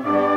Thank you.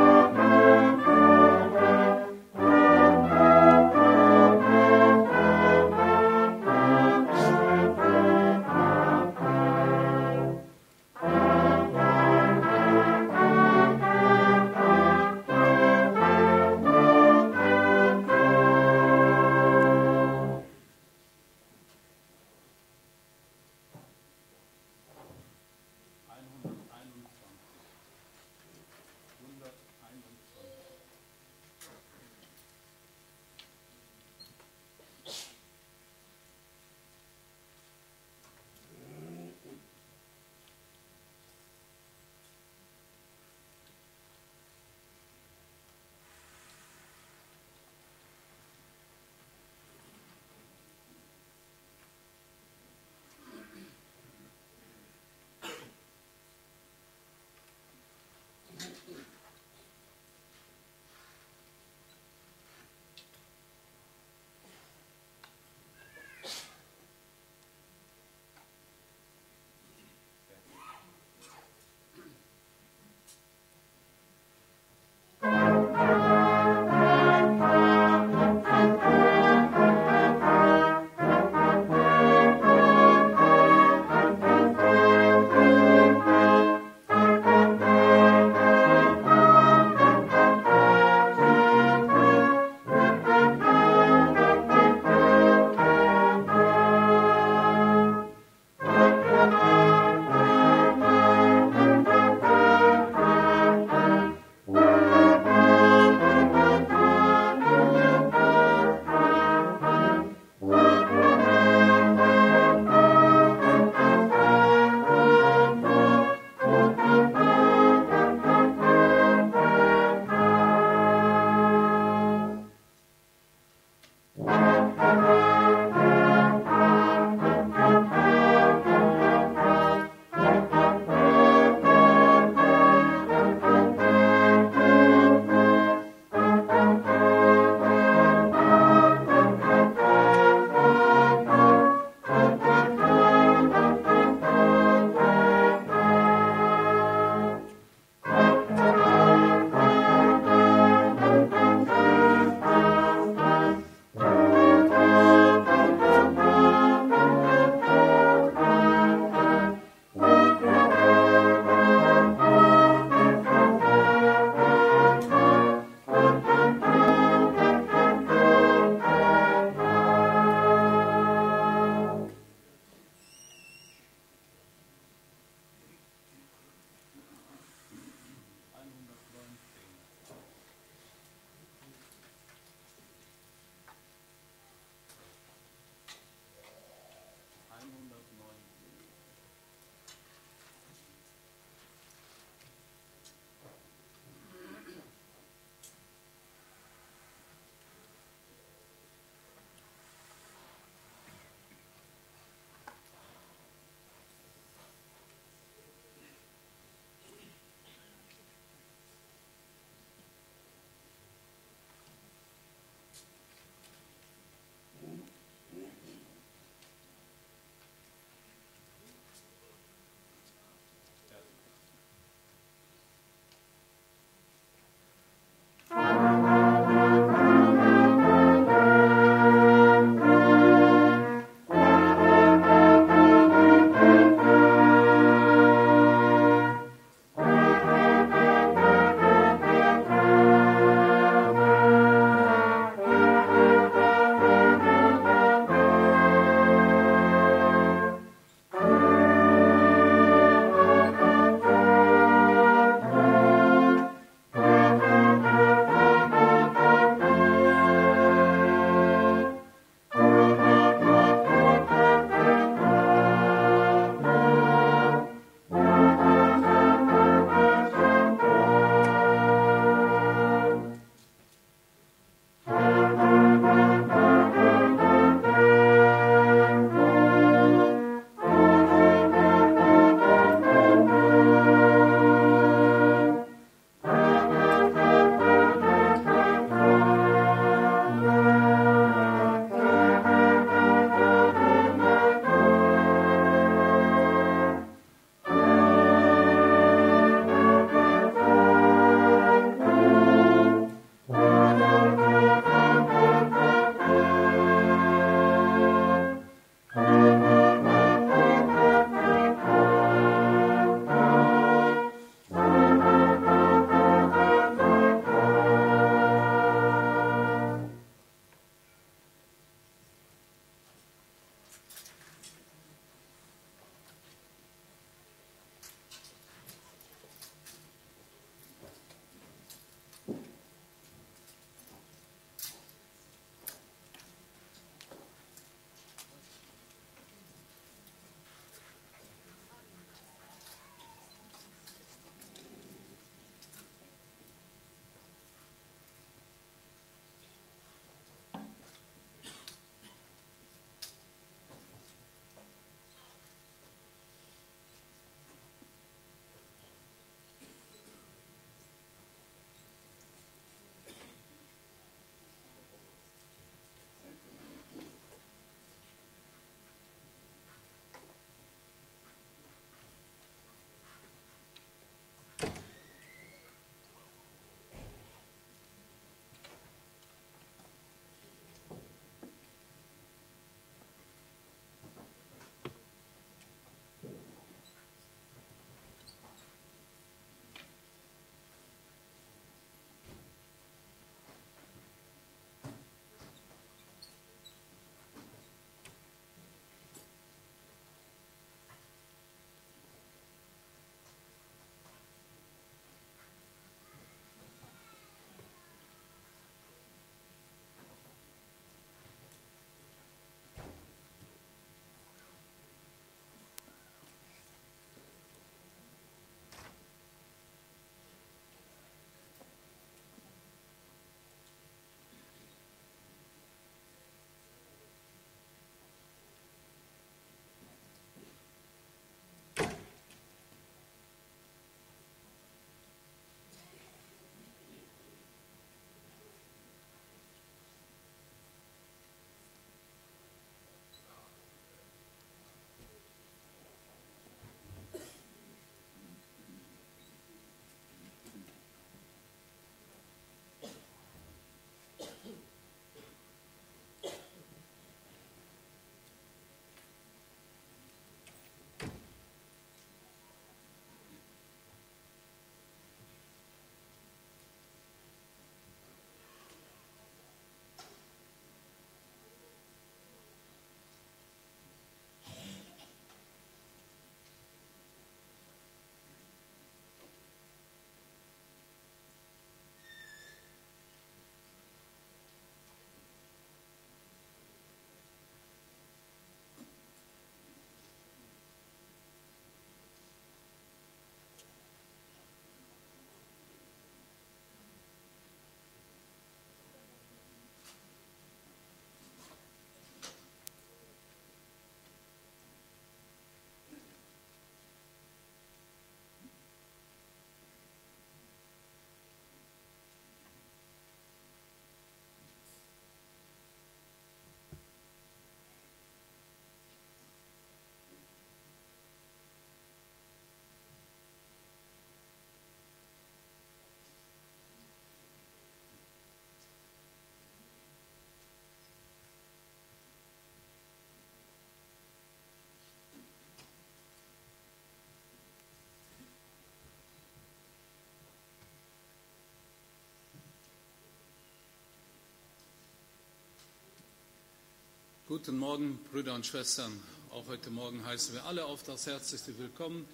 Guten Morgen, Brüder und Schwestern. Auch heute Morgen heißen wir alle auf das Herzlichste willkommen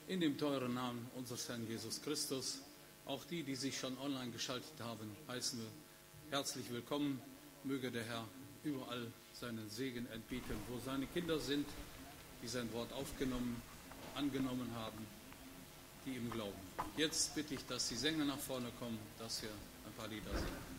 in dem teuren Namen unseres Herrn Jesus Christus. Auch die, die sich schon online geschaltet haben, heißen wir herzlich willkommen. Möge der Herr überall seinen Segen entbieten, wo seine Kinder sind, die sein Wort aufgenommen, angenommen haben, die ihm glauben. Jetzt bitte ich, dass die Sänger nach vorne kommen, dass wir ein paar Lieder singen.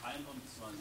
321.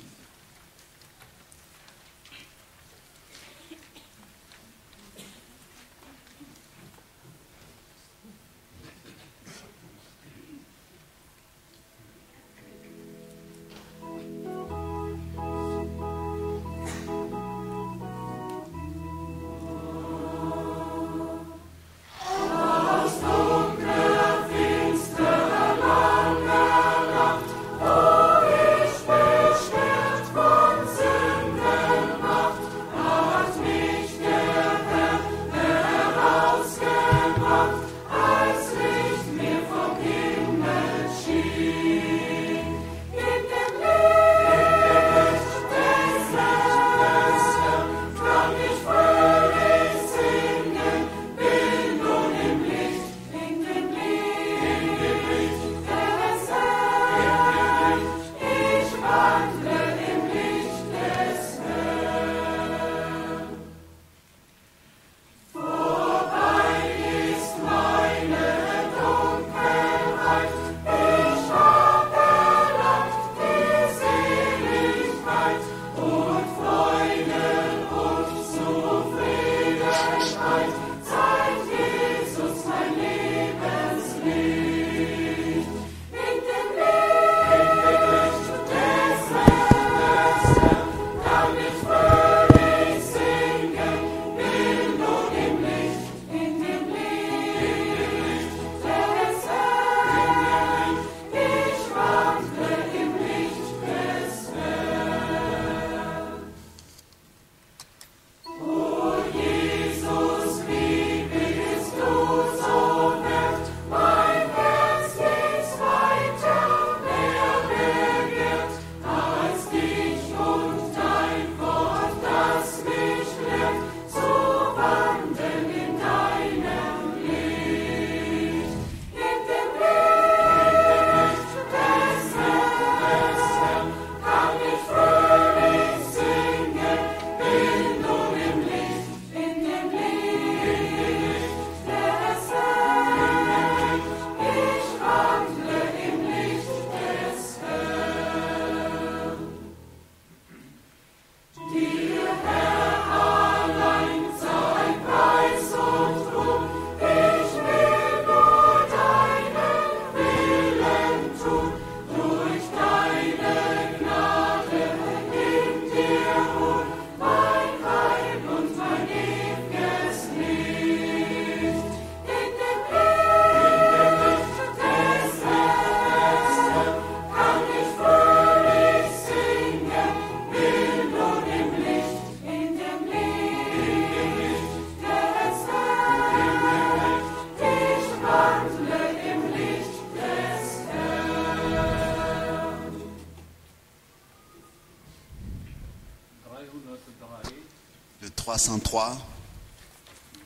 le 303,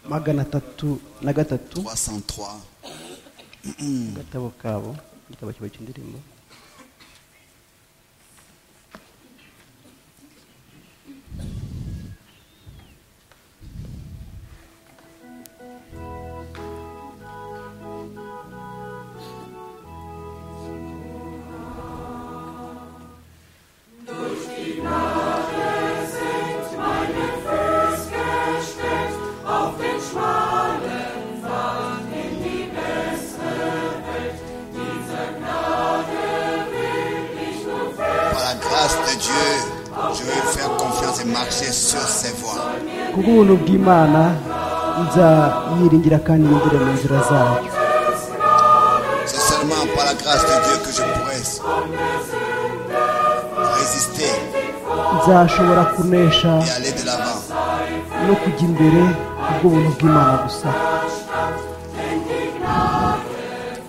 magana atatu na gatatu 303, agatabo kabo igitabo cyabo cy'indirimbo par la grâce de Dieu, je vais faire confiance et marcher sur ses voies. kubuntu bw'imana nza yiringira kandi yinjire mu nzira zayo C'est seulement par la grâce de Dieu que je pourrai résister nzashobora kunesha et aller de l'avant. no kujya imbere kubwo buntu bw'imana gusa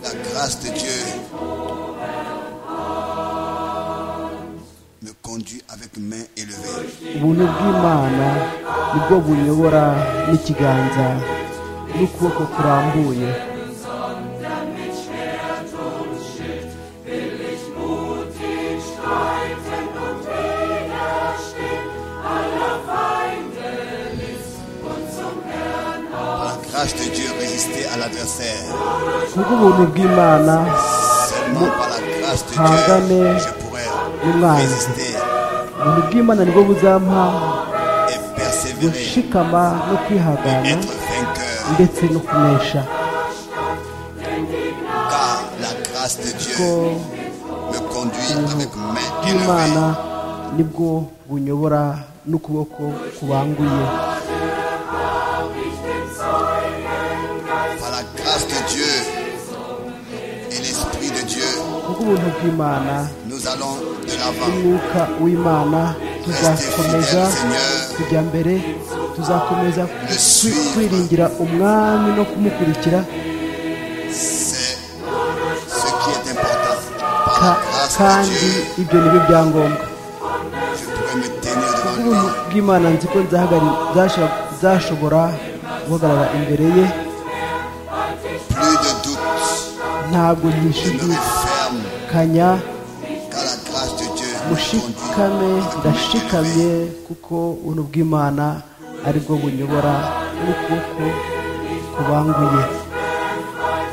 La grâce de Dieu me conduit avec main élevée. ubuntu bw'imana nibwo bunyobora n'ikiganza n'ukuboko kurambuye Par la grâce de Dieu, résister à l'adversaire. kubw'ubuntu bw'imana Seulement par la grâce grâce de Hangane. Dieu, je pourrai N'umwanzi. résister ubuntu bw'imana nibwo buzampa et persévérer, gushikama no kwihangana être vainqueur, ndetse no kunesha car la grâce de ko Dieu me conduit avec main bw'imana élevée. nibwo bunyobora n'ukuboko kubanguye Par la grâce de Dieu et l'Esprit de Dieu, kuko ubuntu bw'imana nous allons de l'avant. n'umwuka w'imana tuzakomeza Restez fidèles, Seigneur. kujya mbere tuzakomeza Le kwi- suivre. kwiringira umwami no kumukurikira C'est ce qui est important. Par ka- la grâce de kandi Dieu, ibyo nibyo byangombwa je pourrai me tenir devant lui. ubuntu bw'imana nzi ko nzahagari- zasho- zashobora guhagarara imbere ye Plus de doute, ntabwo je me nishidikanya referme, car la grâce de Dieu me mushikame conduit. avec main ndashikamye élevée. kuko ubuntu bw'imana aribwo bunyobora n'ukuboko kubanguye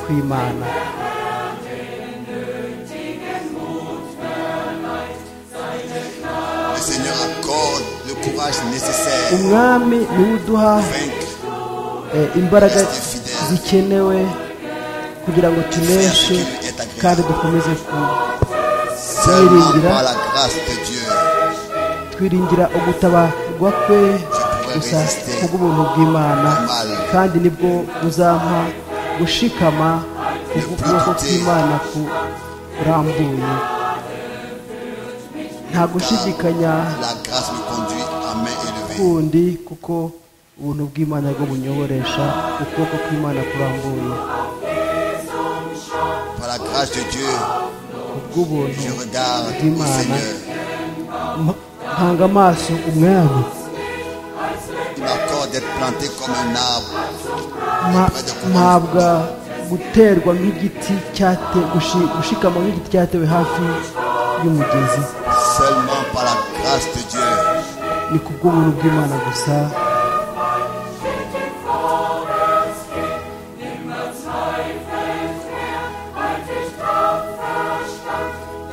kw'imana Le Seigneur accorde le courage nécessaire umwami niwe uduha pour vaincre eh, imbaraga zikenewe kugira ngo tuneshe kandi dukomeze ku- seulement Seigneur. par la grâce de Dieu. twiringira ugutabarwa kwe gusa kubw'ubuntu bw'imana kandi nibwo buzampa gushikama kubw'ukuboko kw'imana kurambuye nta gushidikanya La grâce me conduit à main élevée. kundi kuko ubuntu bw'imana bwo bunyoboresha ukuboko kw'imana kurambuye Par la grâce de Dieu, kubw'ubuntu je regarde au Imana. Seigneur. Mpa- mpanga amaso umwami Il m'accorde d'être planté comme un arbre Ma- mpabwa guterwa nk'igiti cyate gushi- gushikama nk'igiti cyatewe hafi y'umugezi seulement par la grâce de Dieu. ni ku bw'ubuntu bw'imana gusa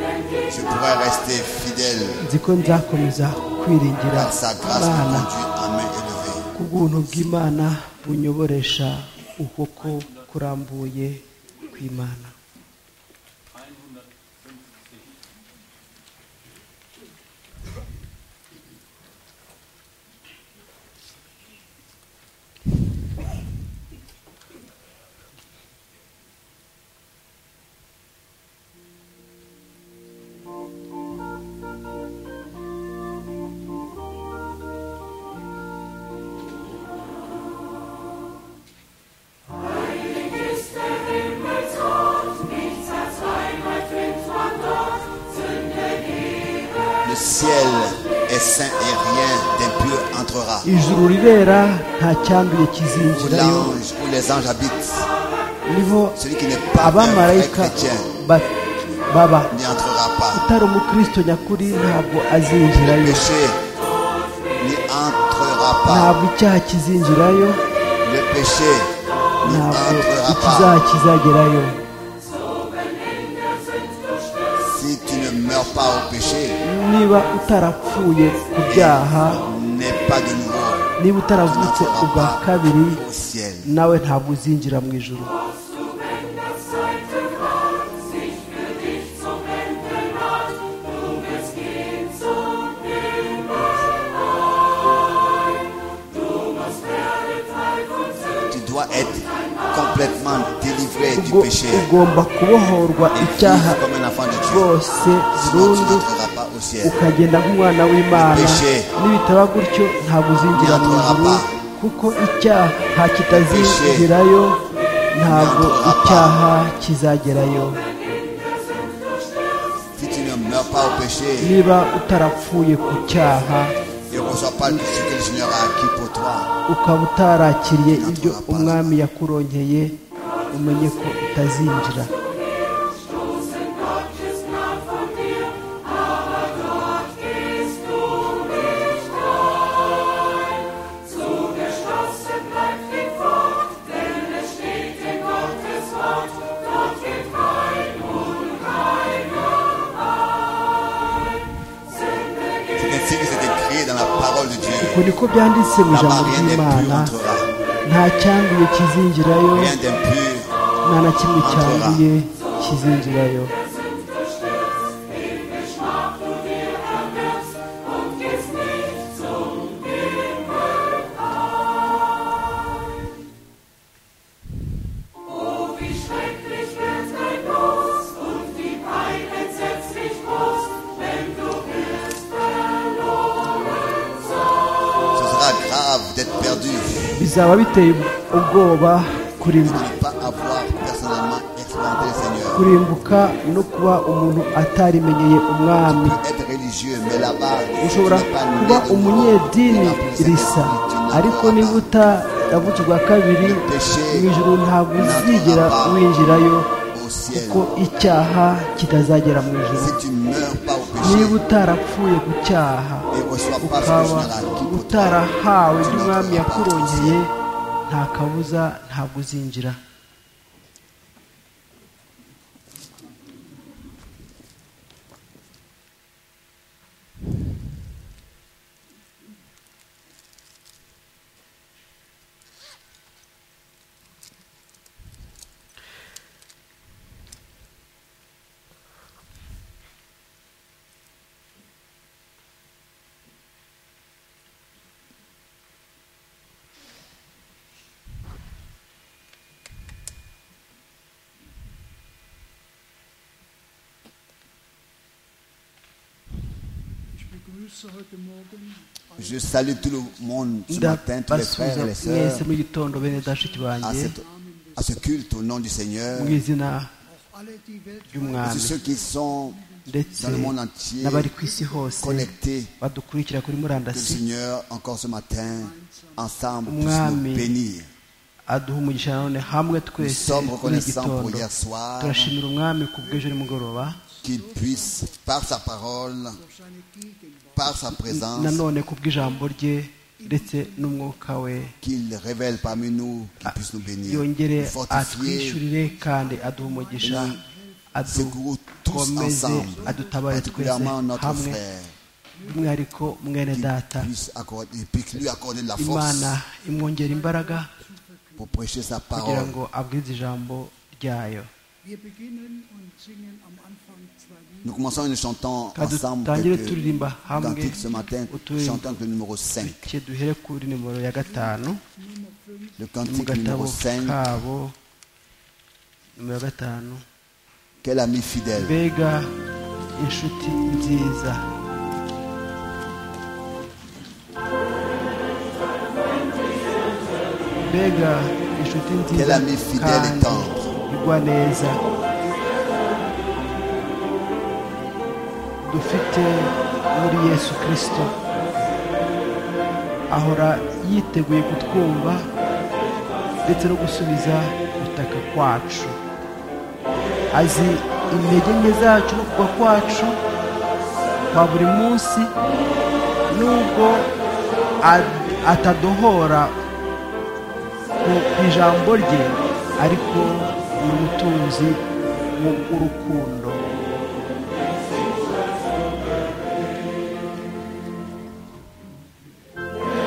Je pourrais rester fidèle nzi ko nzakomeza kwiringira car sa grâce me imana conduit à main élevée. ku bw'ubuntu bw'imana bunyoboresha ukuboko kurambuye kw'imana 150. Le ciel est saint et rien d'impur entrera. ijuru rirera nta cyanduye Où kizinjirayo l'ange, où les anges habitent, niho celui qui n'est pas un vrai abamarayika chrétien ba- baba n'y entrera pas. utari umukristo nyakuri ntabwo azinjirayo Péché n'y entrera pas. ntabwo icyaha kizinjirayo Le péché n'y ntabwo entrera pas. ikizaha kizagerayo Si tu ne meurs pas au péché, niba utarapfuye ku byaha n'aie pas de nouveau niba utaravutse ubwa kabiri au ciel. nawe ntabwo uzinjira mu ijuru Tu dois être complètement délivré du Ubwo péché. ugomba kubohorwa Et icyaha vivre comme un enfant de Dieu. rwose Sinon tu burundu n'entreras pas au ciel. ukagenda nk'umwana w'imana Peshe. nibitaba gutyo ntabwo uzinjira mu ijuru Nyatoraba. kuko icyaha kitazinjirayo ntabwo Nyatoraba. icyaha kizagerayo Si tu ne meurs pas au péché, niba utarapfuye ku cyaha ne reçois pas tout ce que le Seigneur a acquis pour toi. ukaba utarakiriye Nyatoraba. ibyo umwami yakurongeye umenye ko utazinjira ainsi que c'est écrit dans la parole de ngo Dieu. niko byanditse mu Là-bas, ijambo rien ry'imana d'impur entrera. nta cyanduye kizinjirayo Rien d'impur. nta na kimwe cyanduye kizinjirayo Ce sera grave d'être perdu. bizaba biteye ubwoba kurimbuka Ne pas avoir personnellement expérimenté le Seigneur. kurimbuka no kuba umuntu atarimenyeye umwami Être religieux, mais là-bas, tu ushobora n'es pas né kuba de nouveau. umunyedini Tu n'as plus le risa Saint-Esprit, tu n'as ariko pas niba utaravutswe bwa kabiri mu ijoro ntabwo uzigera winjirayo au ciel. kuko icyaha kitazagera mu ijoro Si tu meurs pas au niba péché utarapfuye ku cyaha et reçois pas ce que ukaba général qui pour toi, utarahawe n'umwami yakurongeye nta kabuza ntabwo uzinjira Ich begrüße heute Morgen Je salue tout le monde ce matin, tous les frères ndabasubiza et les sœurs, mwese mu gitondo bene dashiki à, banjye cette- à ce culte au nom du Seigneur. mu izina auch alle, die weltweit C'est ry'umwami ceux qui sont ndetse dans le monde entier n'abari ku isi hose connectés badukurikira que kuri le murandasi Seigneur, encore ce matin, ensemble, puisse Mwami. nous bénir. aduha umugisha nanone hamwe Nous twese sommes muri iki reconnaissants pour gitondo hier soir turashimira umwami ku bw'ejo nimugoroba qu'il puisse, par sa parole, durch seine Gegenwart par sa présence, nanone ku bw'ijambo rye ndetse n'umwuka we qu'il révèle parmi nous, qu'il puisse nous bénir, yongere nous fortifier, atwishyurire kandi aduha umugisha secours tous adukomeze ensemble, adutabare twese particulièrement notre hamwe frère, by'umwihariko mwene qu'il data puisse, accorder, puisse lui accorder de la force imana imwongera imbaraga pour prêcher sa kugira parole. ngo abwize ijambo ryayo Wir beginnen und singen am Anfang zwei Lieder. Nous commençons et nous chantons Quand ensemble tu- quelques tu- tu- tu- cantiques ce matin, tu- chantant le numéro 5. bityo duhere kuri nimero ya gatanu Nummer fünf, Le ni mu cantique gatabo numéro 5, kabo nimero gatanu quel ami fidèle. mbega inshuti nziza mbega inshuti Quel nziza ami fidèle et kandi tendre. igwa neza dufite muri yesu kirisito ahora yiteguye kutwumva ndetse no gusubiza gutaka kwacu azi intege nke zacu no kugwa kwacu kwa buri munsi nubwo a- atadohora ku- ku ijambo rye ariko ni umutunzi mu- w'urukundo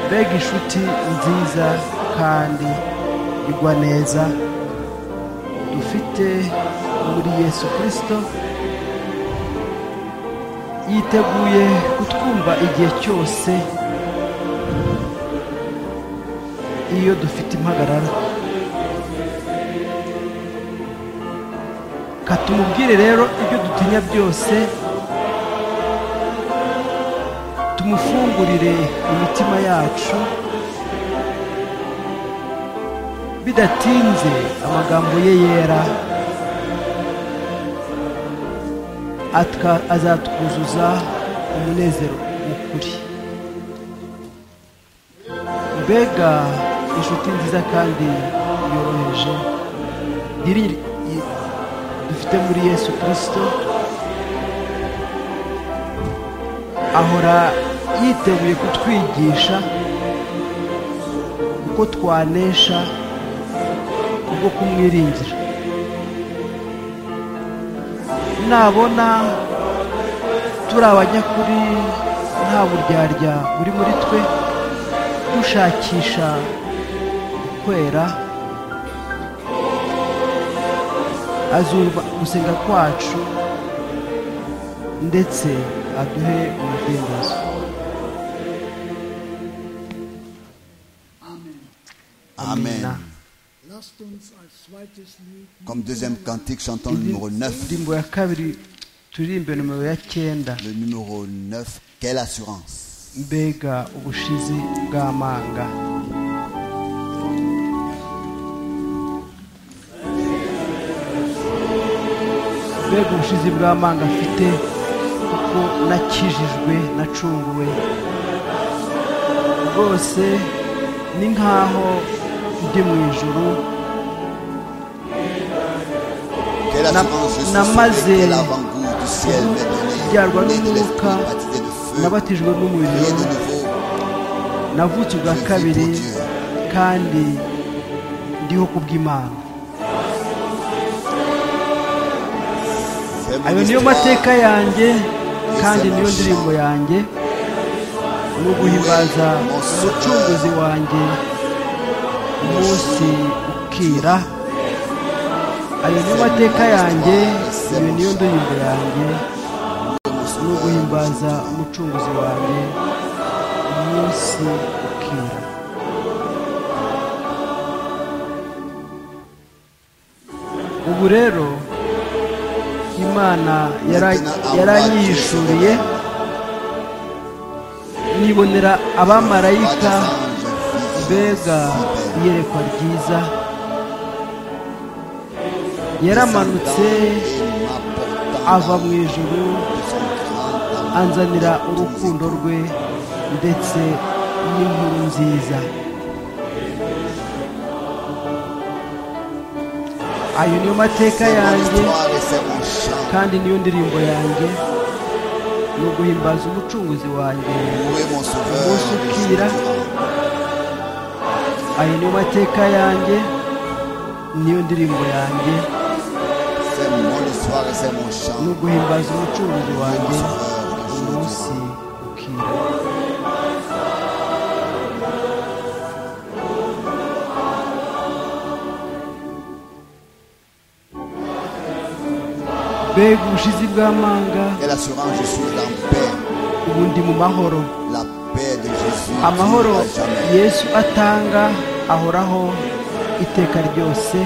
mbega inshuti nziza kandi igwa neza dufite muri yesu kirisito yiteguye kutwumva igihe cyose iyo dufite impagarara katumubwire rero ibyo dutinya byose tumufungurire imitima yacu bidatinze amagambo ye yera atwa- azatwuzuza umunezero w'ukuri mbega inshuti nziza kandi yoroheje yiringi- yi- dufite muri yesu kirisito ahora yiteguye kutwigisha uko twanesha kubwo kumwiringira nabona turi abanyakuri nta buryarya buri muri twe dushakisha kwera azumva gusenga kwacu ndetse aduhe umudendezo Amen. Lasst uns als zweites Lied Comme deuxième cantique, chantons le numéro 9. indirimbo ya kabiri turirimbe nomero ya cyenda Le numéro 9, quelle assurance mbega ubushizi bw'amanga mbega ubushizi bw'amanga afite kuko nakijijwe nacunguwe rwose ni nk'aho ndi mu ijuru Quelle Na- assurance je suis namaze sauvé, quel avant-goût du ciel m'est byarwa donné, né de l'esprit n'umwuka baptisé de feu, nabatijwe rien n'umuriro de nouveau, navutse ubwa kabiri kandi ndiho kubw'imana c'est mon ayo niyo histoire. mateka yanjye kandi niyo ndirimbo yanjye ni uguhimbaza umucunguzi wanjye umunsi ukira ayo niyo mateka yanjye iyo niyo ndirimbo yanjye ni uguhimbaza umucunguzi wanjye umunsi ukira ubu rero imana yara- yaranyihishuriye nibonera abamarayika mbega iyerekwa ryiza yaramanutse ava mu ijuru anzanira urukundo rwe ndetse n'inkuru nziza ayo niyo mateka yanjye kandi niyo ndirimbo yanjye ni uguhimbaza umucunguzi wanjye umunsi ukira ayo niyo mateka yanjye niyo ndirimbo yanjye ni uguhimbaza umucunguzi wanjye umunsi ukira mbega ubushizi bw'amanga Quelle assurance je suis en paix, ubu ndi mu mahoro la paix de Jésus. qui amahoro n'ira jamais. yesu atanga ahoraho iteka ryose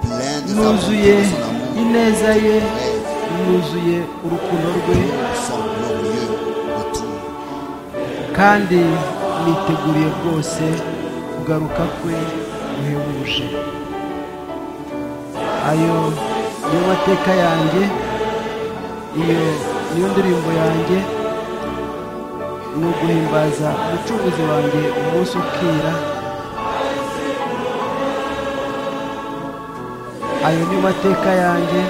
Plein de sa nuzuye bonté, de son amour, ineza ye vrai, nuzuye urukundo rwe son glorieux retour. kandi niteguriye rwose kugaruka kwe guhebuje ayo niyo mateka yanjye iyo niyo ndirimbo yanjye ni uguhimbaza umucunguzi wanjye umunsi ukira ayo niyo mateka yanjye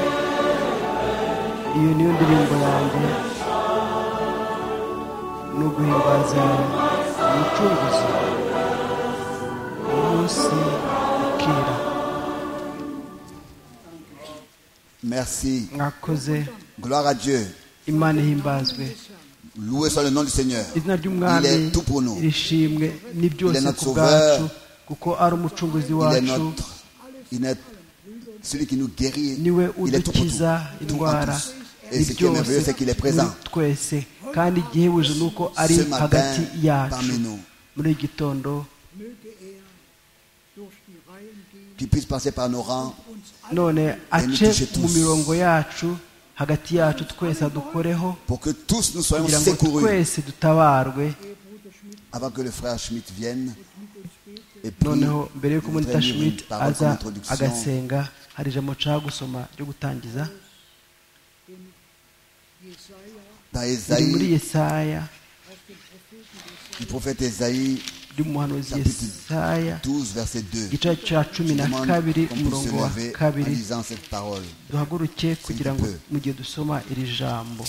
iyo niyo ndirimbo yanjye ni uguhimbaza umucunguzi umunsi ukira Merci. mwakoze Gloire à Dieu. imana ihimbazwe Loué soit le nom du Seigneur. izina ry'umwami Il est tout pour nous. rishimwe ni byose Il est notre ku bwacu sauveur. kuko ari umucunguzi Il est wacu notre. Il est celui qui nous guérit. niwe Il est tout pour nous. udukiza Tout en indwara tous. Et ni ce qui est merveilleux, byose c'est qu'il est muri présent. twese kandi igihebuje ni uko ari Ce matin, hagati yacu parmi nous. muri iki gitondo möge er durch die Reihen gehen Qu'il puisse passer par nos rangs. uns none ace touche tous. mu mirongo yacu hagati yacu twese adukoreho Pour que tous nous soyons kugira ngo secourus. twese dutabarwe Avant que le frère Schmitt vienne. Et puis, noneho mbere je y'uko voudrais munita lire une schmidt parole aza comme introduction. agasenga hari ijambo nshaka gusoma ryo gutangiza Dans riri muri Esaïe, yesaya du prophète Esaïe riri mu muhanuzi Chapitre yesaya 12, verset 2. igice cya cumi Je na demande kabiri qu'on puisse umurongo se wa lever en kabiri lisant cette parole. duhaguruke kugira ngo peu. mu gihe dusoma iri jambo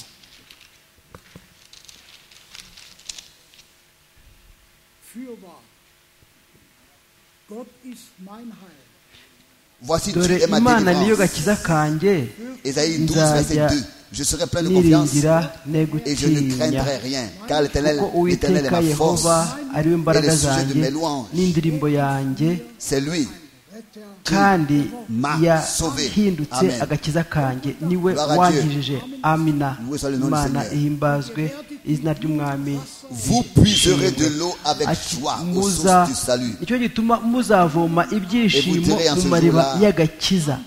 fürwahr. Gott ist mein Heil. Voici dore Dieu est ma imana niyo délivrance. gakiza kanjye Esaïe 12, verset nzajya 2. Je serai plein de confiance niringira ne et je ne gutinya craindrai rien, car l'éternel kuko l'Éternel est uwiteka ma force. yehova ari we et mbaraga le sujet de zanjye mes louanges. n'indirimbo yanjye C'est lui. kandi m'a sauvé. yahindutse Amen. agakiza kanjye niwe Gloire à Dieu. wankijije amina Loué soit le nom du imana Seigneur. ihimbazwe izina ry'umwami Vous puiserez de l'eau avec Ati, joie aux muza sources du salut. nicyo gituma muzavoma Et vous ibyishimo direz en ce mu mariba jour-là, y'agakiza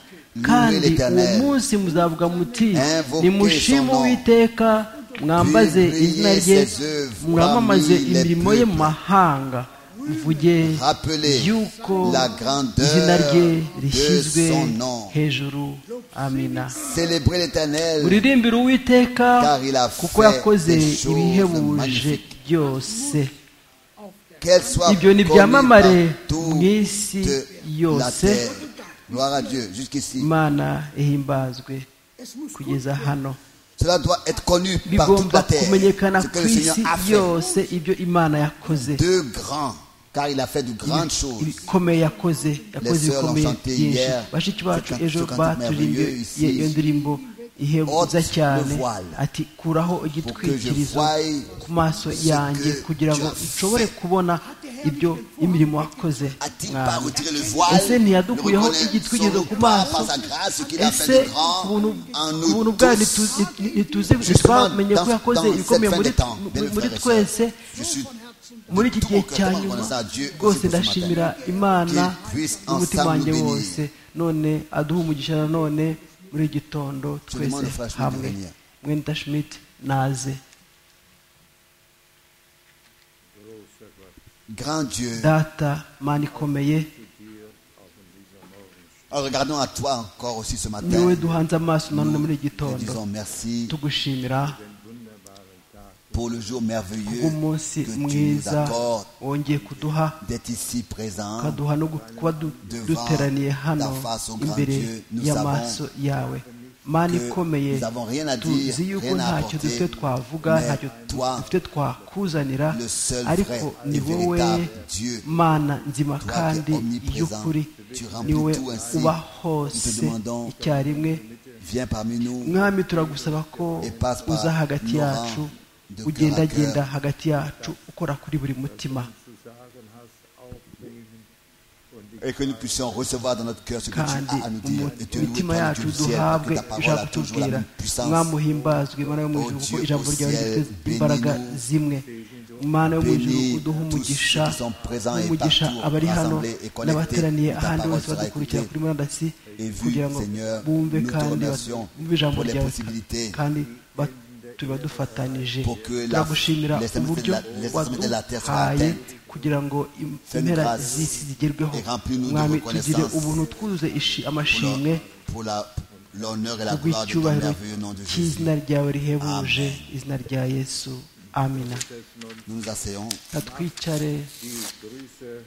kandi uwo l'Éternel. munsi muzavuga muti Invoquez nimushime son nom. uwiteka mwambaze Publiez izina rye ses œuvres mwamamaze parmi les imirimo ye mu peuples. mahanga mvuge Rappelez yuko la grandeur izina rye de rishyizwe son nom. hejuru amina Célébrez l'éternel, muririmbire uwiteka Car il a kuko fait yakoze des choses ibihebuje magnifiques. byose qu'elle soit ibyo ni connue byamamare partout mu isi de la yose terre. Gloire à Dieu, jusqu'ici. imana ihimbazwe Es muss gut kugeza hano Cela doit être connu par toute bigomba la terre. kumenyekana Ce ku que le Seigneur isi a fait. yose ibyo imana yakoze De grands, car il a fait de grandes choses. ibikomeye yakoze yakoze sœurs l'ont ibikomeye chanté byinshi hier. bashiki Ce bacu cantique- ejo ce cantique baturiye merveilleux ici. iyo ndirimbo ihebuza Ôte cyane le voile ati kuraho que igitwikirizo je voie ku maso ce yanjye que kugira ngo tu as nshobore fait. kubona ibyo imirimo wakoze A-t-il pas mwami retiré le voile ese ntiyadukuyeho le reconnaître igitwikirizo son ku part maso par sa grâce, ce qu'il a fait ese de grand ubuntu en ubuntu nous bwayo tous. ntitu- nti- ntitu- Justement, ntitwamenye ko dans- yakoze dans cette ibikomeye fin muri- des temps, bien muri frères et twese Je suis muri iki tout gihe mon cœur cya tellement nyuma reconnaissant à Dieu rwose aussi pour ce ndashimira matin. imana Qu'il puisse n'umutima ensemble wanjye nous bénir. wose none aduha umugisha nanone muri iki gitondo twese demande au frère Schmidt de hamwe venir. mwene tashimit naze grand Dieu. data mana ikomeye Alors, regardons à toi encore aussi ce matin. niwe duhanze amaso nanone muri iki Nous te gitondo disons merci tugushimira pour le jour merveilleux bw'umunsi que tu nous mwiza accordes wongeye kuduha d'être ici présent. ukaduha no gu- kuba du- Devant duteraniye hano ta face, ô grand Dieu, imbere nous y'amaso yawe mana que ikomeye nous avons rien à dire, tuzi yuko rien à ntacyo apporter, dufite twavuga mais ntacyo toi, dufite twakuzanira le seul ariko vrai ni et wowe véritable Dieu, mana nzima toi qui es kandi omniprésent, y'ukuri tu remplis ni wowe tout ainsi. uba Nous te hose demandons, icyarimwe viens parmi nous. mwami turagusaba ko Et passe par uza hagati nos rangs yacu de cœur à ugendagenda cœur. hagati yacu ukora kuri buri mutima Et que nous puissions recevoir dans notre cœur ce que tu kandi as à nous dire. Et te louer, umutima toi, yacu Dieu du ciel, pour que duhabwe ta parole ijambo a toujours la tubwira même puissance. mwamuhimbazwe mana yo mu ijuru kuko Ô Dieu ijambo au ryawe ciel, rifite bénis-nous. imbaraga zimwe mana yo mu ijuru Bénis uduha tous umugisha ceux qui sont présents et umugisha partout, abari hano rassemblés et connectés, n'abateraniye ta ahandi parole bose sera badukurikira écoutée kuri murandasi et vue, kugira ngo Seigneur, bumve nous te kandi remercions bumve ijambo pour les ryawe possibilités. kandi ba- tuba dufatanyije Pour que la- turagushimira les extrémités uburyo de la- les extrémités de la terre soient waduhaye atteintes. kugira ngo im- Fais-nous impera grâce z'isi zigerweho et remplis-nous de mwami tugire reconnaissance. ubuntu twuzuze Pour ishi- la- amashimwe Pour la- l'honneur et la gloire de ton kubw'icyubahiro merveilleux nom de Jésus. cy'izina ryawe rihebuje Amen. izina rya yesu amina Nous nous asseyons. natwicare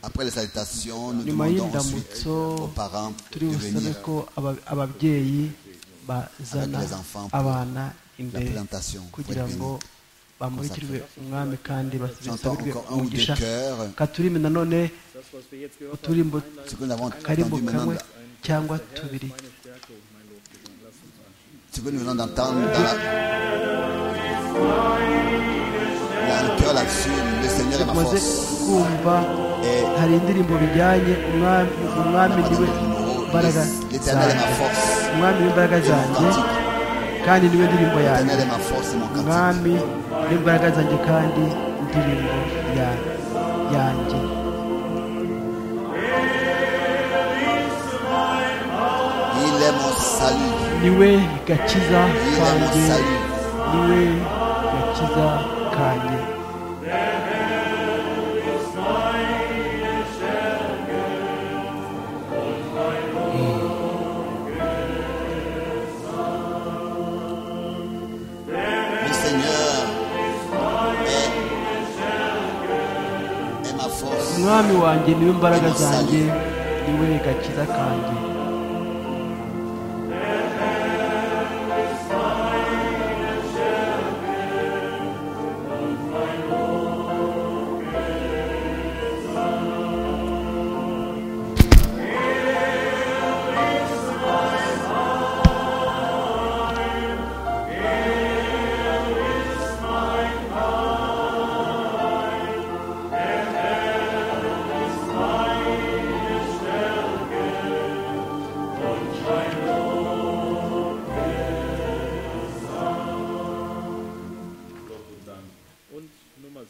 Après les salutations, nous nyuma demandons ensuite y'indamutso aux parents de turi busabe venir ko aba- ababyeyi bazana Avec les enfants pour abana la imbere présentation. Vous êtes kugira bénis. ngo bamurikirwe umwami kandi J'entends basabirwe encore un ou deux umugisha cœurs. katurime nanone uturimbo Ce que nous avons karimbo entendu maintenant, kamwe cyangwa tubiri ce que nous venons d'entendre dans la... Il y a un cœur là-dessus. Le Seigneur est ma tumaze force. kumva Et hari indirimbo bijyanye umwami umwami niwe imbaraga L'éternel est ma zanjye force. umwami w'imbaraga zanjye kandi niwe ndirimbo yanjye L'éternel est ma force et mon cantique. umwami w'imbaraga zanjye kandi indirimbo ya- yanjye Il est mon salut. niwe gakiza Il est mon kanjye salut. niwe gakiza kanjye Le Seigneur est, est ma force. umwami wanjye niwe mbaraga zanjye niwe gakiza kanjye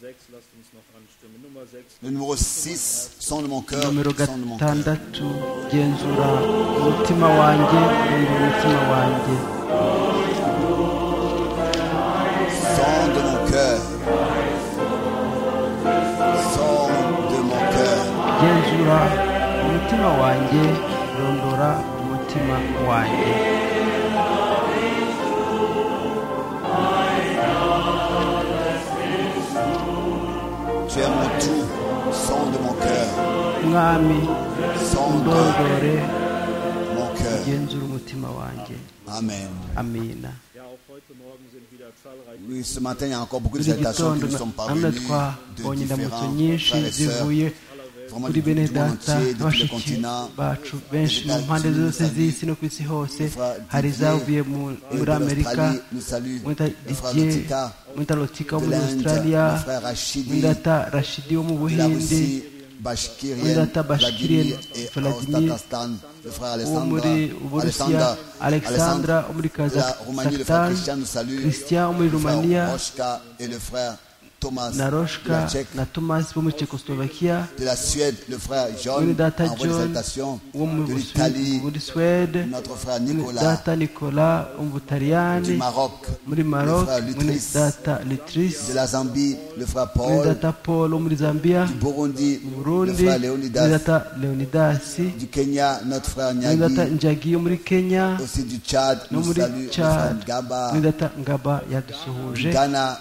6, lasst uns noch anstimmen. Nummer 6, Le numéro 6, son de mon cœur, nomero son de mon cœur. gatandatu genzura umutima wanjye genzura umutima wanjye Sang de mon cœur. Sang de mon cœur. genzura umutima wanjye rondora umutima wanjye Tu es mon tout. Sang de mon cœur. mwami Sang de ndondore mon cœur. genzura umutima wanjye Amen. amina ja auch heute Morgen sind wieder zahlreiche Oui, ce matin, il y a encore beaucoup de muri iki salutations gitondo qui nous sont namwe parvenues de twabonye indamutso différents nyinshi frères et sœurs, zivuye vraiment kuri du, du bene monde entier, data de tous les bashiki continents. bacu benshi mu mpande zose z'isi no ku isi hose hari izavuye mu- Et de muri amerika l'Australie, nous saluons mwita le frère didier Lotika, mwita lotika wo de muri l'Inde, australia le frère Rachidi, mwidata rashidi wo mu de la buhindi Russie, Bashkirien, Ondata Vladimir Bashkirien, et Vladimir, Aostatastan, le frère wo Alessandra, muri uburusiya alexandra wo muri la Roumanie, le frère kazakistan Christian nous salue, christian wo muri le frère rumaniya Roshka et le frère Thomas na de la roshka Tchèque, na tomasi bo muri czechoslovakia de la Suède, le frère John, muri data envoie des john salutations, wo de mu l'Italie, Busu- muri swede notre frère muri Nicolas, data nicola wo mu du butaliyani Maroc, muri le maroc frère muri Lutris, data litris de la Zambie, le frère muri Paul, data paul wo muri zambia du Burundi, mu le burundi frère muri Leonidas, data leonidasi du Kenya, notre frère muri data Nyagi, njagi yo muri kenya aussi du Tchad, no nous muri salue le frère Chad Gaba, muri data ngaba yadusuhuje Ghana,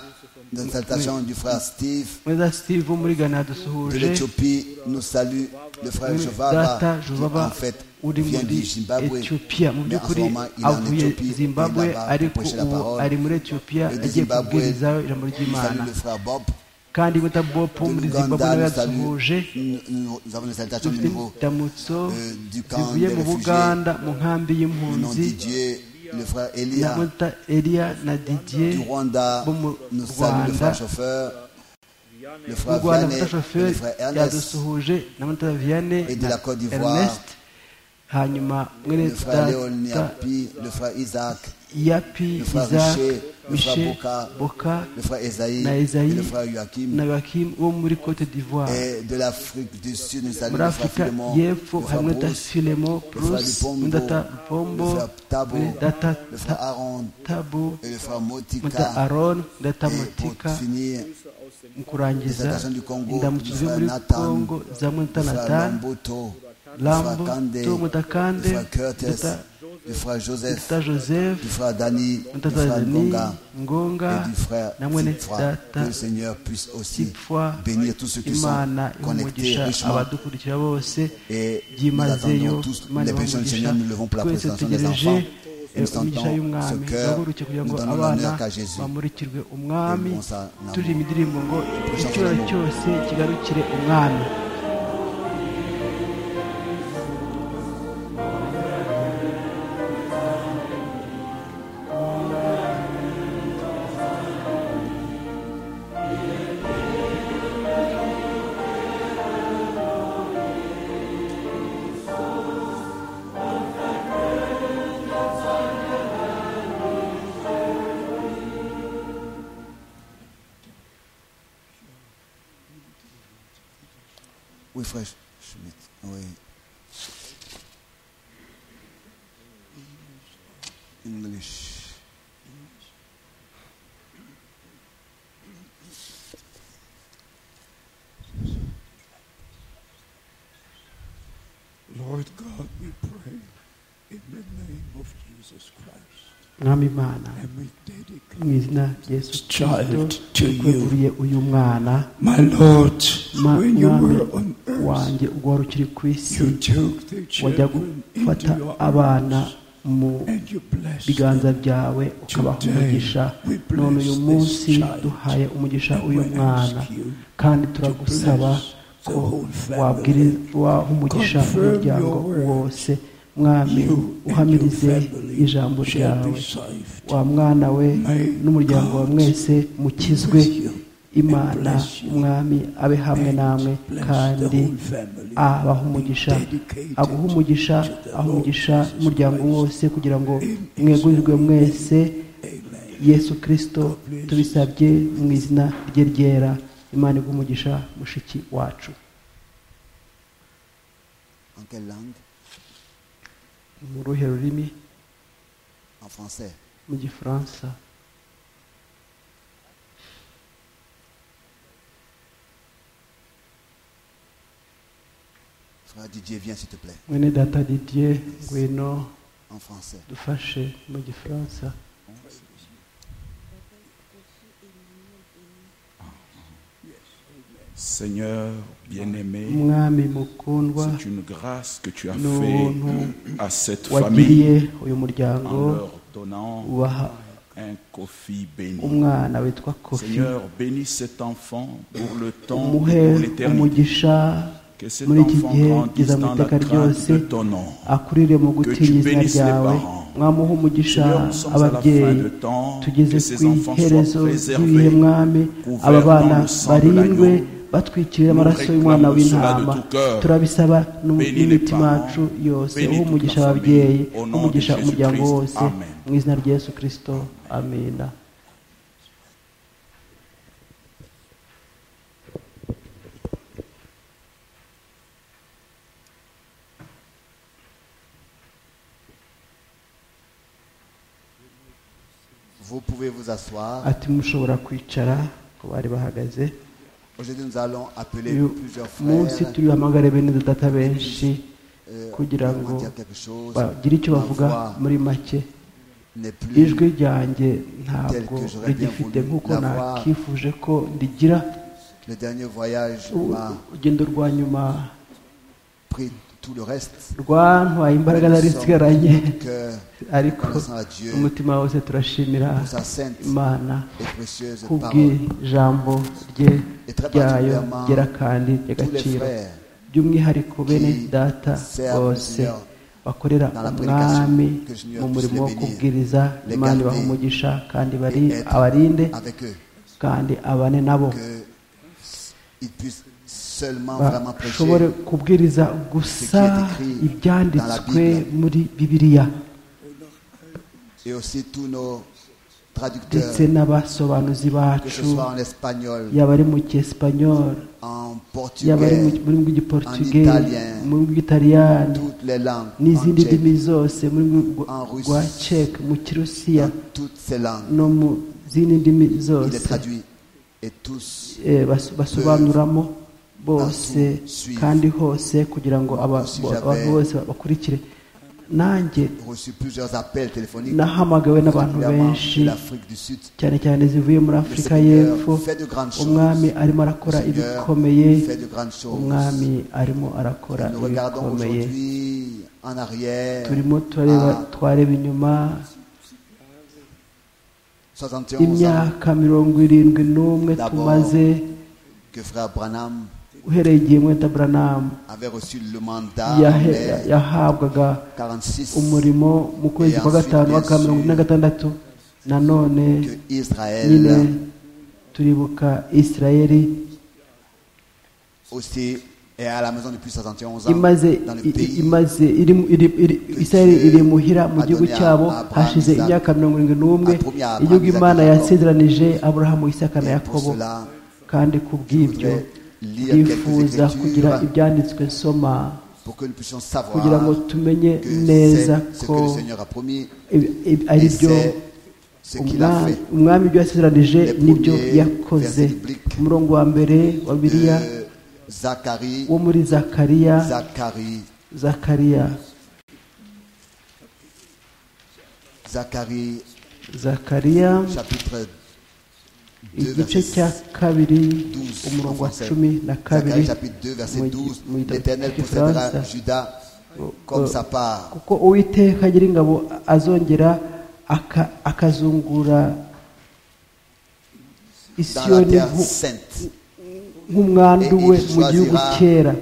une salutation du frère Steve, muri data steve wo muri ghana de yadusuhuje l'Éthiopie, nous salue le frère muri Jovava, data qui en jovaba fait uri vient muri du Zimbabwe, etiyopiya mu mais en ce by'ukuri moment il est en avuye Éthiopie, il est zimbabwe là-bas pour ariko prêcher la ubu ari parole. muri etiyopiya Et de agiye Zimbabwe, kubwirizaho ijambo Nous ry'imana salue le frère Bob, kandi wita bopo de muri zimbabwe l'Ouganda, nawe nous yadusuhuje salue, nous, nous- nous avons une salutation du dufite nouveau, indamutso euh, du camp zivuye des mu réfugiés, buganda mu nkambi le nom y'impunzi de Dieu, le frère Elia, namwe wita eliya na didier du Rwanda, bo mu nous salue le rwanda frère chauffeur, le mu frère rwanda Vianney, muta le shoferi frère Ernest, yadusuhuje na mutara vianney Et de na la Côte d'Ivoire. ernest hanyuma mwene le frère data Léoniapi, le frère Isaac, yapi le frère isaac Richer, le frère michel Boka, boka le frère Esaïe, na et esayi le frère Joachim, na bakim wo muri cote d'ivoire et de l'Afrique du Sud, nous saluons muri le frère afurika Philemon, y'epfo le frère harimo data Bruce, filemo frère bruce Lupombo, muri data le lupombo frère Tabo, muri data le frère Aaron tabo et le frère muri data Motika. aron muri data Et motika pour finir, mu kurangiza Présentation du Congo, indamutso zo frère muri Nathan, congo za le mwita frère natani Lamboto, le frère lambo Kande, to le mutakande frère Curtis, data le frère Joseph, data joseph le frère Dani, le mutata frère zani Ngonga. ngonga et du frère na mwene Tipfra. Que data le Seigneur puisse aussi tipfwa bénir tous ceux qui sont imana connectés imugisha richement. abadukurikira bose Et nous attendons byimazeyo tous imana les personnes du Seigneur, nous levons pour la twese présentation des tutegereje enfants. eh, Nous umugisha sentons y'umwami ce cœur, duhaguruke kugira nous ngo donnons abana l'honneur qu'à Jésus. bamurikirwe umwami Nous ça, nous turirimba indirimbo ngo Prêchons icyoro son amour. cyose kigarukire umwami Oui, frère Schmitt. Oui. English. Lord God, we pray in the name of Jesus Christ. mwami imana And we dedicate mu izina rya yesu this kirisito child to you. tweguriye uyu mwana My Lord, Ma- when you mwami were on earth, wanjye ubwo wari ukiri ku isi you took the wajya children gufata into your abana arms mu and you blessed them. biganza byawe ukabaha umugisha none uyu munsi duhaye umugisha uyu mwana kandi turagusaba ko wabwiri- waha umugisha umuryango wose mwami uhamirize ijambo ryawe wa mwana we n'umuryango wa mwese mukizwe imana umwami abe hamwe namwe kandi abaha umugisha aguha umugisha aha umugisha umuryango wose kugira ngo mwegurirwe mwese yesu kirisito tubisabye mu izina rye ryera imana iguha umugisha mushiki wacu En quelle langue Ni mu ruhe rurimi En français. mu gifaransa Frère Didier, viens s'il te plaît. mwene data didier ngwino En français. dufashe mu gifaransa Seigneur bien-aimé, umwami mukundwa c'est une grâce que tu as ni fait ubuntu à cette wagiriye famille uyu muryango en leur donnant ubaha un coffee béni. umwana witwa kofi Seigneur, bénis cet enfant pour le temps umuhe et pour l'éternité. umugisha Que cet muri iki enfant gihe grandisse kugeza mu dans la iteka crainte ryose de ton nom. akurire mu gutinya izina bénisses les ryawe parents. mwamuha umugisha Seigneur, nous sommes à la fin ababyeyi de temps, tugeze que ces ku enfants soient iherezo préservés, ry'ibihe mwami couverts aba bana dans le sang de barindwe l'agneau. batwikiriye Nous amaraso y'umwana réclamons w'intama cela de tout cœur. turabisaba nu- Bénis les n'imitima parents, yacu yose bénis uha toute umugisha la ababyeyi famille, au nom uha umugisha de umuryango Jésus-Christ. wose Amen. mu izina rya yesu kirisito amina Vous pouvez vous asseoir. ati mushobora kwicara ku bari bahagaze Aujourd'hui, nous allons appeler uyu plusieurs munsi frères. turihamagare bene data benshi euh, kugira pour ngo dire quelque chose. bagire icyo Ma bavuga voix muri make n'est plus ijwi ryanjye ntabwo rigifite nk'uko nakifuje ko rigira le dernier voyage U- m'a urugendo rwa nyuma pris tout le reste. rwantwaye imbaraga Nous zari sommes zisigaranye tout cœur ariko reconnaissants à Dieu umutima wose turashimira pour sa sainte imana et précieuse parole. kubw'ijambo rye Et très ryayo particulièrement, ryera kandi Tous les ry'agaciro frères by'umwihariko bene data servent le bose Seigneur bakorera dans la prédication, umwami que le Seigneur mu puisse les murimo wo bénir, kubwiriza les imana garder ibaha umugisha kandi bari et être abarinde avec eux, kandi abane nabo que ils puissent seulement vraiment prêcher bashobore kubwiriza gusa écrit dans ibyanditswe la Bible. muri bibiliya et aussi tous nos traducteurs, ndetse n'abasobanuzi que bacu ce soit en espagnol, yaba ari mu cyesipanyoli en yaba ari mu portugais, muri mu giportugais Italien. mu bw'italiyani toutes les langues, en n'izindi tchèque, ndimi zose muri En Russie. rwa ceke mu kirusiya dans toutes ces langues. no mu zindi ndimi Il est zose traduit et tous eh, bas- basobanuramo bose suivre. kandi hose kugira ngo aba- Aussi bo- j'avais- abantu bose bakurikire nanjye ont reçu plusieurs appels téléphoniques, nahamagawe n'abantu particulièrement benshi de l'Afrique du Sud. cyane cyane zivuye muri afurika y'epfo Fait de grandes choses. umwami arimo arakora Seigneur, ibikomeye fait de grandes choses. umwami arimo arakora Nous regardons ibikomeye aujourd'hui en arrière turimo turareba à twareba inyuma 71 ans imyaka mirongo irindwi n'umwe D'abord, tumaze que frère Branham uhereye igihe mweta buranamu avait reçu le mandat en yahe- mai yahabwaga 46 umurimo mu kwezi kwa ensuite, gatanu bien w'aka mirongo ine na sûr, gatandatu nanone que nyine Israël turibuka isirayeli aussi est à la maison depuis 71 ans imaze dans le i- i- pays imaze iri mu- iri- iri- que isirayeli Dieu iri muhira mu a gihugu donné à cyabo Abraham, hashize Isaac, imyaka mirongo irindwi n'umwe a promis à Abraham, igihugu Isaac et imana Jacob. yasezeranije aburahamu isaka na Et pour yakobo cela, kandi ku bw'ibyo voudrais lire ndifuza quelques kugira écritures ibyanditswe nsoma pour que nous puissions savoir kugira ngo tumenye que neza c'est ce ko que le Seigneur a promis ibi- ibi- ari et byo c'est ce qu'il a umwami- fait. umwami ibyo yasezeranije Les n'ibyo premiers yakoze versets bibliques umurongo wa mbere wa biriya de Zacharie, wo muri zakariya Zacharie, zakariya Zacharie, zakariya chapitre 2, igice verset cya kabiri 12. umurongo wa en français. cumi na kabiri Zacharie, chapitre 2, verset mu- 12. mu gitabo L'Éternel cy'igifaransa possédera Judas euh, comme sa part. kuko uwiteka agira ingabo azongera aka- akazungura Dans la isiyoni terre nku- sainte, nk'umwandu we mu gihugu cyera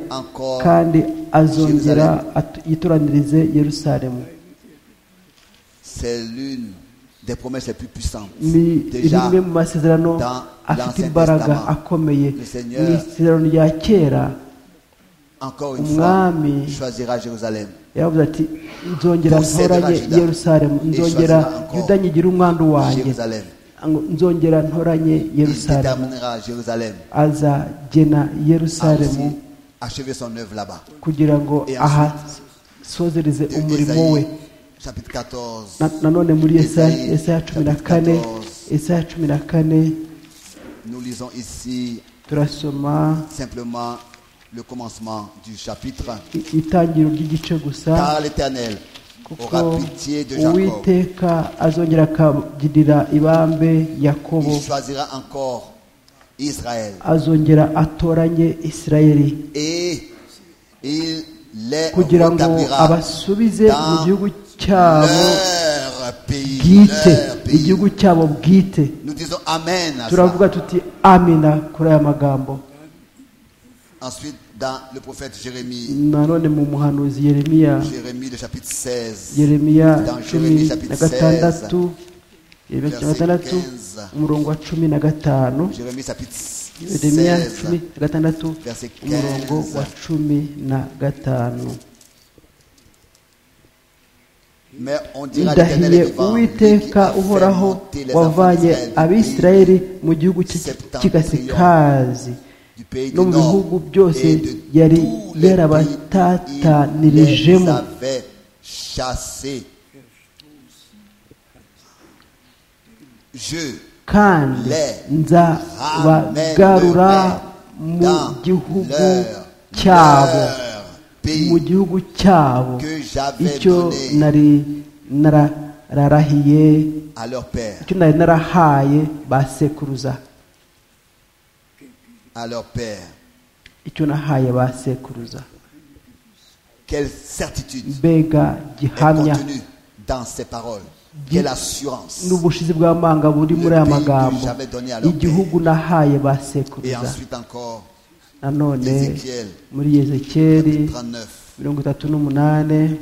kandi azongera at- yitoranirize yerusalemu c'est l'une des promesses les plus puissantes. ni Déjà, rimwe mu masezerano dans afite l'Ancien imbaraga Testament, akomeye le Seigneur mu isezerano rya kera encore une fois, Umwami choisira Jérusalem. yaravuze ati nzongera Concedera ntoranye Juda. yerusalemu nzongera Ishazira encore yuda nyigire umwandu wanjye Jérusalem. ngo nzongera ntoranye Il yerusalemu déterminera à Jérusalem azagena à yerusalemu aussi achever son œuvre là-bas. kugira ngo Et ahasozereze De umurimo we Ésaïe, chapitre 14, Na- nanone muri Esayi, Yesaya- Yesaya cumi na kane Yesaya cumi na kane nous lisons ici turasoma simplement le commencement du chapitre. i- itangiro ry'igice gusa Car l'Éternel aura kuko pitié de Jacob. uwiteka azongera akagirira ibambe yakobo Il choisira encore Israël. azongera atoranye isirayeli Et il les kugira ngo rétablira abasubize mu dans gihugu cyabo leur pays. bwite Leur pays. igihugu cyabo bwite Nous disons Amen à ça. turavuga tuti amina kuri aya magambo Ensuite, dans le prophète Jérémie, nanone mu muhanuzi yeremiya Jérémie, le chapitre 16, yeremiya dans cumi Jérémie, na chapitre 16, gatandatu yeremiya cumi na gatandatu umurongo wa cumi na gatanu Jérémie, chapitre yeremiya 16, cumi na gatandatu verset umurongo 15. wa cumi na gatanu Mais on dira l'Éternel ndahiye est vivant, lui qui uwiteka a fait uhoraho monter les enfants wavanye d'Israël du abisirayeli pays- mu gihugu cy'igasikazi du pays no du mu bihugu Nord byose et de yari tous les pays, il les yarabatatanirijeho avait chassés. Je kandi nzabagarura mu gihugu cyabo mu gihugu cyabo que j'avais icyo donné nari nararahiye à leur père, icyo nari narahaye ba sekuruza à leur père. icyo nahaye ba sekuruza Quelle certitude mbega est gihamya contenue dans ces paroles. Quelle assurance. n'ubushizi bw'amanga buri muri aya magambo igihugu nahaye ba Et sekuruza ensuite encore, nanone Ézéchiel, muri yezekeri chapitre 39, mirongo itatu n'umunani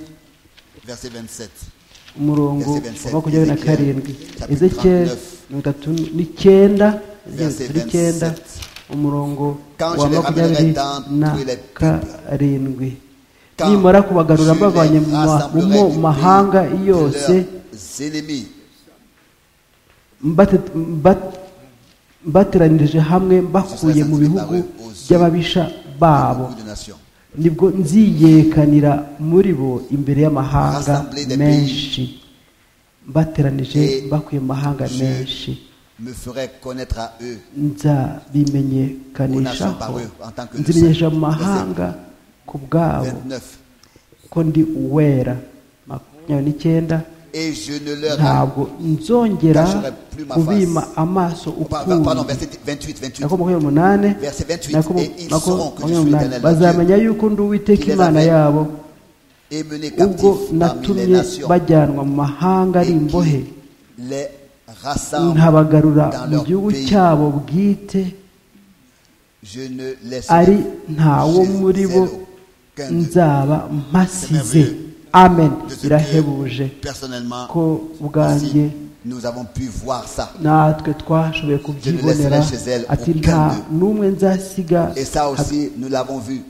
verset 27. umurongo wa makumyabiri na karindwi ezekeri mirongo itatu n'icyenda Verset Ezekiel icyenda 27. umurongo Quand wa je les makumyabiri ramènerai dans na tous les peuples. karindwi Quand nimara kubagarura je mbavanye les mu ma- mu rassemblerai mo- du mahanga pays de yose leurs ennemis, mbate- mba- mbateranirije hamwe mbakuye mu bihugu by'ababisha babo beaucoup de nations. nibwo nziyekanira muri bo imbere y'amahanga menshi mbateranije mbakuye mu mahanga menshi Me ferai connaître à eux. nzabimenyekanishaho nzimenyesha mu mahanga ku bwabo 29. ko ndi uwera makumyabiri n'icyenda Et je ne leur ntabwo nzongera kubima amaso Pardon, ukundi pardon, verset 28, 28. nako makumyabiri n'umunani Verset 28, nako et ils nako sauront que je makumyabiri suis n'umunani l'Éternel, leur bazamenya yuko ndi uwiteka qui les imana avait yabo Et mener ubwo captifs parmi les natumye nations. bajyanwa mu mahanga ari et imbohe qui les rassemble nkabagarura dans mu leur gihugu pays. cyabo bwite Je ne ari laisserai ntawo chez muri bo eux aucun d'eux. nzaba mpasize amen De ce que birahebuje Personnellement, ko ainsi, ubwanjye nous avons pu voir ça. natwe twashoboye kubyibonera ati nta n'umwe nzasiga Et ça aussi, nous l'avons vu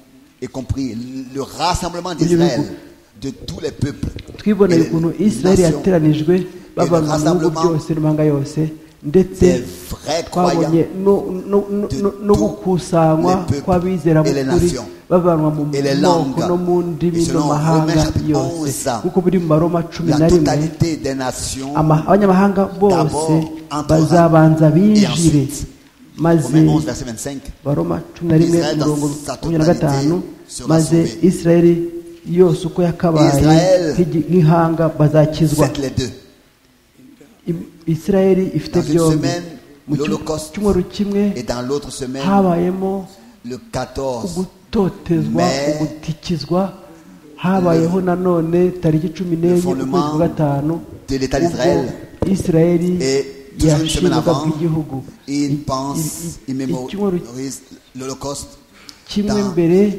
et compris. Le rassemblement Vous l'avez d'Israël, de tous les peuples, et twiboneye les ukuntu israel nations, yateranijwe bava mu bihugu rassemblement byose n'imanga yose ndetse des vrais croyants. twabonye no- no- no- de no- no tous gukusanywa les peuples kw'abizera et les b'ukuri nations bavanwa mu et les moko langues. no mu ndimi Et selon no mahanga Romains chapitre yose 11, kuko biri mu maroma cumi La na rimwe totalité des nations, ama- abanyamahanga bose D'abord, entrera- bazabanza binjire ensuite, maze Romains 11, verset 25, baroma cumi na rimwe Israel dans umurongo sa makumyabiri na gatanu totalité sera maze sauvée. isirayeli yose uko yakabaye Israel, nk'igi- nk'ihanga bazakizwa faites les deux. I- isirayeli ifite Dans une byombi semaine, mu cy- l'Holocauste cyumweru kimwe Et dans l'autre semaine, habayemo le 14, ugutotezwa Mais- ugutikizwa habayeho nanone tariki cumi n'enye fondement ukwezi kwa gatanu de l'État ubwo d'Israël. isirayeli Et toujours une semaine yashingaga avant, bw'igihugu I- il i- pense, i- il icyumweru mémorise l'Holocauste kimwe dans mbere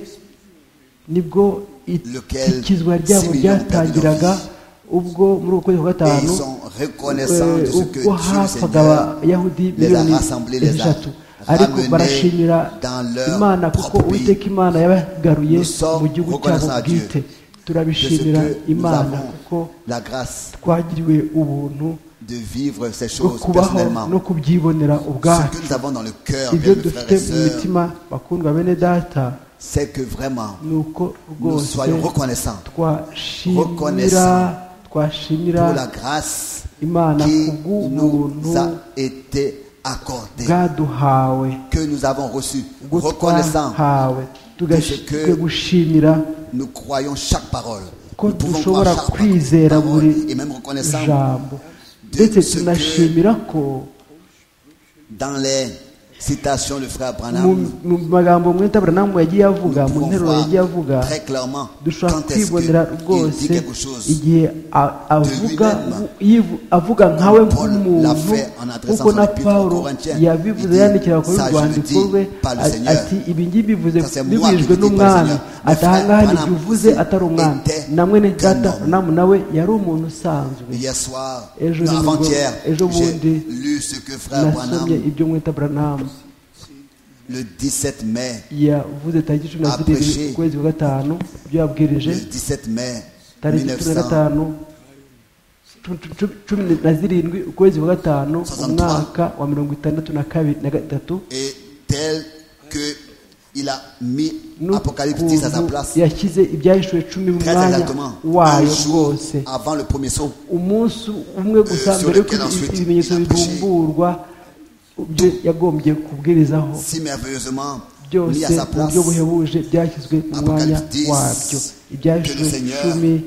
nibwo lequel itikizwa six ryabo millions ryatangiraga perdus ubwo muri uko kwezi kwa et gatanu ils sont reconnaissants de eh, ce que Dieu ubwo le hapfaga Seigneur abayahudi les a miliyoni rassemblés, les a eshatu ariko ramenés barashimira dans leur imana propre kuko pays. uwiteka imana yabagaruye Nous sommes mu gihugu cyabo reconnaissants à Dieu bwite de ce turabishimira que nous imana avons kuko la grâce twagiriwe ubuntu de vivre ces no choses kubaho personnellement. no kubyibonera Ce ubwacu que nous avons dans le cœur, ibyo bien, mes frères dufite et mu sœurs, mitima bakundwa bene data c'est que vraiment, ni uko nous rwose soyons reconnaissants twashimira reconnaissants twashimira pour la grâce imana qui kubw'ubuntu nous a été accordée, bwaduhawe que nous avons reçue. ubwo Reconnaissants, twahawe que ce que- tugashwe gushimira nous croyons chaque parole. ko Nous pouvons dushobora croire chaque kwizera parole buri et même reconnaissants jambo de ndetse ce que tunashimira ko dans les citations du frère mu- Branham, mu magambo mwita buranamu yagiye avuga nous mu pouvons nteruro yagiye avuga voir très clairement dushobora quand est-ce kwibonera qu'il dit rwose quelque chose. igihe a- avuga lui-même. yivu- avuga nkawe Paul l'a nk'umuntu fait en adressant kuko son na épître aux pawulo Corinthiens. yabivuze Il dit, yandikira kuri Ça, je le rwandiko dis rwe par le a- Seigneur. ati ibi ngibi bivuze Ça, c'est moi bibijwe qui le dis par le n'umwana Seigneur. Mais atahangaha frère, n'igihe Branham uvuze atari umwana était na mwene data un homme. namu nawe yari umuntu usanzwe Hier soir, Et je non, vous- avant-hier, et je vous dis- j'ai lu ce que frère nasomye Branham, ibyo mwita buranamu le 17 mai, yavuze tariki cumi na zirindwi Apprêché. ukwezi kwa gatanu ibyo le yabwirije 17 mai tariki cumi na 1963, gatanu cu- cu- cu- cumi na zirindwi ukwezi kwa gatanu umwaka wa mirongo itandatu na kabiri na gatatu et tel que il a mis Apocalypse 10 à sa n'ukuntu place, yashyize ibyahishuwe cumi mu très mwanya exactement, un wayo jour rwose avant le premier saut. umunsi umwe gusa Euh, sur mbere lequel y'uko ibi- ensuite ibimenyetso il a prêché. bivumburwa byo yagombye kubwirizaho si merveilleusement mis byose à sa mu place buryo buhebuje byashyizwe mu mwanya Apocalypse 10, wabyo que ibyahishuwe le Seigneur cumi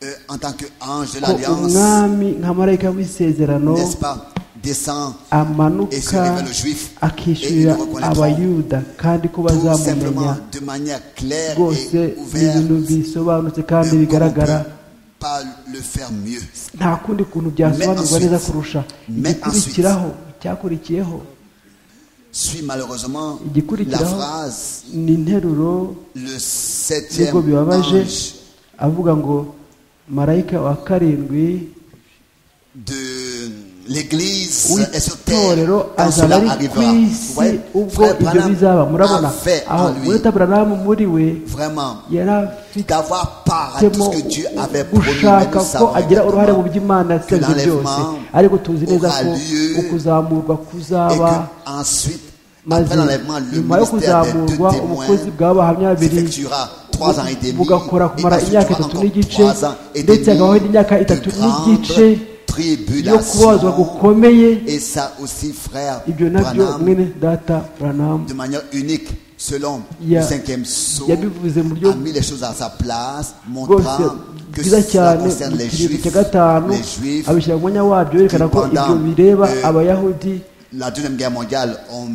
euh, en tant qu'ange de ko l'Alliance, umwami nka marayika w'isezerano n'est-ce pas, descend et se amanuka révèle aux Juifs et ils akishyurira le reconnaîtront abayuda kandi ko tout simplement bazamumenya de manière claire rwose et ni ibintu ouverte. bisobanutse euh, kandi comme on bigaragara peut pas le faire mieux. nta kundi kuntu byasobanurwa ensuite- neza kurusha mais igikurikiraho icyakurikiyeho Suit malheureusement la igikurikiraho phrase ni interuro le nubwo septième bibabaje ange avuga ngo marayika wa karindwi de l'Église est sur terre w'itorero quand azaba cela ari ku arrivera. isi Ouais, ubwo frère ibyo Branham bizaba murabona a fait aho en lui mureta buranamu muri we vraiment yari afitemo d'avoir part à tout ce que Dieu avait promis. Mais gushaka nous ko savons agira uruhare mu exactement by'imana yasabye byose l'enlèvement ariko tuzi neza aura ko lieu ukuzamurwa et kuzaba que ensuite, maze après l'enlèvement, le nyuma yo ministère des deux kuzamurwa ubukozi témoins bw'abahamya babiri s'effectuera trois ans et demi. bugakora et kumara ensuite, imyaka tu auras itatu encore n'igice trois ans et ndetse demi hakabaho n'imyaka de itatu grandes n'igice yo kubabazwa tribulations. gukomeye Et ça aussi, frère ibyo nabyo Branham, mwene data buranamu de manière unique, selon Ya- le cinquième saut, yabivuze mu buryo a mis les choses à sa place, rwose montrant que bwiza cela cyane concerne mu les kiringo juifs, cya gatanu les juifs, abishyira mu mwanya wabyo yerekana ko ibyo Cependant, bireba euh, abayahudi la deuxième guerre mondiale ont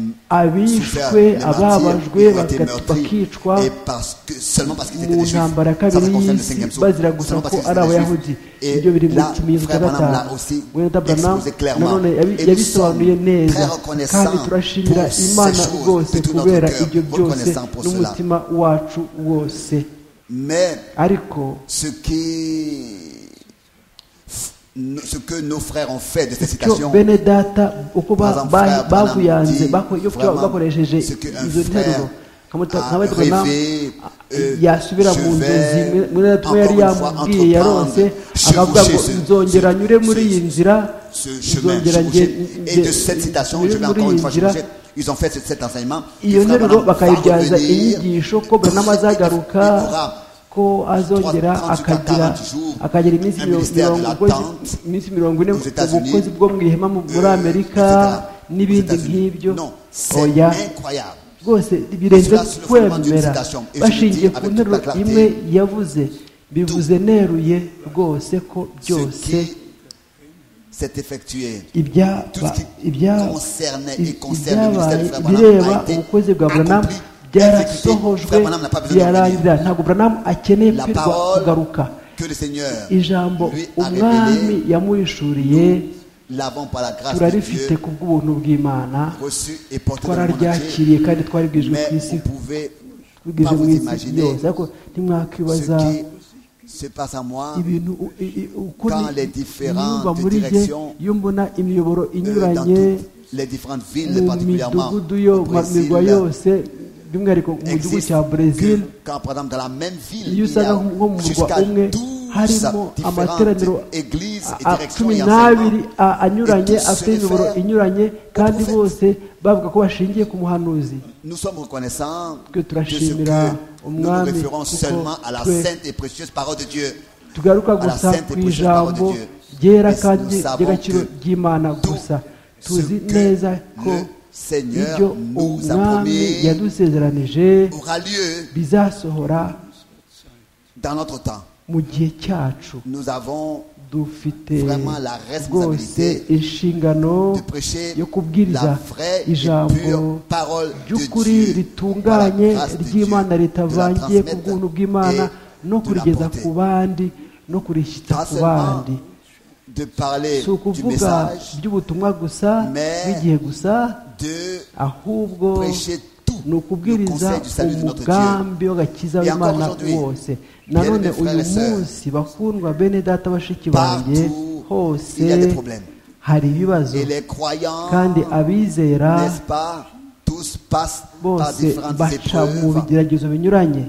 souffert abishwe les martyrs ababajwe qui ont été bagat- meurtris bakicwa et parce que seulement parce qu'ils étaient mu des juifs ntambara ya ça kabiri concerne le y'isi cinquième saut bazira gusa seulement ko parce qu'ils ari étaient des abayahudi juifs et ibyo biri mu là kimenyetso frère cya Branham l'a gatanu aussi wenda branam exposé clairement nanone yabi- et nous yabisobanuye sommes neza très kandi reconnaissants turashimira pour ces imana choses, rwose de tout notre kubera cœur, ibyo byose reconnaissants pour cela. n'umutima wacu wose mais ariko ce qui ce que nos frères ont fait de cette icyo citation bene data uko ba- Par exemple, ba- frère babuyanze Branham bako- dit iyo vraiment bakoresheje ce que un izo nteruro frère Nkamuta- a nkabatwa na- rêvé, euh, yasubira je mu nzozi vais mwe- mwe na tumwe yari encore une fois yamubwiye yaronse entreprendre, akavuga ngo chevaucher ce- nzongera ce- nyure muri ce- iyi nzira ce chemin nzongera nge- chevauché. et de cette citation je nyure vais muri encore iyi une fois nzira chevaucher. ils ont fait cet, cet enseignement iyo Le frère nteruro Branham va bakayibyaza revenir. inyigisho ko Branham azagaruka Il aura ko azongera 38 akagira jours, akagira iminsi un mirongo ministère de mirongo- l'attente iminsi mirongo ine aux États-Unis, ubukozi bwo mu ihema mu- muri euh, etc. amerika n'ibindi Aux États-Unis. nk'ibyo Non, c'est oya incroyable. rwose birenze Cela sur le fondement d'une kwemera citation. Et je bashingiye le dis ku avec nteruro toute la clarté. imwe yavuze bivuze neruye rwose ko ce byose qui s'est effectué ibya- tout ce qui ibya- concernait i- et concerne le ministère ibyabaye du frère bireba Branham a été ubukozi bwa buranamu accompli, exécuté. byarasohojwe Frère Branham n'a pas besoin de birarangira ntabwo buranamu akeneye La kwirwa parole kugaruka que le Seigneur ijambo lui a umwami révélé, yamuhishuriye l'avant par la grâce de turarifite Dieu, ku bw'ubuntu bw'imana reçu et porté dans le monde entier. twararyakiriye kandi twaribwijwe Mais ku isi vous pouvez twibwije pas mu vous isi imaginer yose ariko ntimwakwibaza ce qui se passe à moi ibintu u- i- i- uko Dans ni- les différentes niyumva muri jye directions, iyo mbona imiyoboro euh, dans inyuranye toutes les différentes villes, mu particulièrement midugudu yo au mu mirwa Brésil. yose by'umwihariko mu gihugu existe cya brezil que quand par exemple dans la même ville iyo il y usanga nko mu a murwa jusqu'à umwe 12 sa harimo amateraniro différentes églises et a- directions cumi et n'abiri enseignements. a- anyuranye Et tous afite se imiyoboro réfèrent inyuranye kandi prophète. bose bavuga ko bashingiye ku muhanuzi Nous sommes reconnaissants Que de ce turashimira que nous nous umwami référons kuko seulement à la twe- sainte et précieuse parole de Dieu. tugaruka à la gusa sainte et ku précieuse parole de ijambo Dieu. ryera Mais kandi nous savons ry'agaciro que ry'imana tout gusa ce tuzi que neza ko le Seigneur ibyo nous a umwami promis yadusezeranije Aura lieu bizasohora dans notre temps. mu gihe cyacu Nous avons dufite Vraiment la rwose responsabilité inshingano de prêcher yo kubwiriza la vraie et ijambo pure parole de ry'ukuri Dieu, ritunganye par la grâce de ry'imana Dieu, de la ritavangiye ku transmettre bwuntu bw'imana et no de kurigeza l'apporter. ku bandi no kurishyitsa pas ku seulement bandi de parler si du ukuvuga message, by'ubutumwa gusa mais bw'igihe gusa de ahubwo prêcher tout ni ukubwiriza le conseil du salut de notre umugambi w'agakiza Et encore w'imana aujourd'hui, wose nanone bien-aimés uyu frères et sœurs, munsi bakundwa bene data bashiki banjye partout hose il y a des problèmes. hari ibibazo Et les croyants, kandi abizera n'est-ce pas, tous passent par bose différentes baca mu épreuves bigeragezo binyuranye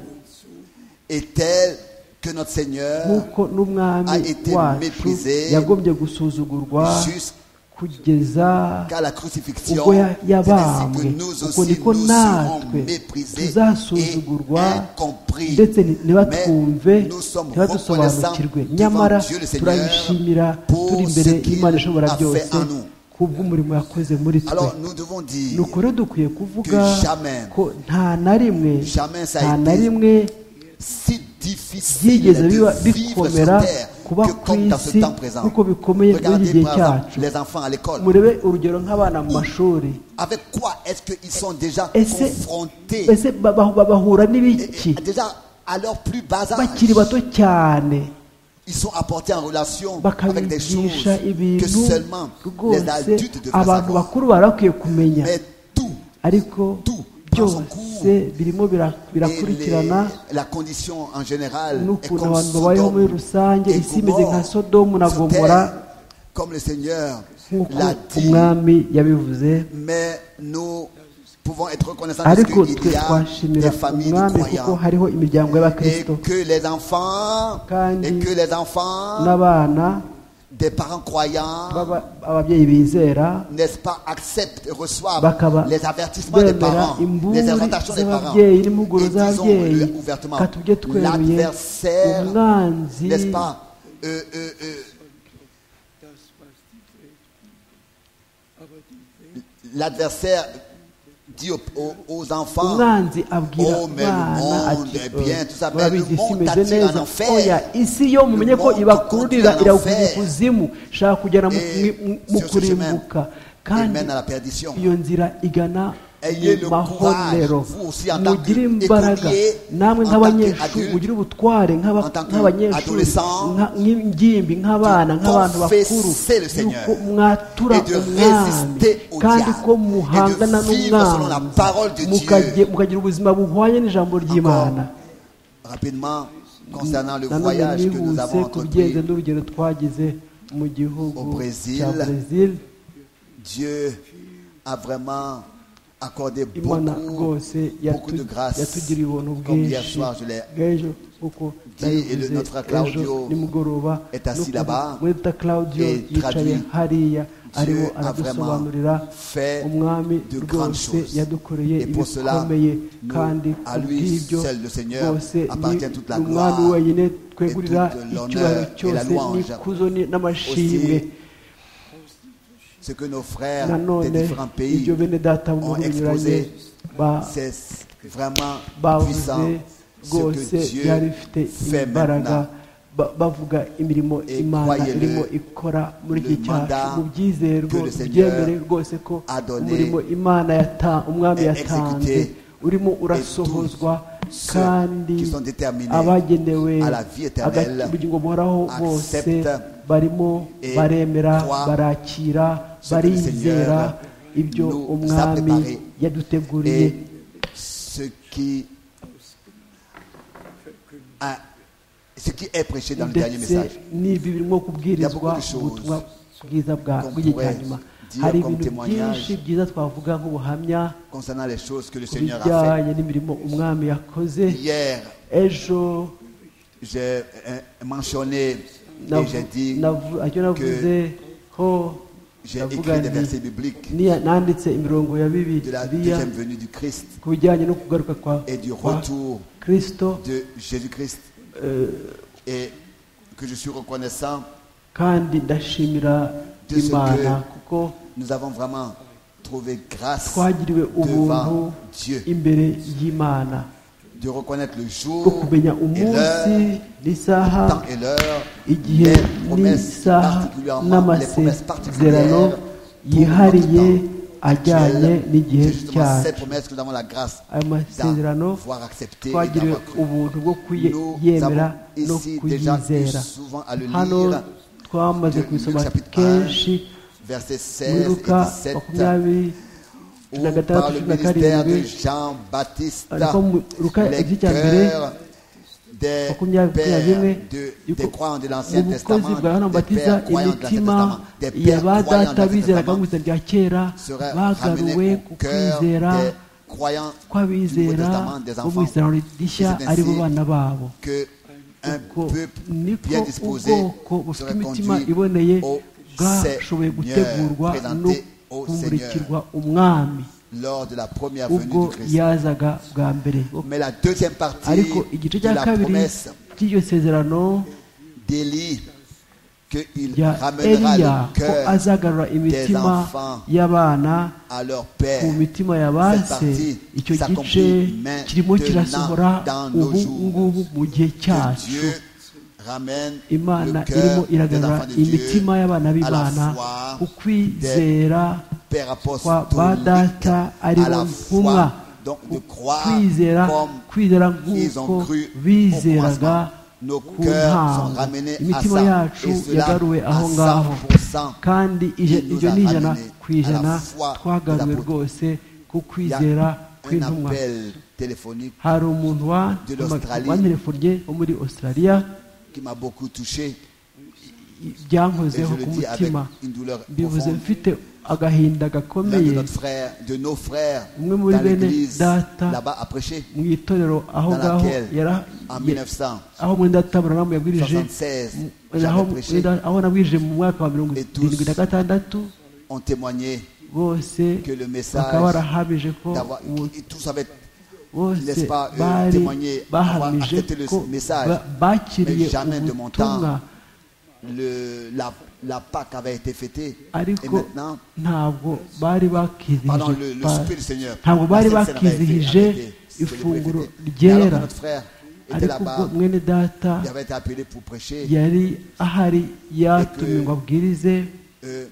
et telles que notre Seigneur nk'uko a n'umwami été wacu méprisé yagombye gusuzugurwa jusqu'à kugeza la crucifixion, ubwo ya- c'est ainsi yabambwe que nous ubwo aussi niko nous serons natwe méprisés et tuzasuzugurwa incompris. ndetse ni- Mais ntibatwumve nous sommes reconnaissants ntibadusobanukirwe devant nyamara Dieu le turayishimira Seigneur turi pour ce imbere y'imana qu'il ishobora a fait byose en nous. kubw'umurimo yakoze muri twe Alors nous devons dire nuko rero dukwiye kuvuga que jamais- ko nta na rimwe jamais ça a nta na été rimwe si difficile byigeze biba de vivre sur bikomera terre kuba que ku comme dans ce isi temps présent. nk'uko bikomeye muri iki Regardez gihe par exemple cyacu les enfants à l'école. murebe urugero nk'abana mu mashuri Avec quoi est-ce qu'ils sont déjà ese confrontés ese ba- ba- bahura Et- n'ibiki et Déjà à leur plus bas bakiri âge, bato cyane ils sont apportés en relation avec des choses bakabigisha que ibintu seulement les rwose adultes devraient abantu savoir. bakuru bari bakwiye kumenya Mais tout ariko tout byose birimo bira- et birakurikirana les- la condition en général est n'ukuntu comme abantu babayeho muri Sodome rusange et isi imeze nka Gomorrhe. sodomu na Sur gomora terre, comme le Seigneur nk'uko l'a dit umwami yabivuze Mais nous pouvons être reconnaissants parce ariko twe qu'il y a twashimira des familles de umwami kuko croyants hariho imiryango et y'abakristo que les enfants Kandi et que les enfants n'abana des parents croyants baba- ababyeyi bizera n'est-ce pas acceptent et reçoivent bakaba les avertissements des bemera parents les imburi exhortations des parents z'ababyeyi n'impuguro et z'ababyeyi disons ouvertement ka tujye tweruye l'adversaire umwanzi n'est-ce pas euh, euh, euh, l'adversaire dit aux, aux- aux enfants umwanzi abwira Oh, mais le abana monde ati est bien, tout ça, mais le monde murabizi imeze t'attire en neza enfer. oya isi yo mumenye ko monde ibakururira t'attire en irawukujya enfer. kuzimu shaka kugera mu- Et mu- mu sur ce kurimbuka il kandi mène à la perdition. iyo nzira igana Ayez mu le mahorero courage, vous aussi, en tant mugire que imbaraga écolier, namwe en tant nk'abanyeshuri qu'adulte, mugire ubutware nk'aba- en tant que nk'abanyeshuri adolescent, nka- nk'ingimbi nk'abana de nk'abantu bakuru confesser le Seigneur yuko mwatura et de umwami résister au kandi diable ko muhangana et de vivre selon la parole de n'umwanzi Dieu. mukajye- mukagira ubuzima buhwanye n'ijambo ry'imana Rapidement, concernant le nanone voyage que nous nihuse avons ku bigenda entrepris, n'urugero twagize mu gihugu Au Brésil. cya brezil Dieu a vraiment accordé imana beaucoup, rwose beaucoup de yatu- grâce. yatugiriye ubuntu Comme hier bwinshi soir, je l'ai bw'ejo kuko Dit, et le- nabivuze, notre Claudio ejo nimugoroba est assis no là-bas kuva- mweta claudio et yicaye traduit. hariya arimo Dieu a vraiment aradusobanurira fait umwami de grandes rwose choses. yadukoreye Et pour cela, ibikomeye nous, kandi à ku lui bw'ibyo seul le Seigneur rwose ni appartient toute la umwami gloire wenyine twegurira et toute icyubahiro l'honneur et la cyose louange. n'ikuzo ni- n'amashimwe Aussi, ce que nos frères nanone des différents pays ibyo bene data mu ont bihugu binyuranye exposé, ba- c'est vraiment bavuze puissant ce rwose que Dieu byari bifite fait imbaraga maintenant. ba- bavuga imirimo Et imana croyez-le, irimo ikora muri le iki cyacu mandat mubyizere que le rwose Seigneur byemere rwose ko a donné umurimo imana yata umwami est yatanze exécuté urimo et urasohozwa tous ceux kandi qui sont déterminés abagenewe à la vie éternelle aga- ubugingo buhoraho bose acceptent barimo et baremera croient barakira ce que le barizera Seigneur ibyo nous a umwami préparé. yaduteguriye Et ce qui, a- ce qui est prêché dans le dernier ndetse message. n'ibi Il y birimo a kubwirizwa beaucoup de choses ubutumwa bwiza bwa qu'on bw'igihe cya pourrait nyuma dire hari comme ibintu témoignage byinshi byiza twavuga nk'ubuhamya concernant les choses que le ku Seigneur a bijyanye n'imirimo umwami yakoze fait. Hier, ejo j'ai euh, mentionné et j'ai dit Navu- icyo navuzeho j'ai navuga écrit des nti versets bibliques niya- nanditse imirongo ya de la bibiliya deuxième venue du Christ ku bijyanye no kugaruka kwa et du kwa retour kirisito de Jésus-Christ eh, et que je suis reconnaissant. kandi ndashimira De ce imana que- kuko Nous avons vraiment trouvé grâce twagiriwe ubuntu devant Dieu imbere y'imana de reconnaître le bwo jour kumenya et l'heure, umunsi n'isaha le temps et l'heure, igihe les promesses n'isaha particulièrement les promesses n'amasezerano particulières yihariye actuelles. ajyanye n'igihe C'est justement ces cyacu promesses que nous avons la grâce ayo masezerano d'avoir accepté et twagiriwe d'avoir cru. ubuntu bwo Nous kuyemera avons no ici déjà eu kuyizera souvent à le hano lire twamaze de Luc kubisoma chapitre 1, kenshi versets muri 16 luka et 17. makumyabiri où na par gatandatu le cumi na ministère de karindwi Jean-Baptiste, ariko mu- Luka les igice cya mbere cœurs des makumyabiri na rimwe pères de, des yuko croyants de l'Ancien mu bukozi Testament, bwa yohana des mubatiza pères croyants de l'Ancien imitima Testament, des ya pères croyants ba de data l'Ancien bizeraga mu Testament biza bya kera seraient bagaruwe ramenés ku au cœur kwizera des croyants du Nouveau kw'abizera Testament, des bo mu enfants. isezerano rishya Et c'est ari bo ainsi bana babo Que un Uko peuple niko bien disposé ubwoko bufite serait imitima conduit iboneye au bwashoboye gutegurwa Seigneur, no présenté au kumurikirwa Seigneur umwami lors de la première ubwo venue du Christ. yazaga bwa mbere Mais la deuxième partie ariko igice de cya la kabiri promesse cy'iryo sezerano d'Élie qu'il rya ramènera eliya le ko cœur azagarura imitima enfants y'abana à leur père. ku mitima ya ba Cette se partie icyo gice s'accomplit kirimo kirasohora maintenant dans nos ubu jours. ngubu mu gihe Que cyacu Dieu ramène imana le irimo cœur des iragarura enfants de Dieu imitima y'abana à la b'imana foi ku kwizera Père kwa apostolique, ba data à ari bo la ntumwa foi, donc de ku croire kwizera comme kwizera ils ont nk'uko cru au bizeraga commencement. Nos ku cœurs sont ntango ramenés à imitima ça. yacu Et cela yagaruwe aho à ngaho 100%. kandi ije- Il nous ibyo a ni ijana ramenés ku à la ijana foi twagaruwe de l'apôtre. rwose Il ku y a kwizera un kw'intumwa appel téléphonique hari umuntu wa- De l'Australie. wanterefonnye wo muri australia qui m'a beaucoup touché. i- Et byankozeho je le ku dis avec mutima une douleur mbivuze profonde. mfite L'un agahinda de gakomeye notre frère, de nos frères, Umwe dans muri bene l'église, data. là-bas, a prêché mu itorero aho Dans ngaho laquelle, yara- en ye- 1976. aho mwenda taburamu yabwirije mu- j'avais aho prêché. mwenda- aho nabwirije mu mwaka wa mirongo Et tous irindwi na gatandatu ont témoigné bose que le message bakaba barahamije ko d'avoir. uwo- et Tous avaient bose n'est-ce pas, euh, bari témoigner, avoir bahamije accepté le ko message, ba- bakiriye mais jamais de mon ubutumwa temps. le, la, la Pâque avait été fêtée. Et ariko maintenant, ntabwo bari Pardon, le- bakizihije le ba- Spirit du Seigneur. ntabwo La bari Sainte Seine avait été bakizihije arrêtée, célébrée, ifunguro fêtée. Mais alors que ryera notre frère était ariko ubwo là-bas, mwene data il avait été appelé pour prêcher yari ahari yatumye ngo abwirize euh,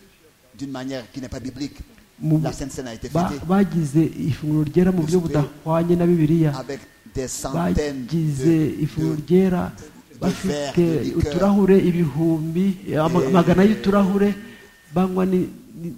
d'une manière qui n'est pas biblique. mu La Sainte Seine a été ba- fêtée bagize ifunguro ryera mu buryo budahwanye na bibiliya avec des centaines bagize de, ifunguro de- ryera bafite verres, de liqueurs. uturahure ibihumbi ama- amagana y'uturahure banywa ni- ni-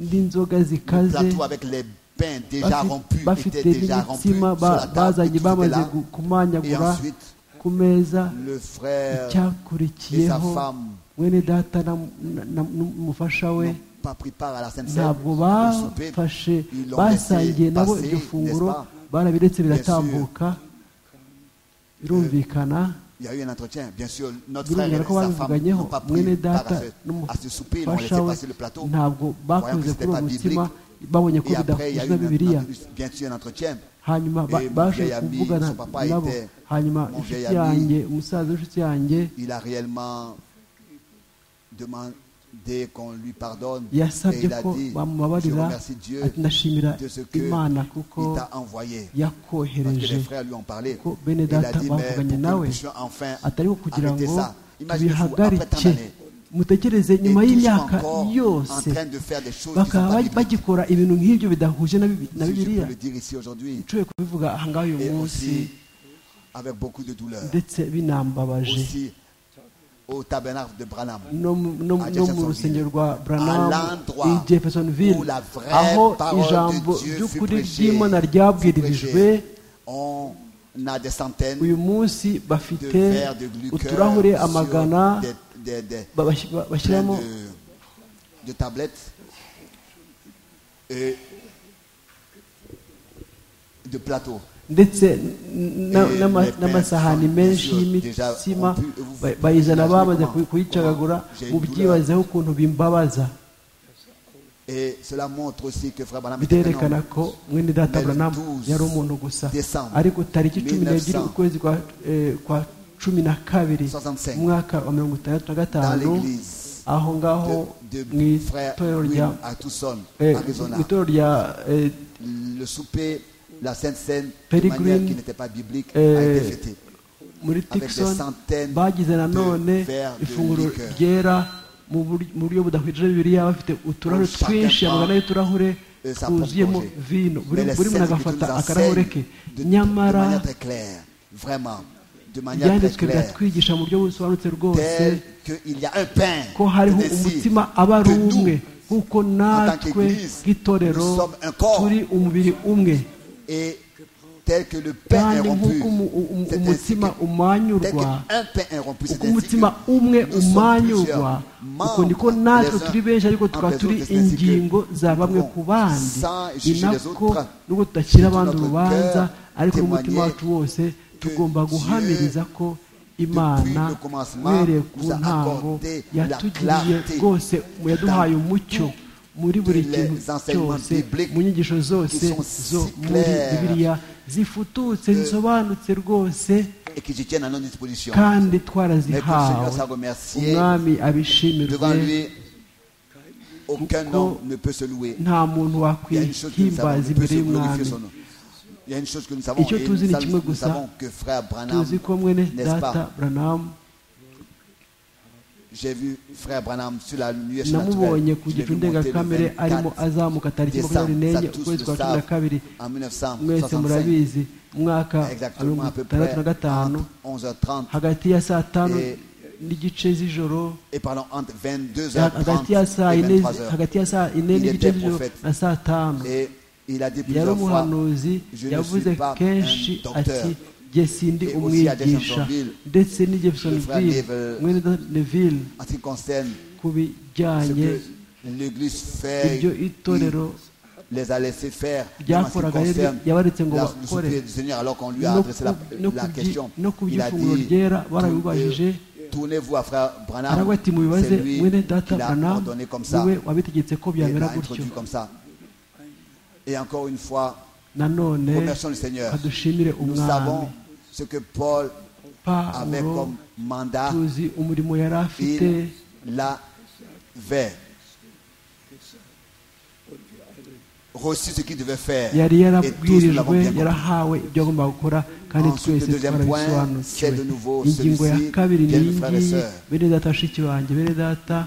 n'inzoga zikaze plateaux avec les pains déjà Bafi- rompus bafite étaient déjà rompus n'imitsima sur ba- la table. bazanye et tout était bamaze là. gu- Et kumanyagura ensuite, ku meza le frère et sa icyakurikiyeho femme mwene data na- na- na- n'umufasha we n'ont pas pris part à la Sainte Seine. ntabwo au souper. bafashe Ils l'ont laissé basangiye nabo passer, iryo funguro n'est-ce pas barabiretse Bien sûr. biratambuka birumvikana Il y a eu un entretien. Bien sûr, notre frère birumvikana et ko sa femme babivuganyeho n'ont pas pris mwene part data à ce, à ce souper. Ils ont laissé n'umufasha we passer le plateau. ntabwo voyant que bakoze c'était kuri uwo pas mutima biblique. babonye ko Et après, il y a eu bidahuje un, na bibiliya un- bien sûr un entretien. hanyuma ba- Et mon baje vieil ami, kuvugana son papa nabo était hanyuma mon inshuti vieil ami. yanjye umusaza w'inshuti yanjye Il a réellement demandé qu'on lui pardonne. Et yasabye il a ko dit, je bamubabarira remercie Dieu ati ndashimira de ce que imana kuko il t'a envoyé. Parce que yakohereje les frères lui ont parlé. Kuko Il bene a data dit, mais pour bavuganye que nous nawe puissions enfin atari ko kugira arrêter ngo ça. Imaginez-vous, après tant tubihagarike d'années, mutekereze et nyuma tous y'imyaka encore en yose train de faire des choses qui sont bakaba pas ba- bibliques. bagikora ibintu nk'ibyo bidahuje na Bibi- na Si je bibiliya peux le dire ici aujourd'hui, nshoboye kubivuga aha ngaha uyu et munsi aussi avec beaucoup de douleur. ndetse binambabaje Aussi au tabernacle de Branham. no mu- no mu- no mu rusengero rwa branham À l'endroit i jeffersonville où la vraie aho parole ijambo de Dieu fut ry'ukuri prêchée, ry'imana fut ryabwirijwe prêchée. On a des centaines uyu munsi de bafite verres de glucose uturahure amagana sur des, des, des, ba- bas- ba- plein bashyiramo de, de tablettes et de de plateaux. ndetse n- na- Eh, n'ama- les pains n'amasahani sont menshi déjà- déjà y'imitsima rompus, et vous- ba- bayizana vous- bamaze comment- kuyicagagura comment- j'ai mu une byibazeho ukuntu bimbabaza Et cela montre aussi que Frère Branham était un biterekana homme. ko mwene data Mais le Branham 12 yari umuntu gusa décembre ariko tariki cumi n'ebyiri 1900, ukwezi kwa eh, kwa cumi na kabiri 65, mu mwaka wa mirongo itandatu na dans gatanu l'église aho ngaho de, de mu frère itorero rya Will à Tucson, eh, Arizona. mu itorero rya eh, Le souper, la Sainte Seine, de Perry manière Green, qui n'était pas biblique, a euh, été fêtée. muri des tikson centaines bagize nanone de verres de ifunguro liqueur. ryera mu buri- mu buryo budahwije bibiliya bafite uturahure Chacun twinshi prend amagana y'uturahure et sa twuzuyemo propre gorgée. vino buri Mais les buri scènes muntu agafata que tu nous akarahure ke enseignes de, de nyamara manière très claire, vraiment, de manière très ibyanditswe claire, biratwigisha mu buryo busobanutse rwose tel qu'il y a un pain ko hariho de désir umutima aba ari que umwe nous, kuko natwe qu'Église, nk'itorero nous sommes un corps. turi umubiri umwe et tel que le pain est kandi rompu, nk'uko umu- umu- c'est ainsi umutima que- tel umanyurwa qu'un pain est rompu, c'est uko ainsi que umutima umwe nous sommes umanyurwa plusieurs uko niko membres natwe les uns turi benshi ariko entre tukaba les turi autres, c'est ainsi que ingingo za nous bamwe pouvons ku bandi sans ni juger les nako autres, nubwo tudacira de abandi notre urubanza cœur, ariko n'umutima témoigner wacu wose que tugomba Dieu, guhamiriza ko imana le commencement, uhereye ku nous a ntango accordé la yatugiriye clarté rwose yaduhaye dans umucyo muri buri les kintu enseignements cyose bibliques mu nyigisho zose qui sont zo si muri claires bibiliya zifututse zisobanutse rwose et qui se tiennent à notre disposition. kandi Mais que le Seigneur twarazihawe soit remercié. umwami Devant abishimirwe lui, aucun Kuko homme ne peut se louer. nta muntu Il y a une chose que nous savons, wakwihimbaza ne peut imbere se glorifier y'umwami son nom. Il y a une chose que nous savons, Icyo et tuzi nous, ni savons- kimwe nous gusa. savons que frère Branham, tuzi ko mwene n'est-ce data pas, buranamu j'ai vu frère Branham sur la nuit namubonye ku Je l'ai vu gicu monter le ndengakamere arimo 24 azamuka tariki makumyabiri décembre, n'enye ça tous le ukwezi kwa cumi na savent, kabiri en mwese 1965, murabizi mu mwaka wa exactement mirongo à peu itandatu près na gatanu entre 11h30 hagati ya saa tanu Et- n'igice z'ijoro et pardon, entre hagati ya 22h30 saa et ine 23h. hagati ya saa ine Il n'igice était z'ijoro prophète. na saa tanu Et il a dit yari plusieurs fois, umuhanuzi je ne yavuze suis pas kenshi un docteur. ati jye sindi Et aussi umwigisha à Jeffersonville, ndetse ni jeffersonville le frère Neville, mwene neville en ce qui concerne ku ce bijyanye que l'Église fait, ibyo itorero il les a laissés faire, Ya même en ce qui koraga rero concerne yabaretse ngo la- le bakore. souper du Seigneur, alors qu'on lui a no adressé la, ku- no la ku byi- question. no ku Il a by'ifunguro dit, ryera barabibajije. tournez- tournez-vous à frère Branham, aravuga ati mubibaze c'est lui mwene data qui l'a branam ordonné comme ça, niwe wabitegetse ko et l'a byamera gutyo introduit comme ça. Et encore une fois, nanone remercions le Seigneur. adushimire Nous umwami savons ce que Paul avait pawulo comme mandat, tuzi umurimo yari afite il l'avait reçu ce qu'il devait faire. yari Et tous nous l'avons yarabwirijwe bien compris. yarahawe ibyo agomba gukora kandi Ensuite, twese le deuxième point, twarabisobanukiwe c'est de nouveau ingingo ya celui-ci, kabiri bien ni mes frères et ngiyi sœurs. bene data bashiki banjye bene data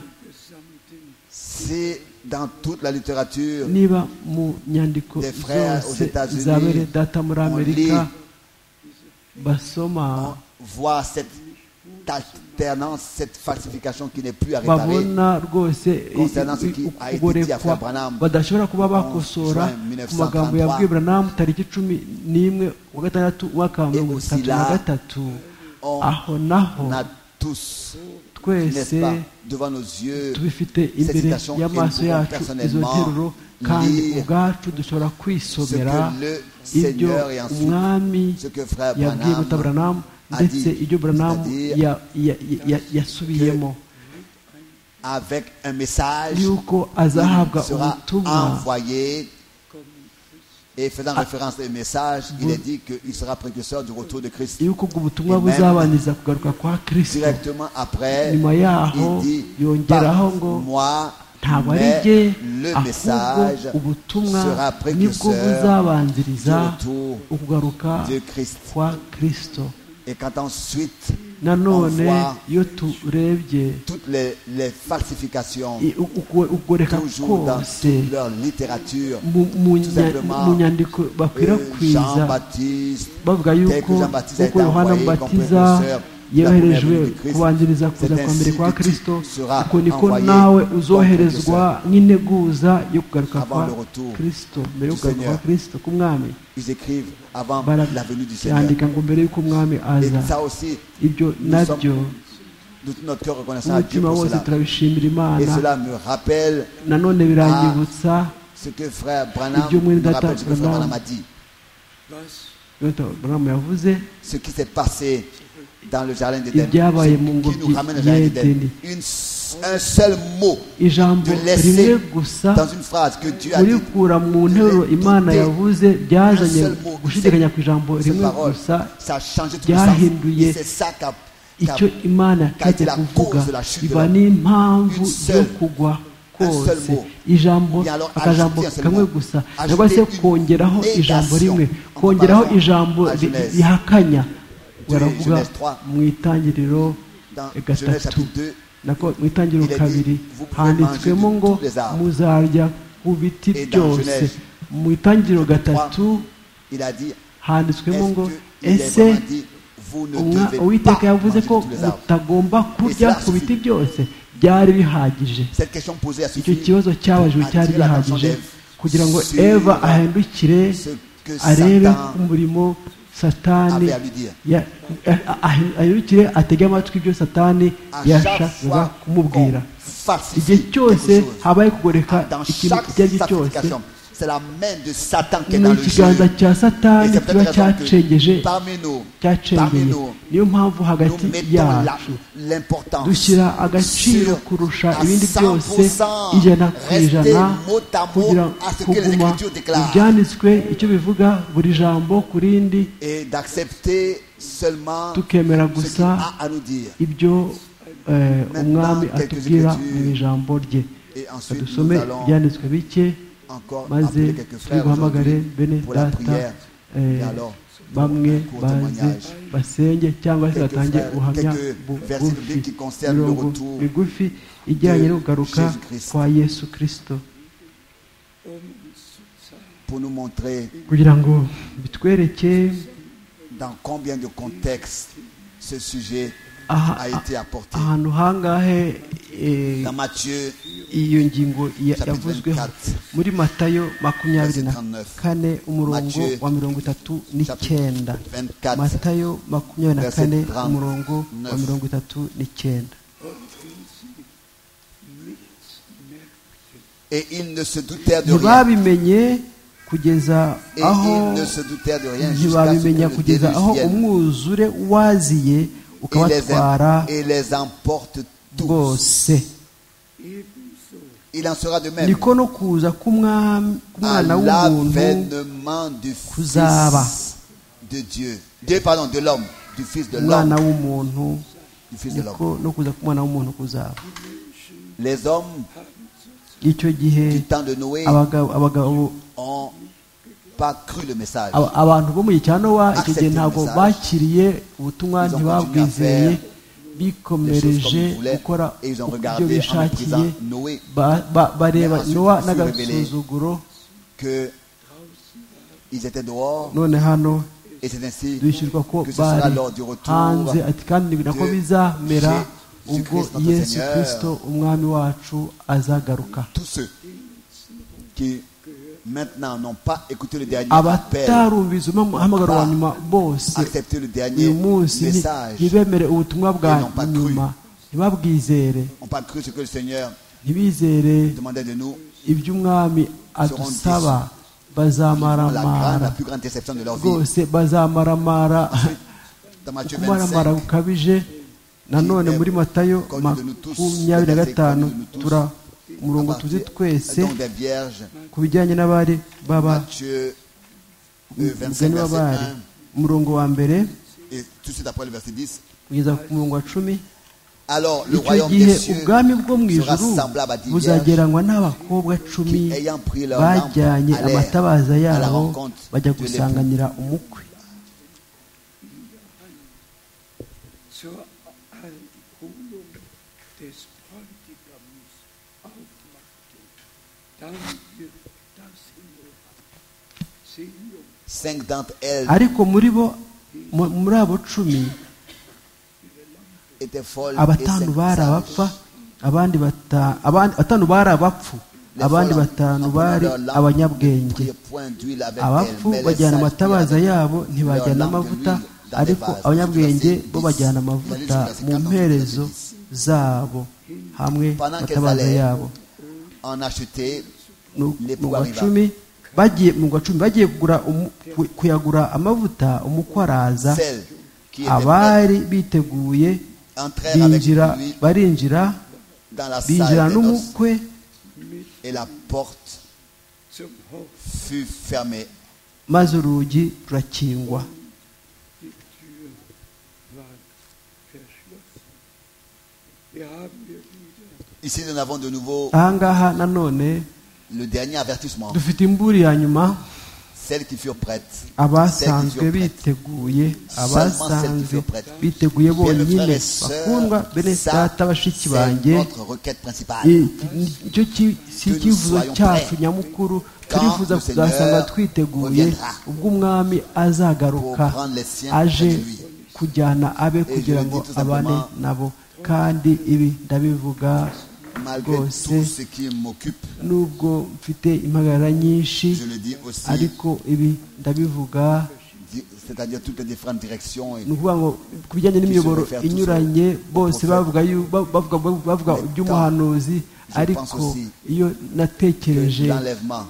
C'est dans toute la littérature niba mu nyandiko Des frères aux zose États-Unis, za bene data muri on amerika lit, basoma on voit cette alternance, cette falsification qui n'est plus à réparer. babona rwose i- Concernant ce i- qui a été dit à ukugorekwa Frère Branham, badashobora kuba en bakosora juin ku magambo 1933, yabwiye buranamu tariki cumi n'imwe wa gatandatu umwaka wa Et mirongo aussi itatu na là, gatatu on aho naho On a tous, twese n'est-ce pas, devant nos yeux, tubifite cette imbere citation et nous y'amaso pouvons yacu izo nteruro personnellement kandi lire ubwacu dushobora ce kwisomera que le ibyo Seigneur et ensuite umwami ce que Frère yabwiye Branham guta buranamu a ndetse dit, ibyo buranamu c'est-à-dire ya- ya- ya- ya- yasubiyemo avec un message yuko azahabwa il sera ubutumwa envoyé et faisant référence au message, il est dit qu'il sera précurseur du retour de Christ. yuko ubwo butumwa Amen. buzabaniriza kugaruka kwa kirisito Directement après, nyuma yaho il dit yongeraho par ngo moi, ntabwo ari mais jye le ahubwo message ubutumwa sera nibwo précurseur. buzabanziriza du retour ukugaruka de Christ. kwa kirisito Et quand ensuite on nanone voit iyo turebye toutes les, les falsifications, i- u- uko- ukugoreka toujours dans kose toute leur littérature, mu- mu tout nya- simplement, mu nyandiko euh, bakwirakwiza Jean-Baptiste, bavuga tel yuko que Jean-Baptiste a nk'uko été yohana envoyé comme mubatiza précurseur de la première yoherejwe venue du Christ, kubanziriza kuza c'est kwa mbere ainsi kwa que tu kirisito seras uko niko envoyé nawe comme uzoherezwa précurseur. nk'integuza yo kugaruka Avant kwa le retour kirisito mbere yo du kugaruka kwa Seigneur. kirisito k'umwami Ils écrivent avant bara- la venue du Seigneur. byandika ngo mbere y'uko umwami Et aza ça aussi, ibyo nous nabyo sommes de tout notre cœur reconnaissant à Dieu umutima pour wose cela. turabishimira Et imana cela me rappelle nanone biranyibutsa ce que frère Branham Ibyo mwene me data rappelle ce que frère Branham Branham a dit. buramu yavuze ce qui s'est passé dans le jardin d'Éden, ibyabaye mu ce qui nous ngobyi ramène au ya jardin d'Éden. edeni Une- Un seul mot ijambo de rimwe laisser gusa dans une phrase que Dieu a dit, kurikura mu nteruro imana yavuze byazanye gushidikanya ku ijambo cette rimwe parole, gusa ça a changé tout le sens. byahinduye Et c'est ça qu'a qu'a- icyo imana yategetse kuvuga biba n'impamvu yo kugwa kose ijambo akajambo kamwe gusa cyangwa se kongeraho ijambo rimwe kongeraho ijambo rihakanya baravuga mu itangiriro dans Genèse gatatu chapitre 2, nako mu itangiriro kabiri handitswemo ngo muzarya ku biti byose mu itangiriro gatatu il a dit, handitswemo est-ce ngo que il est ese vraiment dit, vous ne Umwa- devez uwiteka pas yavuze manger ko de tous les arbres mutagomba kurya ku biti byose byari bihagije Cette question posée a icyo suffi kibazo cyabajijwe attirer cyari l'attention gihagije d'Ève kugira ngo sur eva ahindukire ce que arebe Satan umurimo satani avait à lui dire. ya- a- a- ahi- ahindukire atege amatwi ibyo satani À chaque yashakaga fois qu'on kumubwira igihe falsifie cyose quelque chose, habaye kugoreka dans ikintu chaque icyo ari cyo cyose sacrification, c'est la main de Satan qui est ni dans le ikiganza jeu. cya Et satani c'est kiba peut-être la raison cyacengeje que parmi nous, parmi cyacengeye nous, niyo mpamvu nous hagati mettons la- yacu l'importance dushyira agaciro sur kurusha à ibindi byose 100% ijana ku rester ijana mot à mot kugira à ce que les kuguma Écritures déclarent. ibyanditswe icyo bivuga buri jambo ku rindi et d'accepter seulement ce qu'il tukemera gusa a à nous dire. ibyo eh, umwami atubwira mu ijambo rye Et ensuite, dusome nous allons ibyanditswe bike encore maze appeler quelques frères duhamagare aujourd'hui bene pour la data prière. eh, Et alors, bamwe pour baze témoignage. basenge cyangwa se Quelques batange frères, ubuhamya quelques bu- versets bugufi bibliques qui concernent le mirongo retour migufi ijyanye no kugaruka Jésus-Christ. kwa yesu kirisito Pour nous montrer kugira ngo bitwereke dans combien de contextes ce sujet aha- a été apporté. ahantu hangahe eh, Dans Matthieu, iyo ngingo ya- Chapitre yavuzweho 24, muri matayo makumyabiri na verset 39, kane umurongo Matthieu, wa mirongo itatu n'icyenda 24, matayo makumyabiri na verset kane 39. umurongo wa mirongo itatu n'icyenda et ils ne se doutèrent de rien. ntibabimenye kugeza Et aho ils ne se doutèrent de rien jusqu'à ce que ntibabimenya le kugeza déluge aho vienne umwuzure waziye et les, ukabatwara em- et les emporte tous. bwose Il en sera de même niko no kuza k'umwami- à k'umwana w'umuntu l'avènement du Fils Kuzaba. de Dieu. Dieu, pardon, de l'homme, du Fils de umwana l'homme, w'umuntu du Fils de l'homme. niko no kuza k'umwana w'umuntu kuzaba Les hommes icyo du gihe temps de Noé abagabo abagabo- ont pas cru le message. aba- abantu bo mu gihe cya nowa icyo gihe Accepted ntabwo message. bakiriye ubutumwa Ils ont ntibabwizeye continué à faire des choses bikomereje comme ils voulaient, gukora et ils ont uko regardé ibyo en bishakiye méprisant Noé. ba- ba- bareba Mais ensuite, ils se nowa sont n'agasuzuguro que ils étaient dehors none hano et c'est ainsi bishyurwa ko que ce sera bari lors du retour hanze ati kandi ni nako de bizamera Jésus-Christ, ubwo notre yesu Seigneur. kirisito umwami wacu azagaruka tous ceux qui maintenant n'ont pas écouté le dernier appel, abatarumviza umuhamagaro wa nyuma bose accepté le dernier uyu munsi nti- message, ntibemere ubutumwa bwa Ils n'ont pas cru. nyuma ntibabwizere n'ont pas cru ce que le Seigneur ntibizere demandait de nous, iby'umwami adusaba la grande, bazamaramara la plus grande déception de leur vie. rwose bazamaramara Dans Matthieu kumaramara 25, gukabije nanone muri matayo makumyabiri na gatanu tura à umurongo tuzi partir twese donc des vierges, ku bijyanye n'abari baba Matthieu euh, 25, umugani verset w'abari 1, umurongo wa mbere et tout de suite après le verset 10, kugeza ku murongo wa cumi alors le icyo royaume gihe des cieux ubwami bwo mu sera ijuru semblable à dix vierges buzageranywa n'abakobwa cumi qui, ayant pris leur lampe, bajyanye allèrent amatabaza à la yabo rencontre bajya de l'époux. gusanganira umukwe Zur Erholung des Bräutigams aufmachten. Dann wird das Himmelreich Sehung Cinq d'entre elles ariko muri bo mu- muri abo cumi étaient folles et abatanu cinq bari sages. abapfa abandi bata- abandi- batanu bari abapfu Les abandi folles, batanu en prenant bari leur lampe, ne abanyabwenge priaient point d'huile avec abapfu elles, mais bajyana les sages amatabaza priaient avec yabo ntibajyana leur lampe amavuta d'huile dans les ariko vases. abanyabwenge Verset bo 10. bajyana amavuta mu mperezo zabo hamwe Pendant qu'elles amatabaza allaient, yabo en acheter Nu- Les mu wa pouvoir cumi bagiye mu gacumi bagiye kugura umu- ku- kuyagura amavuta umukwe araza Celle qui était prête abari biteguye entrèrent avec binjira lui barinjira dans la binjira salle des noces, n'umukwe et la porte zum Haus. fut fermée. maze urugi rurakingwa Die Türen waren verschlossen. Hier haben wir wieder Ici, nous avons de nouveau aha ngaha nanone le dernier avertissement. dufite imburi ya nyuma Celles qui furent prêtes. Celles qui abasanzwe furent prêtes. biteguye abasanzwe biteguye Bien, le frère bonyine et sœur, bakundwa bene ça, data c'est bashiki banjye notre requête principale. I- icyo ki- si icyifuzo cyacu nyamukuru turifuza kuzasanga twiteguye ubwo umwami azagaruka aje kujyana abe kugira ngo abane nabo kandi ibi ndabivuga Malgré rwose tout ce qui m'occupe, nubwo mfite impagarara nyinshi je le dis aussi, ariko ibi ndabivuga di- c'est-à-dire toutes les différentes directions. Et ni ukuvuga ngo ku bijyanye n'imiyoboro inyuranye bose bavuga yu- ba- bavuga bavuga iby'umuhanuzi ariko iyo natekereje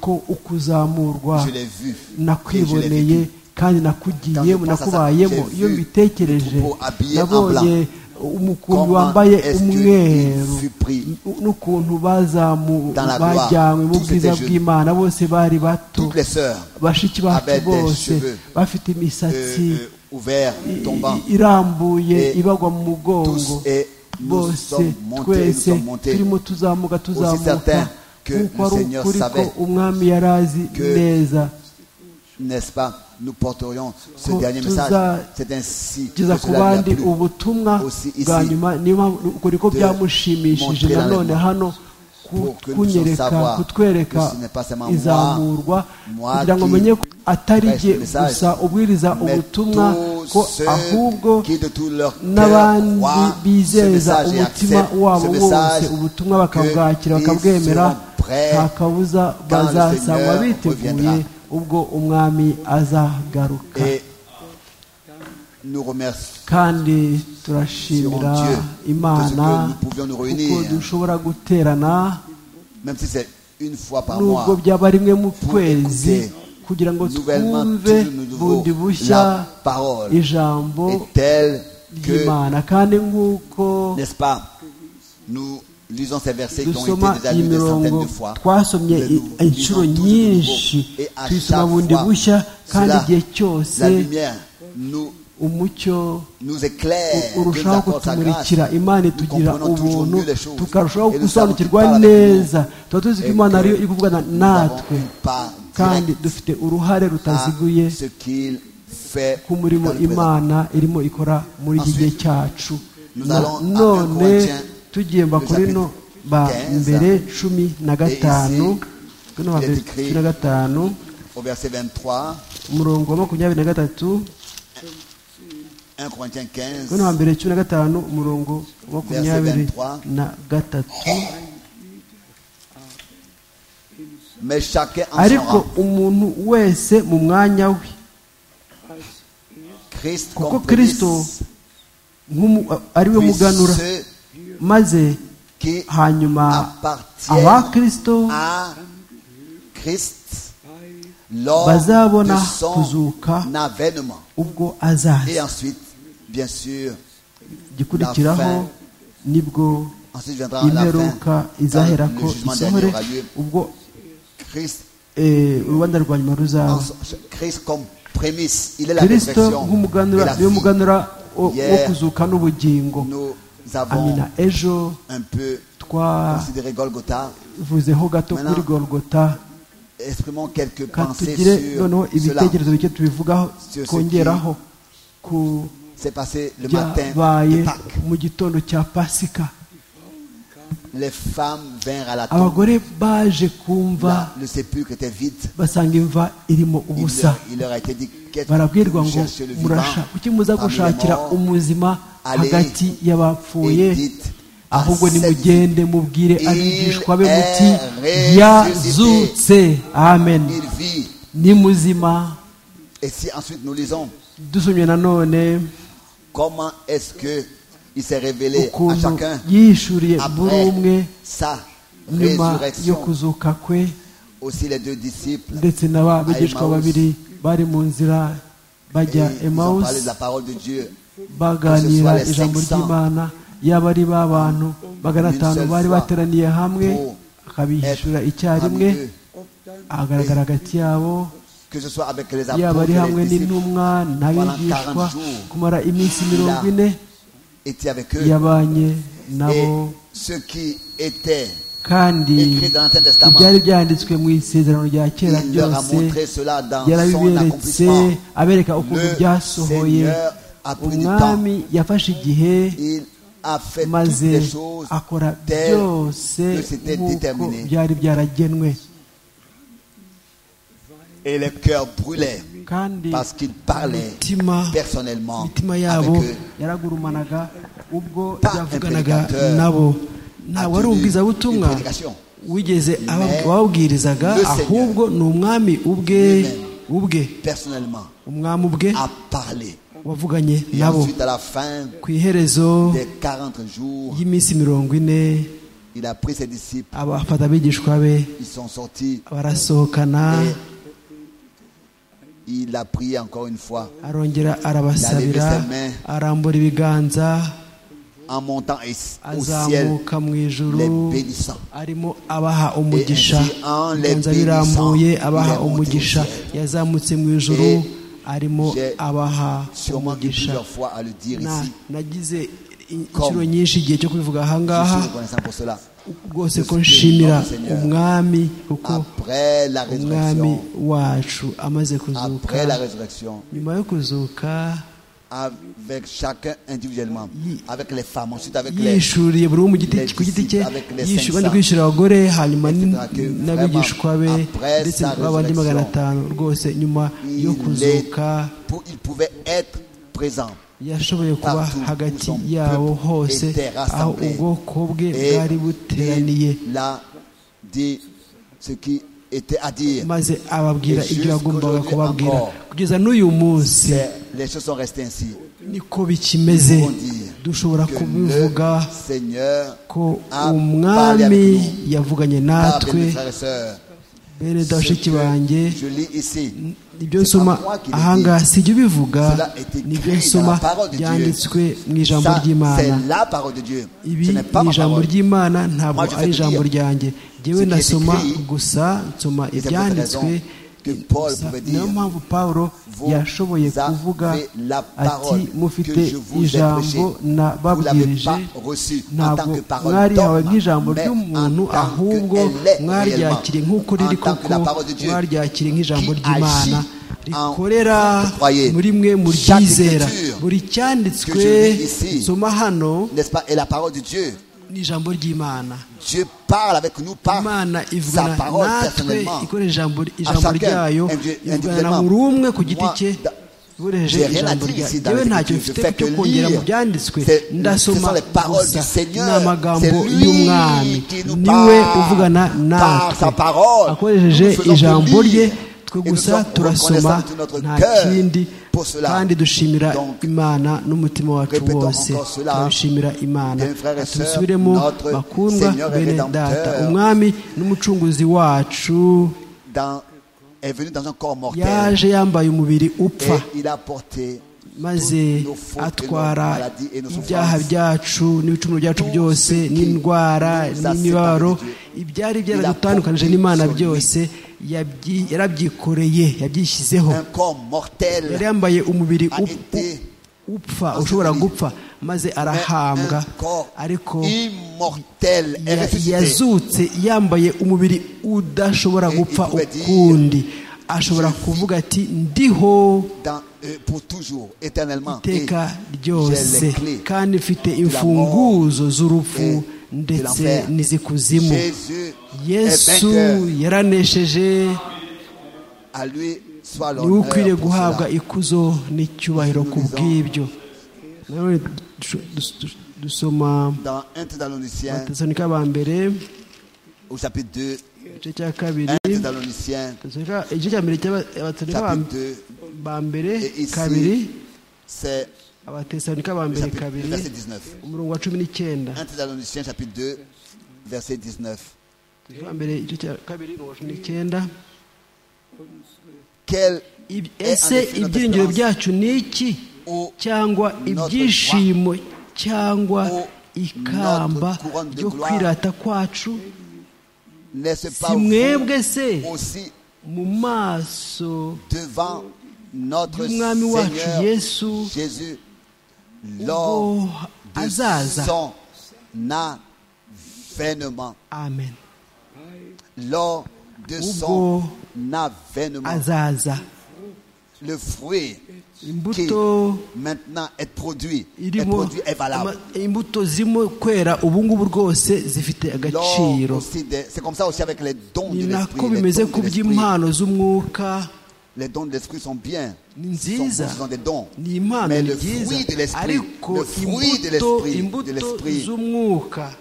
ko ukuzamurwa je l'ai vu. et je l'ai nakwiboneye vécu. kandi nakugiyemo Quand je pense à ça, nakubayemo j'ai iyo vu mbitekereje le troupeau habillé en nabonye umukumbi Comment wambaye est-ce que umweru il fut pris n'ukuntu bazamu dans la gloire? bajyanywe mu Tous bwiza étaient jeunes. bw'imana bose bari bato Toutes les sœurs, bashiki bacu avaient des bose cheveux, bafite euh, imisatsi euh, ouverts, i- tombants, i- irambuye Et ibagwa mu mugongo tous et nous bose sommes montés, nous twese sommes montés. turimo tuzamuka tuzamuka certain que nk'uko le ari Seigneur ukuri ko savait umwami yari azi que neza N'est-ce pas Nous porterions ce Ko dernier tuza- message. C'est ainsi que kugeza ku cela lui a bandi plu. ubutumwa Aussi ici, bwa nyuma niyo mpamvu ubwo niko de byamushimishije montrer nanone l'enlèvement. hano ku- Pour que nous kunyereka savoir kutwereka que ce n'est pas seulement izamurwa moi, moi kugira ngo qui menye ko atari prêche jye le message, gusa ubwiriza Mais ubutumwa tous ko ceux ahubwo qui de tout leur cœur n'abandi croient ce bizeza message et umutima acceptent wabo ce wose message ubutumwa que bakabwakira ils bakabwemera seront prêts nta kabuza quand le bazasangwa Seigneur biteguye reviendra. ubwo umwami azagaruka Et nous remercions. kandi turashimira Dieu, imana parce que nous pouvions nous kuko réunir. dushobora guterana Même si c'est une fois par mois, nubwo byaba rimwe mu kwezi écouter kugira ngo nouvellement, twumve toujours nous nouveau, bundi bushya la parole ijambo est telle que, ry'imana kandi nk'uko n'est-ce pas, nous lisons ces versets qui ont dusoma été déjà iyi lus des centaines mirongo de fois. twasomye Mais nous i- inshuro lisons tout de nyinshi nouveau. Et à tuyisoma chaque bundi fois, bushya kandi cela, igihe cyose la lumière nous, umucyo nous éclaire, u- Dieu nous urushaho accorde sa grâce. kutumurikira imana Nous itugira comprenons toujours ubuntu mieux les choses. tukarushaho Et le Seigneur qui gusobanukirwa parle avec nous, neza tuba tuzi ko et imana que ariyo iri kuvugana nous natwe avons une part kandi directe dufite uruhare à rutaziguye ce qu'il fait ku murimo dans le présent. imana irimo ikora muri iki gihe Ensuite, cyacu nous Na- allons à un none Corinthiens, tugiye le bakorino chapitre ba 15, mbere cumi na gatanu Bakorino ba il est mbere écrit- cumi na gatanu Au verset 23, umurongo wa makumyabiri na gatatu 1 Corinthiens Bakorino ba 15, mbere cumi na gatanu umurongo wa makumyabiri 23. na gatatu mais chacun en son ariko rang. umuntu wese mu mwanya we Christ kuko comme kristo prémisse, nk'umu- ari we puis muganura ceux maze qui hanyuma appartiennent aba kristo à Christ lors Bazabona de son kuzuka. avènement. ubwo azaza Et ensuite, bien sûr, igikurikiraho La fin. nibwo ensuite viendra la imperuka fin, izahera quand ko le jugement dernier isohore aura lieu. ubwo Christ, eh, urubanza rwa nyuma en- ruzaba Christ comme prémisse, il est la kirisito résurrection et nk'umuganura la niwe vie. muganura wo wo Yeah. kuzuka n'ubugingo Nous avons amina ejo un peu considéré Golgotha. twavuzeho gato Maintenant, kuri golgota Exprimons quelques pensées katugire noneho sur cela. ibitekerezo bike tubivugaho Sur ce twongeraho ku C'est passé le matin byabaye de Pâques. mu gitondo cya pasika Les femmes vinrent à la tombe. abagore baje kumva Là, le sépulcre était vide. basanga imva irimo Il ubusa leur, il leur a été dit qu'est-ce que barabwirwa vous ngo cherchez le vivant murasha kuki muza parmi les gushakira morts umuzima Allez, hagati y'abapfuye et dites à ahubwo cette nimugende mubwire Il abigishwa be muti est yazutse amen Il vit. ni muzima Et si ensuite nous lisons dusomye nanone comment est-ce que il s'est révélé à ukuntu chacun yishuriye buri umwe après sa nyuma yo résurrection. kuzuka kwe aussi les deux disciples. ndetse n'aba bigishwa babiri bari mu nzira Et ils bajya ont parlé de emawusi la parole de Dieu. baganira ijambo ry'imana yaba ari b'abantu magana atanu bari bateraniye hamwe akabishyura Parmi icyarimwe eux, agaragara hagati yabo Que ce soit avec les yaba ari apôtres, hamwe les disciples, n'intumwa n'abigishwa kumara iminsi mirongo ine était avec eux. yabanye Et nabo ce qui était kandi écrit dans l'Ancien Testament, ibyari byanditswe mu isezerano rya kera il leur a byose montré cela dans son yarabiberetse accomplissement. abereka ukuntu Le byasohoye Seigneur a pris du temps. umwami yafashe igihe Il a fait toutes maze les choses akora telles byose que c'était nk'uko déterminé. byari byaragenwe et le cœur brûlait kandi parce qu'il parlait imitima personnellement imitima avec yabo eux. yaragurumanaga ubwo Pas un yavuganaga prédicateur nabo a ntabwo ari tenu une ubwizabutumwa prédication. wigeze aba- Mais ababwirizaga le Seigneur ahubwo ni umwami ubwe lui-même ubwe Personnellement, umwami ubwe a parlé. wavuganye Et nabo ensuite, à la fin ku iherezo des 40 jours, y'iminsi mirongo ine il a pris ses disciples, abafata abigishwa be ils sont sortis, barasohokana Et il a prié encore une fois arongera arabasabira Yalevé ses mains. arambura ibiganza en montant et- au ciel, azamuka mu ijuru les bénissant. arimo abaha umugisha Et ainsi, en les ibiganza birambuye bénissant, abaha il est monté au umugisha ciel. yazamutse mu ijuru Et arimo j'ai abaha Sûrement dit umugisha plusieurs fois à le dire Na- ici. nagize in- Comme. inshuro nyinshi igihe cyo kubivuga Je ahangaha suis reconnaissant pour cela. rwose ko Dufite nshimira impamvu, Seigneur. umwami kuko Après la umwami résurrection, wacu amaze kuzuka après la résurrection, nyuma yo kuzuka avec chacun individuellement, Yi- avec les femmes, ensuite avec les yishuriye buri umwe mu giti les ku giti cye disciples avec les yishu- 500, abandi kwishyura abagore hanyuma etc., n- que vraiment n'abigishwa be après ndetse sa n'abandi résurrection, magana atanu rwose nyuma yo il, est- kuzuka pour- il pouvait être présent. yashoboye kuba partout où hagati son yabo peuple hose était aho rassemblé. ubwoko bwe Et bwari buteraniye il a dit ce qui était à dire. maze ababwira Et ibyo yagombaga jusqu'aujourd'hui kubabwira encore. kugeza n'uyu munsi C'est- Les choses sont restées ainsi. niko bikimeze Nous pouvons dire dushobora que kubivuga le Seigneur ko a parlé avec umwami nous. yavuganye Ah, bien, natwe frères et sœurs, bene ce bashiki que banjye je lis ici, ibyo c'est pas nsoma moi qui le ahangaha si ibyo bivuga Cela est écrit nibyo dans la nsoma parole de Dieu. byanditswe mu ijambo ça, c'est ry'imana la parole de Dieu. ibi Ce n'est pas ni ma ijambo parole. ry'imana ntabwo Moi, je vais ari te ijambo dire ryanjye ce jyewe qui est nasoma écrit. gusa nsoma Et c'est pour cette ibyanditswe raison que Paul Gusa pouvait niyo dire, mpamvu pawulo vous yashoboye avez kuvuga la ati parole mufite que je vous ai ijambo prêchée. Vous l'avez nababwirije pas reçue en tant ntabwo que parole mwaryahawe d'homme, nk'ijambo mais ry'umuntu en tant ahubwo qu'elle est réellement. mwaryakiriye nk'uko riri En tant que koko la parole de Dieu mwaryakiriye nk'ijambo qui ry'imana agit en rikorera vous qui croyez. muri mwe Chaque muryizera écriture buri cyanditswe que je lis ici, nsoma hano N'est-ce pas Et la parole de Dieu. ni ijambo ry'imana Dieu parle avec nous par imana sa ivugana parole natwe personnellement. ikoresha ijambo À ijambo chacun, ryayo individu- ivugana na individuellement. buri umwe ku giti Moi, cye da- Yohereje j'ai rien ijambo à dire rya- ici dans Yewe les ntacyo Écritures, mfite je fais cyo que kongera mu lire. byanditswe C'est- ndasoma ce sont les paroles gusa du Seigneur. ni amagambo C'est lui y'umwami qui nous niwe parle uvugana par sa natwe parole. akoresheje Nous faisons que ijambo rye lire. twe Et nous gusa sommes turasoma reconnaissants de notre nta cœur kindi pour cela. kandi dushimira Donc, imana n'umutima wacu répétons wose encore cela. turabishimira imana Bien, frères et sœurs, tubisubiremo notre bakundwa Seigneur et bene data Rédempteur. umwami n'umucunguzi wacu Dans, est venu dans un corps mortel. yaje yambaye umubiri Et upfa il a porté maze nos fautes et nos atwara maladies et nos ibyaha souffrances. byacu n'ibicumuro byacu Tout byose ce qui n'indwara nous a n'imibabaro séparés de Dieu. ibyari Il byaradutandukanije a n'imana porté sur lui. byose yabyi- yarabyikoreye yabyishyizeho un corps mortel. yari yambaye umubiri a up- été upfa ushobora gupfa maze mais arahambwa un corps ariko immortel est ya- ressuscité. yazutse yambaye umubiri udashobora Et gupfa il pouvait dire, ukundi ashobora "Je vis kuvuga ati ndiho dans, euh, pour toujours, éternellement. Et iteka j'ai les ryose clés. kandi mfite mort imfunguzo z'urupfu et de ndetse l'enfer. n'izikuzimu Jésus est yesu vainqueur. yaranesheje À lui soit niwe l'honneur. ukwiriye pour guhabwa cela. ikuzo n'icyubahiro ku bw'ibyo nawe dusoma Dans 1 Thessaloniciens, abatesanika ba mbere au chapitre 2, igice cya kabiri 1 Thessaloniciens, Thessalonica- igice cya mbere cy'abatesanika chapitre 2, ba mbere Et ici, kabiri c'est abatesanika ba le mbere chapitre- kabiri le verset 19. umurongo wa cumi n'icyenda 1 Thessaloniciens, chapitre 2, verset 19. icya mbere igice cya kabiri mirongo cumi n'icyenda Quel Ib- est en ese effet notre ibyiringiro espérance byacu ni iki ou cyangwa ibyishimo cyangwa ou ikamba notre couronne de ryo gloire? kwirata kwacu n'est-ce si pas vous mwebwe se aussi mu maso devant notre y'umwami wacu Seigneur yesu Jésus lors ubwo de azaza son avènement. amen Lors de son Ubwo avènement, azaza le fruit qui imbuto maintenant est produit, est irimo produit est valable. ama- imbuto zirimo kwera ubu ngubu rwose zifite Lors agaciro aussi des- C'est comme ça aussi avec les dons ni de l'esprit. nako Les bimeze dons ku de l'esprit. by'impano z'umwuka Les dons de l'esprit sont bien. ni Sont, bons, ce sont nziza des dons. ni impano Mais ni le fruit de byiza l'esprit, le ariko fruit de imbuto l'esprit, de imbuto l'esprit z'umwuka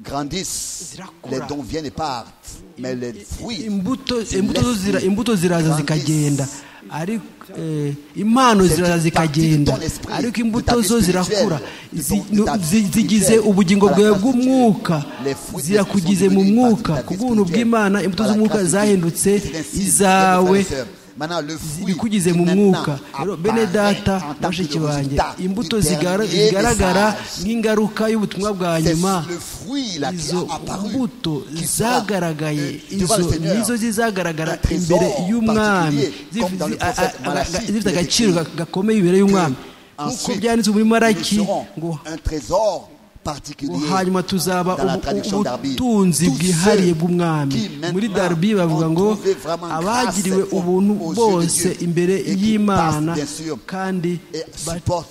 grandissent. Zirakura. Les dons viennent et partent. Mais les I- fruits, imbuto c'est imbuto zo zira- l'esprit. imbuto ziraza Grandissent. zikagenda ariko eh, impano C'est ziraza une zikagenda partie de ton esprit, ariko de imbuto ta vie zo zirakura spirituelle, Zi- de ton- de ta vie zi- zigize spirituelle, ubugingo à la bwawe place bw'umwuka Les fruits de zirakugize l'esprit mu sont devenus une partie de mwuka ta vie ku bw'ubuntu spirituelle. bw'imana imbuto À la z'umwuka grâce de Dieu. zahindutse C'est ainsi, izawe frères et sœurs. Maintenant, le fruit zikugize qui mu maintenant mwuka rero bene apparaît en data tant que bashiki le banjye résultat du imbuto dernier zigara- zigaragara message. nk'ingaruka y'ubutumwa bwa C'est nyuma le fruit là qui izo a apparu, mbuto qui sera, euh, zagaragaye devant le izo Seigneur, nizo zizagaragara un trésor imbere y'umwami particulier, comme dans le Zifi- a- prophète a- a- Malachi, zifite il est agaciro écrit gakomeye imbere y'umwami que nk'uko ensuite, byanditse muri nous maraki serons ngo un trésor particulier ngo hanyuma tuzaba dans la ubu- traduction Darby. ubutunzi Tous bwihariye ceux bw'umwami qui maintenant muri darbi bavuga ont ngo trouvé vraiment abagiriwe grâce ubuntu aux yeux de bose Dieu imbere et qui y'imana passent, bien sûr, kandi et ba- supporte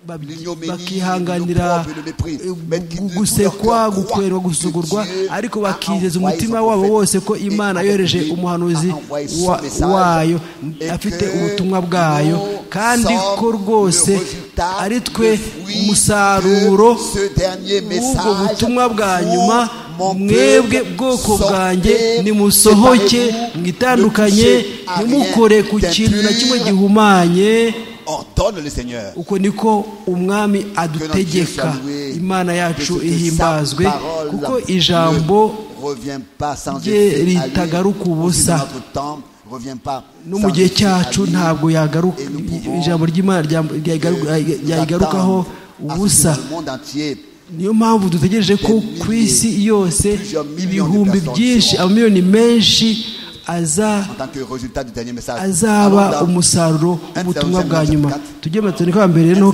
ba- l'ignominie, bakihanganira l'opprobre, le mépris. eh, gu- Mais qui ne gusekwa douleur croit gukorerwa que gusugurwa Dieu ariko a bakizeza envoyé umutima son wabo prophète wose ko et imana avec yohereje lui umuhanuzi a envoyé son wa- message wayo et afite que ubutumwa bwayo nous kandi ko sommes rwose le résultat, ari twe le fruit umusaruro de ce dernier ubwo message butumwa bwa pour nyuma mon mwebwe peuple, bwoko sortez, bwanjye nimusohoke séparez-vous, mwitandukanye ne touchez à rien ntimukore ku kintu na kimwe d'impur. gihumanye ordonne le Seigneur uko niko umwami adutegeka Que notre Dieu soit loué, imana yacu que cette ihimbazwe sainte parole kuko ne ijambo revient pas sans rye effet à lui, ritagaruka au fil de ubusa. notre temps, revient pas no sans mu gihe effet à cyacu lui. ntabwo yagaruka Et nous pouvons ijambo ry'imana ryam- ryagaru- que ryayigarukaho l'attendre à ce que ubusa dans le monde entier niyo mpamvu dutegereje ko ku isi yose ibihumbi byinshi amamiliyoni menshi aza en tant que résultat du dernier message. azaba Alors, dans umusaruro w'ubutumwa bwa nyuma tujye mu batesanika ba mbere no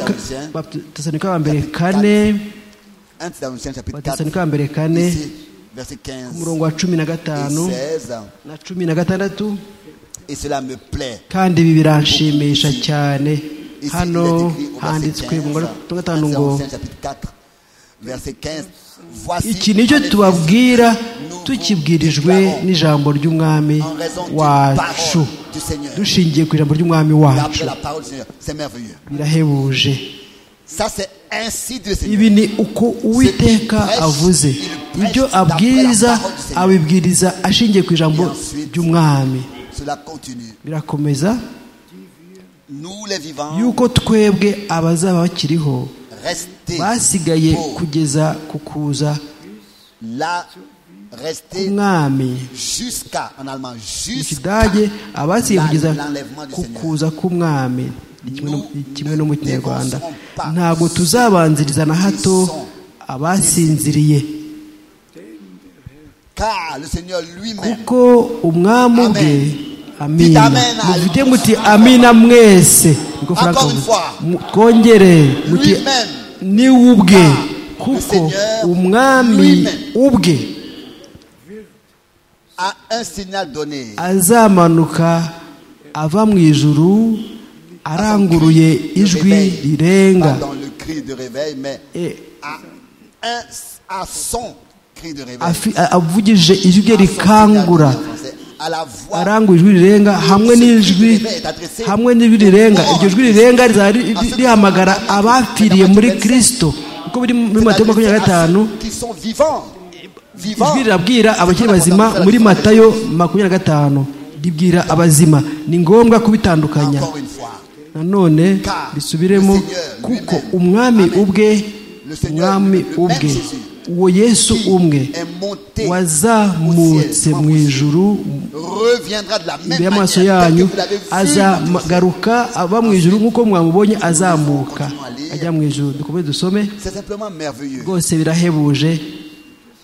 batesanika ba mbere kane 1 Thessaloniciens chapitre 4, batesanika ba mbere kane ici, verset 15 ku murongo wa cumi na et gatanu 16. na cumi na gatandatu Et cela me plaît. kandi ibi biranshimisha cyane Ici, hano il est écrit au verset 15, handitswe mu murongo wa gatanu 1 ngo Thessaloniciens chapitre 4, verset 15. Voici, iki nicyo en effet, tubabwira nous vous tukibwirijwe déclarons n'ijambo ry'umwami en raison d'une wacu parole du Seigneur. dushingiye ku ijambo ry'umwami D'après wacu la parole du Seigneur, c'est merveilleux. birahebuje Ça, c'est ainsi de Seigneur. ibi ni uko uwiteka avuze ibyo abwiriza abibwiriza ashingiye ku ijambo ry'umwami Cela continue. birakomeza Nous, les vivants, yuko twebwe abazaba bakiriho restez basigaye pauvres. kugeza ku kuza là, restez k'umwami jusqu'à, en allemand, mu jusqu'à kidage abasigaye kugeza ku kuza k'umwami ni kimwe no- ni kimwe no mu kinyarwanda ntabwo tuzabanziriza na hato abasinziriye car le Seigneur lui-même kuko umwami ubwe Amen. amina Amen. mufite muti amina mwese niko Encore Frank une avuze. fois. Mu- twongere muti Lui-même. ni ubwe Ah, le kuko Seigneur umwami lui-même. ubwe a un signal donné azamanuka ava mu ijuru aranguruye Le ijwi réveil, rirenga pas dans le cri de réveil, mais Eh, à, un, à son cri de réveil. afi- a- avugije ijwi rye À son signal donné en rikangura français, À la voix arangura ijwi rirenga hamwe n'ijwi hamwe n'ijwi rirenga iryo jwi rirenga rizaba ri- ri- rihamagara abapfiriye muri kirisito uko biri muri matayo makumyabiri na gatanu qui sont vivants. Vivants. ijwi rirabwira abakiri bazima muri matayo makumyabiri na gatanu ribwira abazima ni ngombwa kubitandukanya Encore une fois. nanone bisubiremo kuko umwami ubwe umwami ubwe uwo yesu umwe qui est monté au wazamutse ciel, en mu vous ciel, ijuru reviendra de la même imbere manière y'amaso telle que yanyu vous l'avez vu monter au ciel. azagaruka ava mu ijuru nk'uko mwamubonye azamuka ajya mu ijuru dukomeze dusome C'est simplement merveilleux. rwose birahebuje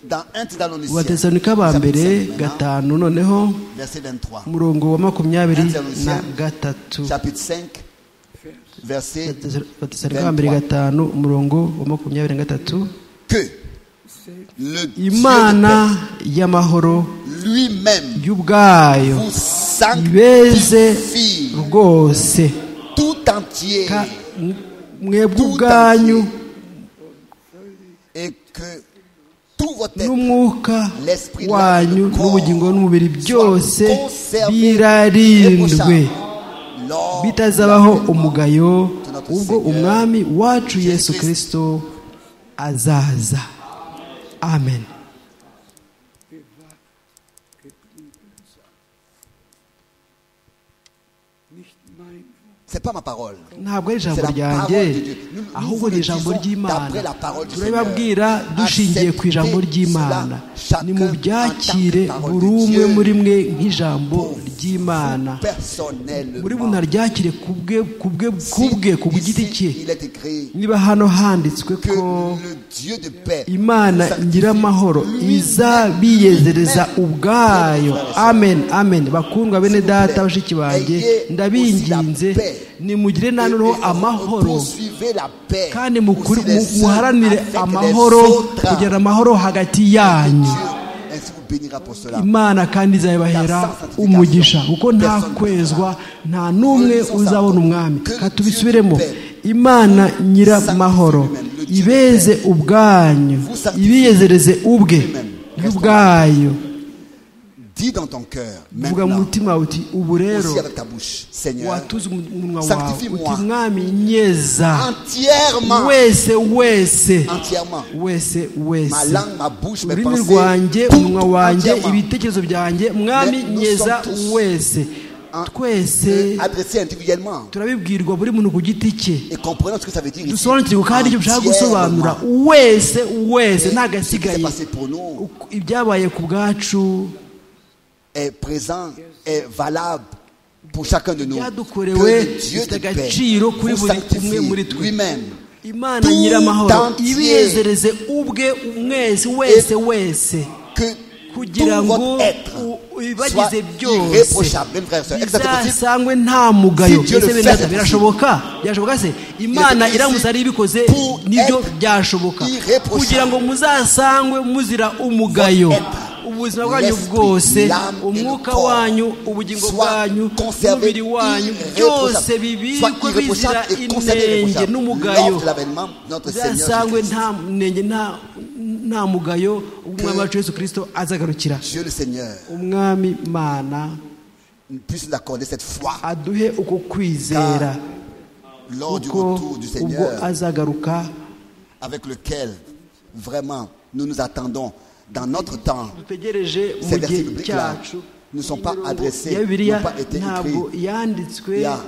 Dans 1 Thessaloniciens, abatesanika ba mbere gatanu noneho verset 23. umurongo wa makumyabiri na gatatu Chapitre 5, verset abatesanika ba mbere gatanu umurongo wa makumyabiri na gatatu que le Dieu imana de y'amahoro paix lui-même y'ubwayo vous ibeze sanctifie rwose tout entier Ka- m- mwebwe ubwanyu et que tout votre être n'umwuka L'esprit de l'âme, wanyu le n'ubugingo corps, n'umubiri byose soit conservé birarindwe lors de bitazabaho l'avènement umugayo de notre ubwo Seigneur. umwami wacu Jésus yesu Christ. kirisito azaza amen Nicht mein C'est pas ma parole. ntabwo ari ijambo C'est la ryanjye parole de Dieu. Nous- nous ahubwo vous ni le ijambo disons ry'imana d'après la parole du turabibabwira Seigneur. dushingiye ku ijambo Acceptez ry'imana cela ni mu chacun byakire en tant que parole de buri umwe Dieu. muri mwe nk'ijambo ry'imana muri Personnellement. bunaryakire ku bwe ku bwe ku bwe ku Si giti ici, cye Il est écrit niba hano handitswe que ko le Dieu de paix imana vous sanctifie nyiramahoro lui-même. izabiyezereza ubwayo amen amen bakundwa bene data bashiki banjye ndabinginze nimugire Et- et- nanone amahoro poursuivez la paix kandi mukuri- aussi les mu- uns muharanire avec les amahoro autres. kugira amahoro hagati yanyu Dieu ainsi vous bénira pour cela. imana kandi izabibahera umugisha kuko nta kwezwa nta n'umwe uzabona umwami Ka tubisubiremo imana nyiramahoro ibeze ubwanyu ibiyezereze ubwe y'ubwayo Dis dans ton cœur, vuga mu maintenant, mutima wawe uti ubu rero aussi avec ta bouche, Seigneur, watuze umunwa wawe Sanctifie-moi. uti mwami nyeza entièrement, wese wese entièrement, wese ma wese langue, ma bouche, mes ururimi pensées, rwanjye tout, umunwa tout wanjye entièrement, ibitekerezo byanjye mwami Mais nous nyeza sommes tous wese en- twese euh, adressé individuellement turabibwirwa buri muntu ku giti cye et comprenons ce que ça veut dire. ici. dusobanukirwe ko hari icyo dushaka gusobanura Entièrement. wese wese Et nta Ce qui s'est gasigaye passé pour nous Uko- ibyabaye ku bwacu est présent, est valable pour chacun de nous. Ibyadukorewe Que le Dieu bifite de paix agaciro kuri vous buri umwe muri sanctifie twe. lui-même. imana Tout nyiramahoro entier. ibiyezereze ubwe mwese wese wese que kugira tout ngo votre être u- soit ibibagize byose irréprochable. Même frère et sœur, est-ce que c'est possible bizasangwe nta mugayo Si Dieu le Ese fait, bene- c'est birashoboka byashoboka se imana possible iramutse ari ibikoze pour nibyo être byashoboka irréprochable. kugira ngo muzasangwe muzira umugayo Votre être, ubuzima bwanyu l'esprit, bwose l'âme et umwuka le corps wanyu ubugingo soit bwanyu conservé umubiri wanyu irréprochable. byose Soit bibikwe irréprochable bizira et conservé inenge irréprochable. n'umugayo Lors de l'avènement de notre Seigneur bizasangwe Jésus-Christ. nta nenge nta nta mugayo umwami wacu yesu kirisito azagarukira Dieu le Seigneur umwami mana puisse nous accorder cette foi aduhe uko kwizera lors du kuko retour du ubwo Seigneur azagaruka avec lequel vraiment nous nous attendons dans notre temps. dutegereje mu Ces versets gihe bibliques-là cyacu ne sont pas Imirongo adressés, ya bibiliya n'ont pas été ntabwo écrits. yanditswe Là,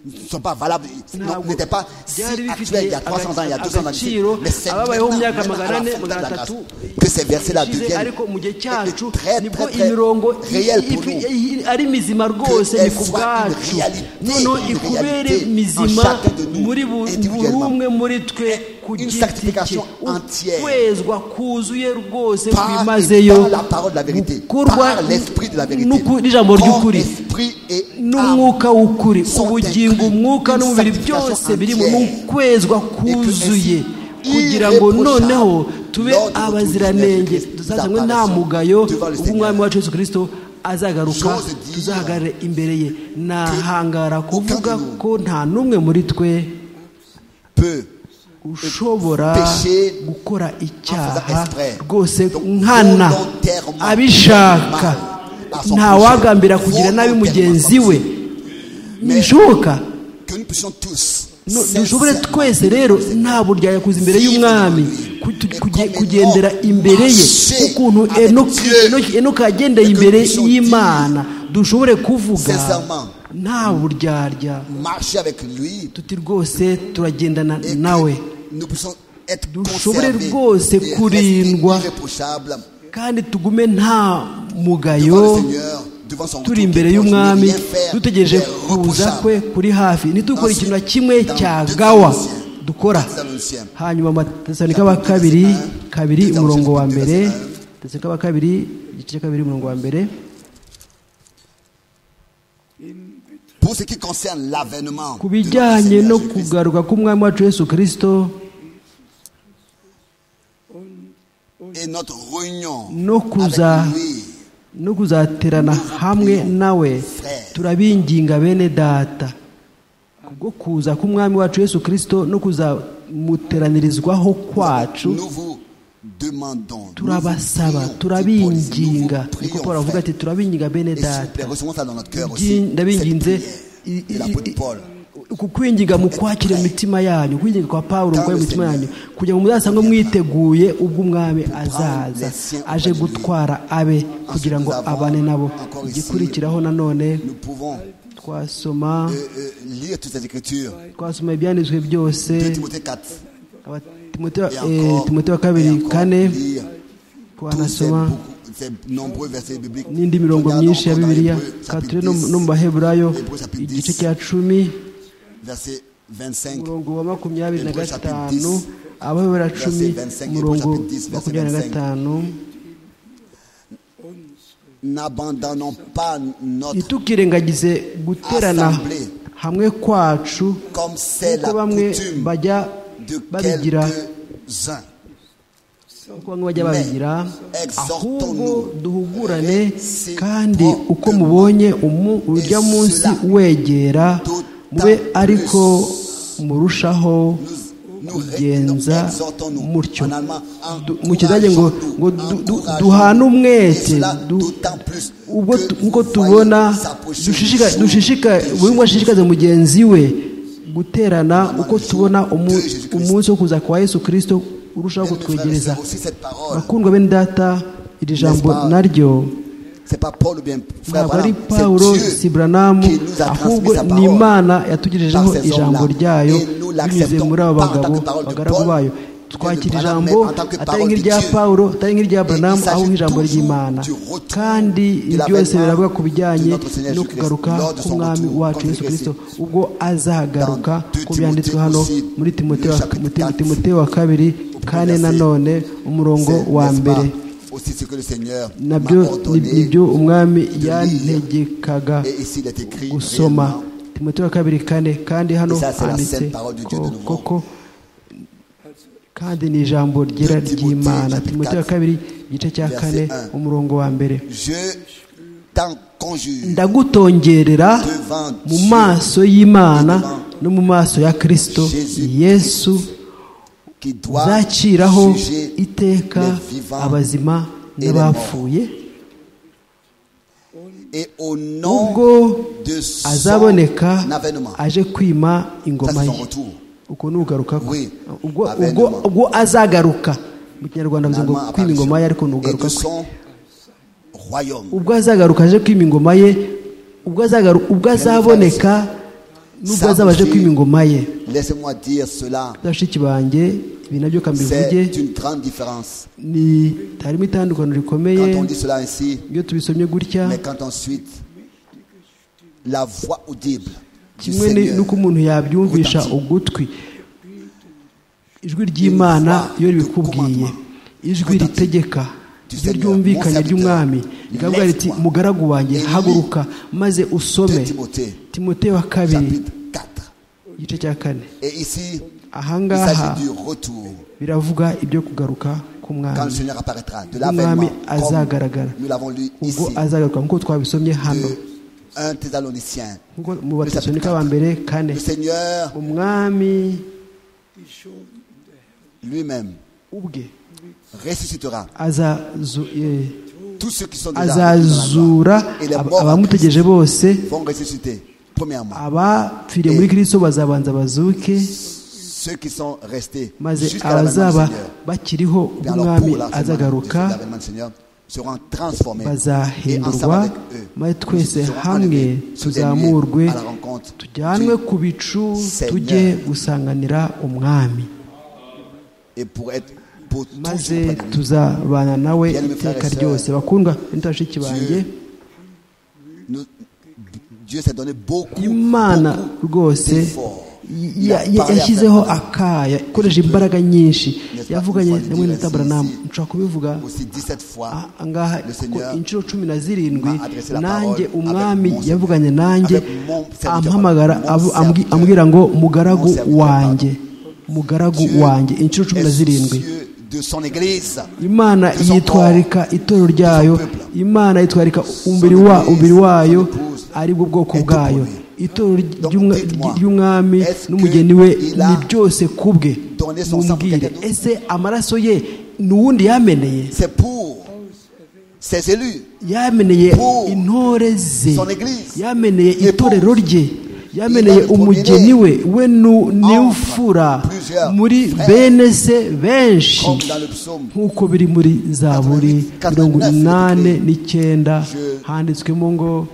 ne sont pas valables, non, ntabwo n'étaient pas si byari actuels bifite il y a 300 ans, il y a 200 ans, d'ici. agaciro mais c'est ababayeho mu maintenant, myaka maintenant, à la magana ane fin de la magana grâce, atatu que ces versets-là ishize, deviennent ariko mu gihe cyacu très, nibwo très, très imirongo i- réelle i- pour nous. i- ari mizima rwose Que ni elle ku soit une bwacu réalité, noneho une ikubere réalité en mizima chacun de nous, muri bu- buri individuellement. umwe muri twe ku Une giti cye sanctification entière. ukwezwa kuzuye rwose par, kwimazeyo par la parole de la vérité, gukorwa par l'esprit de la vérité, n'uku- n'ijambo corps, ry'ukuri esprit et âme. n'umwuka w'ukuri Sont ubugingo inclus umwuka une n'umubiri sanctification byose birimo entière. ni ukwezwa kuzuye kugira ngo noneho tube abaziranenge tuzasangwe nta mugayo w'umwami wacu yesu kirisito azagaruka tuzahagarare imbere ye nahangara kuvuga ko nta n'umwe muri twe Peu ushobora gukora icyaha rwose rwose nkana nkana abishaka abishaka. ntawagambira kugira nabi mugenzi we ntibishoboka que nous puissions tous No- dushobore twese rero nta buryaya kuza imbere y'umwami ku- tu- kuge- kugendera imbere ye ukuntu Enoki- Enoki- enoki yagendeye imbere y'imana dushobore kuvuga nta buryarya marcher avec lui tuti rwose turagendana et que nawe nous puissions être dushobore conservés rwose et rester kurindwa irréprochables kandi tugume nta mugayo devant le Seigneur, devant son turi retour, imbere qu'il ne y'umwami rien faire dutegereje kuza d'irréprochable. kwe kuri hafi ntitukore ikintu na kimwe cyagawa dukora hanyuma amatesanika wa kabiri kabiri umurongo wa mbere tesanika wa kabiri igice cya kabiri umurongo wa mbere Pour ce qui concerne l'avènement ku de notre bijyanye Seigneur no Jésus-Christ, kugaruka k'umwami wacu yesu kirisito et notre réunion no kuza avec lui, no kuzaterana hamwe nawe turabinginga bene data kubwo kuza k'umwami wacu yesu kirisito no kuzamuteranirizwaho kwacu nous vous demandons, nous vous turabasaba prions, turabinginga petit Paul, nous vous prions, niko paul avuga ati frère. turabinginga bene Et s'il vous plaît, data recevons ça dans notre cœur aussi. Byi- ndabinginze de i- i- l'apôtre i- Paul. uku kwinginga mu kwakira imitima yanyu kwinginga kwa pawulo mu kwakira imitima yanyu kugira ngo muzasangwe mwiteguye ubwo umwami azaza aje gutwara abe kugira ngo abane nabo igikurikiraho nanone Nous pouvons twasoma euh, euh, lire toutes ces écritures. twasoma ibyanditswe byose 2 Timothée 4 Aba- Timote- et eh, encore, timote wa et kabiri encore kane lire tous ces, twanasoma beaucoup- ces nombreux versets bibliques. n'indi mirongo Regardons myinshi ya encore dans bibiliya Hébreux, tukaba chapitre turi no mu- 10, no mu baheburayo Hébreux, chapitre igice 10. cya cumi verset 25. umurongo wa makumyabiri na Hébreux, chapitre gatanu 10, abahebura cumi verset 25, umurongo Hébreux, chapitre 10, makumyabiri na verset 25. gatanu N'abandonnons pas notre ntitukirengagize guterana Assemblée. hamwe kwacu comme c'est kuko la bamwe coutume bajya de babigira quelques-uns. kuko bamwe bajya babigira ahubwo duhugurane Reciproquement. kandi uko mubonye umu- urya munsi wegera mube ariko murushaho Nous, nous, kugenza nous exhortons-nous. mutyo En allemand, Du- mu kidage ngo encourageons-nous, ngo du- du- encourageons-nous. duhane umwete Et cela du- d'autant plus ubwo que tu- vous nk'uko voyez tubona s'approcher dushishika- du jour dushishika de buri umwe ashishikaze mugenzi we guterana uko tubona umu- de Jésus-Christ. umunsi wo kuza kwa yesu kirisito urushaho Bien-aimés frères et kutwegereza sœurs, aussi cette parole. bakundwa bene data iri jambo N'est-ce pas? naryo C'est pas Paul ou bien frère ntabwo ari Branham, c'est pawulo Dieu si buranamu qui nous a transmis ahubwo sa ni parole. imana yatugejejeho par ces ijambo hommes-là. ryayo Et nous l'acceptons binyuze muri abo pas en tant bagabo que parole de abagaragu Paul, bayo que de twakira Branham, ijambo mais en tant que atari parole de nk'irya Dieu. pawulo atari nk'irya Et buranamu il s'agit ahubwo ijambo toujours ry'imana du retour kandi de ibi byose l'avènement biravuga ku bijyanye de notre Seigneur no Jésus-Christ, kugaruka lors de son k'umwami retour, wacu comme yesu il est kirisito écrit. ubwo azagaruka Dans ku byanditswe 2 hano Timothée muri aussi, le chapitre timote wa kabiri kane verset. nanone umurongo C'est, wa n'est-ce mbere pas, aussi ce que le Seigneur nabyo m'a ni- ordonné. nibyo umwami lire. yantegekaga Et ici, il est écrit gusoma réellement. timote wa kabiri kane kandi hano Et ça, c'est la handitse sainte parole de Dieu ko- de nouveau. koko kandi ni ijambo ryera Timothée, ry'imana chapitre timote wa quatre, kabiri igice cya verset kane un. umurongo wa mbere Je t'en conjure ndagutongerera devant mu Dieu maso y'imana et devant no mu maso ya kristo Jésus yesu qui doit uzakiraho juger iteka les vivants abazima et les morts. n'abapfuye et au nom ubwo de son azaboneka avènement. aje kwima ingoma Ça, c'est ye son retour. uko ni ugaruka kwe Oui, ubwo ubwo avènement. ubwo azagaruka mu kinyarwanda bivuze ngo Finalement, kwima ingoma ye ariko ni apparition. Et ugaruka de kwe son royaume. ubwo azagaruka aje kwima ingoma ye ubwo azagaru ubwo azaboneka n'ubwo Ça azaba aje aussi, kwima ingoma ye Laissez-moi dire cela. bashiki banjye ibi nabyo kambivuge C'est une grande différence. ni harimo itandukano rikomeye Quand on dit cela ainsi, iyo tubisomye gutya mais quand ensuite la voix audible du kimwe ni- Seigneur n'uko umuntu yabyumvisha Retentit. ugutwi ijwi ry'imana iyo ribikubwiye ijwi ritegeka iryo Seigneur, ryumvikanye mon serviteur, ry'umwami rikavuga riti lève-toi mugaragu wanjye et lis haguruka maze usome 2 Timothée, timote wa kabiri chapitre 4. igice cya kane Et ici, il ahangaha s'agit du retour biravuga ibyo kugaruka quand le k'umwami Seigneur apparaîtra, de l'avènement, umwami comme azagaragara nous l'avons lu ubwo ici, azagaruka nk'uko twabisomye hano de 1 Thessaloniciens. nk'uko mu batesonika ba mbere kane Le Seigneur umwami lui-même ubwe ressuscitera azazu- eh, tous ceux qui sont déjà dans la azazura gloire. et les ab- morts en Christ abamutegereje bose vont ressusciter. Premièrement, abapfiriye muri kirisito bazabanza bazuke ceux qui sont restés maze jusqu'à l'avènement du abazaba Seigneur. bakiriho Et alors, ubw'umwami pour l'avènement du Seigneur, azagaruka l'avènement du Seigneur, seront transformés et ensemble bazahindurwa avec eux, maze twese seront hamwe enlevés sur des tuzamurwe nuées à la rencontre tujyanwe du ku bicu Seigneur. tujye gusanganira umwami et pour être pour maze toujours près de lui. tuzabana nawe Bien, mes iteka frères et ryose sœurs, bakundwa bashiki banjye Nous- Dieu s'est donné beaucoup, imana beaucoup rwose d'efforts. y- Il a ya- ya- parlé à yashyizeho certains akayo ikoresheje imbaraga nyinshi N'est-ce pas, yavuganye une fois hamwe na dit, tabaranamu si- si- nshobora kubivuga aussi 17 fois. aha ngaha Le kuko Seigneur inshuro cumi na zirindwi m'a adressé la nanjye parole umwami avec mon- yavuganye nanjye avec mon serviteur, ampamagara mon avu- serviteur, ambwi- ambwira ngo mugaragu mon serviteur, wanjye mugaragu Dieu wanjye inshuro cumi na est zirindwi soucieux de son église. imana de son yitwarika corps, itorero de son ryayo peuple. imana yitwarika umubiri wa Son umubiri église, wayo son épouse, ari bwo bwoko est bwayo tout pour lui. itorero Donc, ry'umwa- dites-moi, ry'umwami est-ce n'umugeni que we il a ni byose ku bwe donné son sang pour mumbwire quelqu'un d'autre? ese amaraso ye ni uwundi yameneye C'est pour ses élus. yameneye Pour intore ze son église. yameneye Et pour- itorero rye Il yameneye a le umugeni we we nu- niwufura entre plusieurs muri frères. bene se benshi Comme dans le psaume, nk'uko biri muri zaburi 89 mirongo inani écrit, n'icyenda Je- handitswemo ngo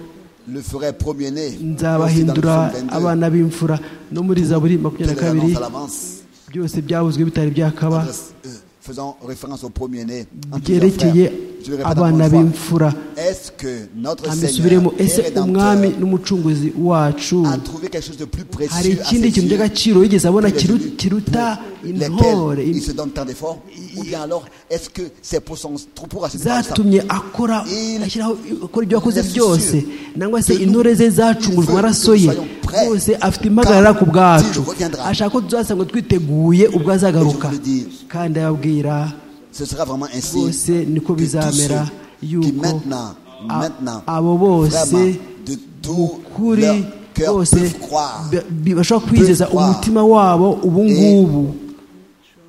le ferai premier-né. Aussi dans le nzabahindura psaume 22, abana b'imfura no muri zaburi Dieu makumyabiri na les kabiri annonce à l'avance. byose byavuzwe bitari byakaba Adresse- euh, Faisant référence au premier-né. en plusieurs byerekeye frères. Je le répète encore abana une fois. b'imfura Est-ce que notre Seigneur hamisubiremo et ese Rédempteur umwami n'umucunguzi wacu a trouvé quelque chose de plus précieux à hari ikindi ses kintu yeux cy'agaciro yigeze abona que les kiru- élus kiruta pour intore lesquels il se donne tant d'efforts Ou bien alors, est-ce que c'est pour son trou pour assurer tant ça zatumye akora Il- ashyiraho akora ibyo yakoze Il est byose sûr nangwa se que nous- intore ze zacungujwe il veut amaraso que nous ye soyons prêts rwose afite impagarara ku quand bwacu il reviendra. ashaka ko tuzasanga twiteguye ubwo azagaruka Et je vous le dis, kandi ababwira Ce sera vraiment ainsi rwose niko que bizamera tous ceux qui yuko maintenant, a- maintenant, abo bose vraiment, de tout kuri leur cœur bose peuvent croire, ba- bi- bashobora kwizeza croire. umutima wabo ubu Et- ngubu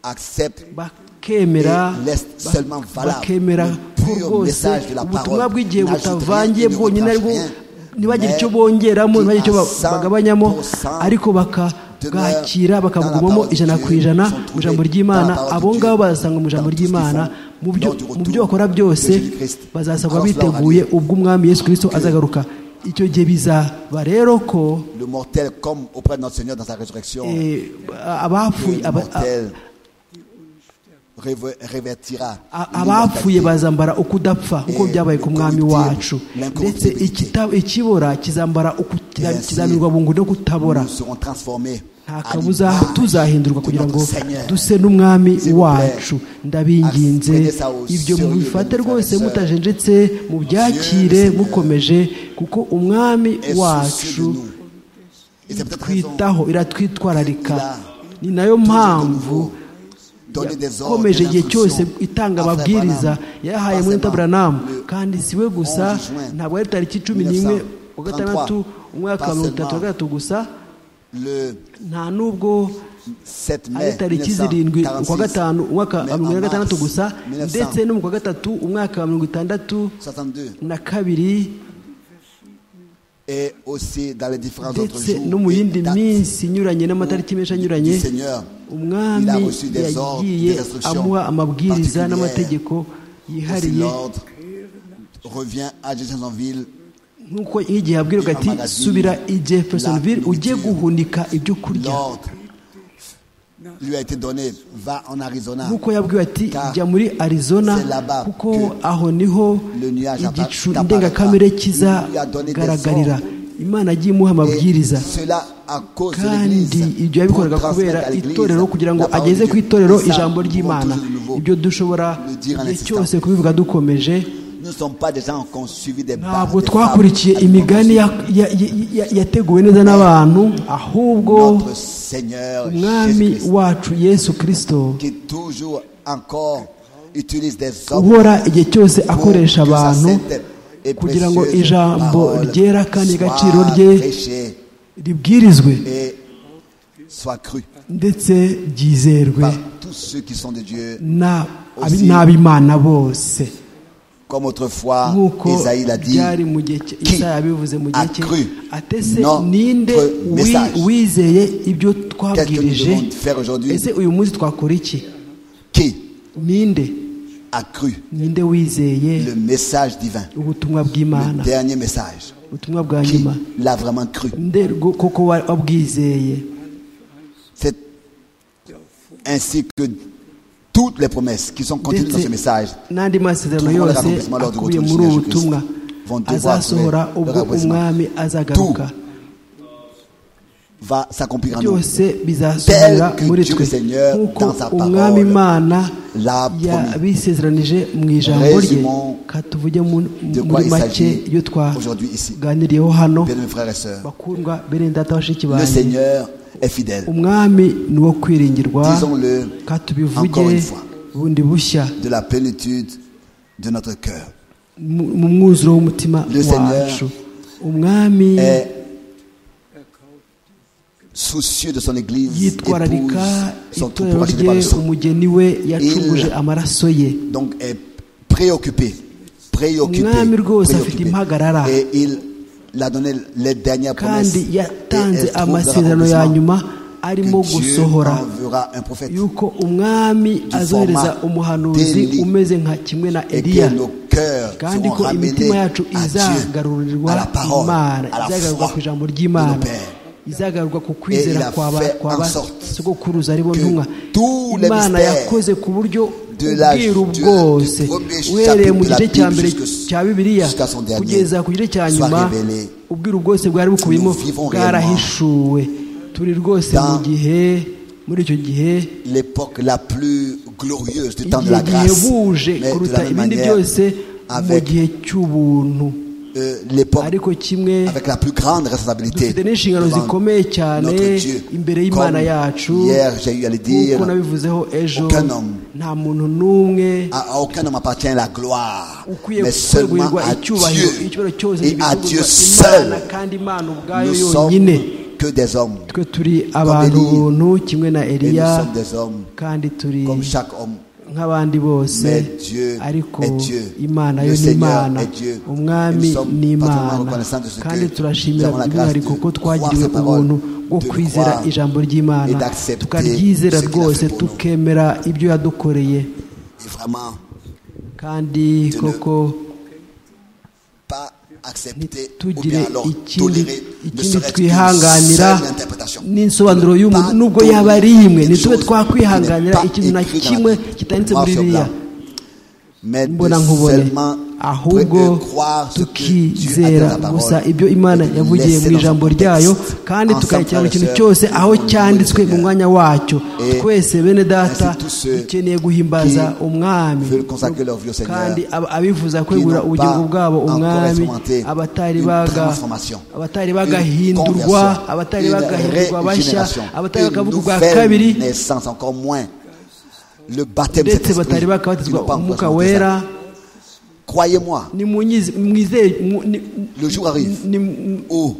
acceptent bakemera Et laisse ba- seulement valable bakemera le pur ko rwose message de la ubutumwa parole. bw'igihe N'ajoute rien, butavangiye il ne bwonyine reproche aribwo rien. ntibagire Mais icyo bongeramo qui ntibagire icyo ba- à bagabanyamo 100% ariko bakabwakira bakabugumamo dans la parole de ijana Dieu, ku ijana sont mu ijambo trouvés ry'imana dans la parole de abo ngabo Dieu, bazasanga mu ijambo dans tout ce qu'ils ry'imana font, mu byo- lors du mu retour byo bakora byose de Jésus-Christ. bazasabwa Alors, cela aura biteguye lieu. ubwo umwami yesu kirisito azagaruka icyo gihe bizaba rero ko le mortel comme auprès de notre Seigneur dans sa résurrection eh, abapfuye le aba- a- mortel réve- révertira A- abapfuye l'immortalité. bazambara ukudapfa nk'uko Eh, byabaye ku mwami corruptible, wacu ndetse l'incorruptibilité. ikita- ikibora kizambara uku- kiza- Yes. kizamirwa bungu no kutabora nous serons transformés nta à kabuza l'image tuzahindurwa de kugira notre ngo Seigneur. duse n'umwami S'il vous plaît, wacu ndabinginze prenez ça au ibyo sérieux, mubifate mes frères rwose et sœurs. mutajenjetse mubyakire Dieu, le mukomeje kuko umwami est soucieux de wacu nous. Et c'est peut-être raison twitaho iratwitwararika Il a ni nayo toujours de mpamvu nouveau donné des ordres, yakomeje des igihe cyose instructions itanga à Frère amabwiriza Branham. yahaye Pas muri seulement taburanamu le kandi si we gusa 11 juin ntabwo ari tariki cumi n'imwe wa gatandatu 1933, umwaka wa pas mirongo itatu na seulement gatatu gusa le nta n'ubwo 7 ari mai tariki zirindwi ukwa 1946, gatanu umwaka wa mais mirongo en ine na gatandatu mars gusa ndetse no mu kwa gatatu umwaka wa mirongo itandatu 1962 na kabiri et aussi dans les différents autres ndetse jours no mu et yindi dates minsi inyuranye n'amatariki menshi anyuranye du Seigneur. umwami Il a reçu des ordres, yagiye des instructions amuha amabwiriza particulières. n'amategeko Aussi, yihariye l'ordre revient à Jeffersonville nk'uko igihe abwirwa ati Amagazine, subira i jeffersonville la ujye nourriture, guhunika ibyo kurya l'ordre lui a été donné va en Arizona nk'uko yabwiwe ati Car jya muri arizona c'est là-bas kuko que aho niho le nuage igicu appara- ndengakamere apparaîtra. Il lui a donné des kizagaragarira imana yagiye et imuha amabwiriza cela à cause de kandi l'église ibyo yabikoraga pour kubera transmettre à l'église itorero kugira ngo la parole ageze de ku Dieu. itorero Et ça, ijambo nous ry'imana pouvons toujours de nouveau ibyo dushobora le dire en igihe insistant. cyose kubivuga dukomeje nous ne sommes pas des gens qui ont suivi des barres, ntabwo des twakurikiye fables, imigani ya- ya- ya- ya- yateguwe neza n'abantu ahubwo notre Seigneur umwami Jésus-Christ wacu yesu kirisito qui toujours encore utilise des hommes uhora igihe cyose pour akoresha que sa abantu sainte et kugira ngo précieuse ijambo parole ryera kandi soit igaciro rye prêchée ribwirizwe et soit crue ndetse ryizerwe par tous ceux qui sont de Dieu na Aussi- n'abimana bose comme autrefois nk'uko Esaïe l'a dit byari mu gihe cye qui Isaya yabivuze mu gihe cye a cru atese notre ninde wi- message? wizeye ibyo qu'est-ce que nous twabwirije devons faire aujourd'hui ese uyu munsi twakora iki qui ninde a cru ninde wizeye le message divin ubutumwa le bw'imana dernier message ubutumwa bwa qui nyuma l'a vraiment cru nde rwo- koko wa- wabwizeye c'est ainsi que toutes les promesses qui sont contenues dans ce message n'andi masezerano Tout le monde yose l'accomplissement lors du akubiye retour du muri ubu Seigneur butumwa Vont devoir azasohora trouver ubwo leur aboutissement. umwami azagaruka va s'accomplir en nous. byose bizasohora Tel que muri Dieu twe le Seigneur, nk'uko dans sa parole, umwami imana l'a promis. yabisezeranije mu ijambo rye Résumons katuvuge mu- de quoi muri il make s'agit iyo aujourd'hui ici. twaganiriyeho hano Bien mes frères et sœurs, bakundwa bene data bashiki le banjye Seigneur est fidèle. umwami ni uwo kwiringirwa Disons-le katubivuge encore une fois. bundi bushya De la plénitude de notre cœur mu mu mwuzuro w'umutima Le Seigneur wacu umwami est soucieux de son Église, épouse, yitwararika son troupeau itorero racheté rye par le sang. umugeni we yacunguje amaraso ye Donc est préoccupé, préoccupé, Umwami rwose afite préoccupé. impagarara. Et il a donné les dernières promesses. kandi Et yatanze elle trouvera amasezerano ya l'accomplissement nyuma arimo que Dieu gusohora enverra un prophète. yuko umwami azohereza format umuhanuzi d'Élie. umeze nka kimwe na et eliya que nos cœurs kandi seront ko imitima ramenés à yacu Dieu, izagarurirwa à la parole, imana à la izagarurirwa foi ku ijambo de nos ry'imana pères. izagarurirwa Et ku il kwizera a kwa ba- fait kwa en ba sorte sogokuruza aribo que ntumwa tous les imana mystères yakoze ku buryo de la- ubwiru du- du bwose premier uhereye mu chapitre de la gice cya Bible mbere jusque- cya bibiliya jusqu'à son dernier, kugeza ku gice cya soit nyuma révélé. ubwiru bwose bwari bukubiyemo Nous vivons bwarahishuwe turi rwose mu dans- gihe muri icyo gihe L'époque la plus glorieuse du temps de igihe la grâce, gihebuje mais de kuruta la même ibindi manière, byose mu avec gihe cy'ubuntu euh, l'époque ariko kimwe avec la plus grande responsabilité. dufite n'inshingano devant zikomeye cyane notre Dieu. imbere Comme y'imana yacu hier, j'ai eu à le dire, nk'uko nabivuzeho ejo aucun homme. nta muntu n'umwe à à aucun homme appartient la gloire, ukwiye mais seulement kwegurirwa à icyubahiro Dieu icyubahiro cyose et à Dieu gibizwa seul. imana kandi imana ubwayo Nous sommes yonyine que des hommes, twe turi abantu Élie. buntu kimwe na et nous eliya sommes des hommes kandi turi comme chaque homme. nk'abandi bose Mais Dieu ariko est Dieu. imana Le yo ni Seigneur imana est Dieu. umwami Et nous sommes ni parfaitement imana reconnaissants de ce que kandi nous turashimira avons la by'umwihariko grâce de ko twagiriwe croire ces ubuntu paroles, bwo de kwizera croire ijambo et ry'imana d'accepter tukaryizera ce qu'il a rwose fait pour nous. tukemera ibyo yadukoreye Et vraiment, kandi ne koko pas accepter ou bien ntitugire alors ikindi tolérer ne ikindi serait-ce qu'une twihanganira seule interprétation. n'insobanuro y'umuntu Pas nubwo yaba ari tolérer imwe quelque ntitube chose qui n'est twakwihanganira pas ikintu na écrit dans la kimwe Bible. kitanditse Noir muri sur biriya blanc. mais de mbona nkubone seulement ahubwo tukizera gusa ibyo imana yavugiye mu ijambo ryayo kandi tukayikira buri kintu cyose aho cyanditswe mu mwanya wacyo Et twese bene data ainsi tous ceux dukeneye guhimbaza qui umwami veulent consacrer leur vie au Seigneur, kandi ab- abifuza qui kwegurira n'ont ubugingo pas bwabo encore umwami expérimenté abatari une baga- transformation, abatari une bagahindurwa conversion, abatari une bagahindurwa bashya régénération, abatari une bakavugurwa bwa nouvelle kabiri naissance encore moins le baptême de ndetse cet esprit batari qui n'ont bakabatizwa pas encore umwuka expérimenté ça. wera croyez-moi nimunyize mwizeye mu- ni- le jour arrive ni- ni- où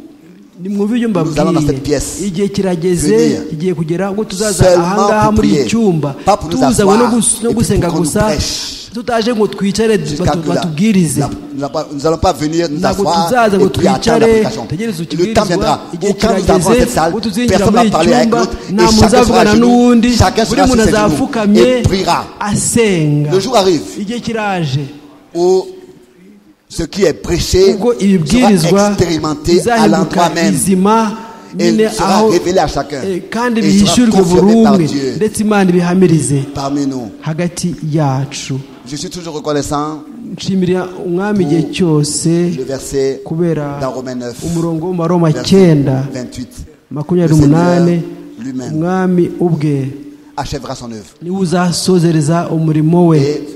nimwumve ibyo Nous allons dans cette mbabwiye pièce. igihe kirageze Venir. kigiye kugera ubwo tuzaza Seulement ahangaha pour muri prier. icyumba Pas pour nous tuzanywe no asseoir gus- no et puis gusenga pour qu'on gusa nous prêche. tutaje ngo twicare jusqu'à batu- que la- batubwirize la- nous n'allons pas- nous n'allons pas venir nous ntabwo asseoir tuzaza ngo et puis attendre twicare l'application. tegereze Le temps ukigirizwa viendra igihe où quand nous avons cette kirageze salle, ubwo tuzinjira personne ne muri va iki parler avec cyumba l'autre et nta muntu chacun sera à uzavugana genoux, n'uwundi chacun buri sera muntu sur ses genoux azapfukamye et priera. asenga Le jour arrive. igihe kiraje où ce qui est prêché ubwo sera ibibwirizwa expérimenté à l'endroit bizahinduka même. bizima Et nyine sera aho révélé à chacun. eh, kandi Et bihishyurwe sera buri confirmé par umwe Dieu. ndetse imana ibihamirize Parmi nous, hagati yacu je suis toujours reconnaissant nshimira umwami igihe cyose le verset kubera dans Romains 9, umurongo w'umaroma verset cyenda 28. makumyabiri Le n'umunani Seigneur lui-même. umwami ubwe Achèvera son œuvre niwe uzasozereza umurimo we et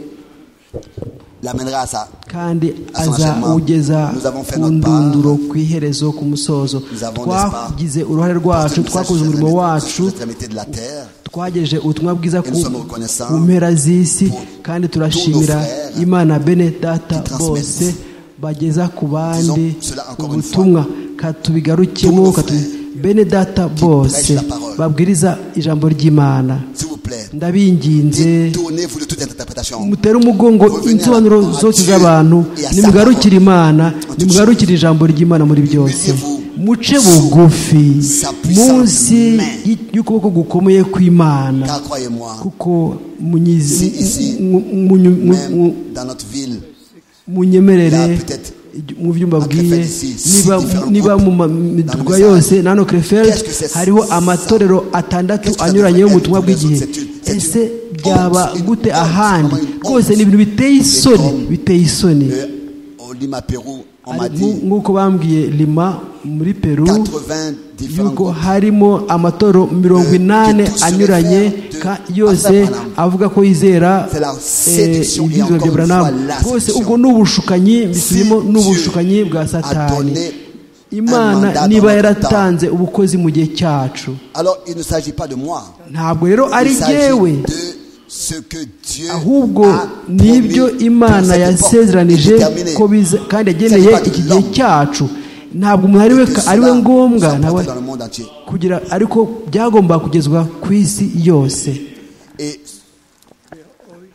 l'amènera à ça. kandi Asanga Shema, azawugeza nous avons fait ku notre ndunduro part. ku iherezo ku musozo Nous avons, n'est-ce pas, twagize uruhare rwacu twakoze umurimo wacu de la terre. twagejeje ubutumwa bwiza ku nous sommes reconnaissants ku mpera z'isi kandi turashimira tous nos frères imana bene data qui transmettent bose bageza ku bandi Disons cela encore une ubutumwa katubigarukemo Tous nos katu- frères bene data bose prêchent la parole. babwiriza ijambo ry'imana S'il vous plaît, ndabinginze détournez-vous de toute interprétation. mutere umugongo insobanuro zose z'abantu nimugarukire imana nimugarukire ijambo ry'imana muri byose muce bugufi munsi y'ukuboko gukomeye kw'imana Car croyez-moi, kuko munyizi- Si ici, mu- mu- mu- mu- même dans notre ville, munyemerere Là, peut-être, mu byo mbabwiye Crefeld ici, six niba différents niba groupes mu ma- dans le midugudu message. yose nano Crefeld Qu'est-ce que c'est hariho ça? amatorero atandatu Qu'est-ce que ça anyuranye devrait être y'ubutumwa pour les autres? bw'igihe C'est une- c'est ese byaba gute ahandi rwose ni ibintu biteye isoni biteye isoni Lima, Pérou, on m'a dit nk'uko bambwiye lima muri peru 80 différents yuko groupes. harimo amatoro mirongo inani anyuranye ka- yose avuga ko yizera C'est la eh, séduction et ibyiza encore bya une fois buranamu la rwose séduction. ubwo ni ubushukanyi bisubiyemo Si ni ubushukanyi bwa a satani donné imana mandat niba dans notre yaratanze ubukozi mu gihe cyacu Alors, il ne s'agit pas de moi. ntabwo rero ari Il jyewe s'agit de ce que Dieu ahubwo a ni ibyo promis imana pour cette époque. yasezeranije Il est terminé. ko biza kandi yageneye Satisfaction iki de gihe l'homme. cyacu ntabwo umuntu ari we Que ari we cela ngombwa s'emporte nawe dans le monde entier. kugira ariko byagomba kugezwa ku isi yose Et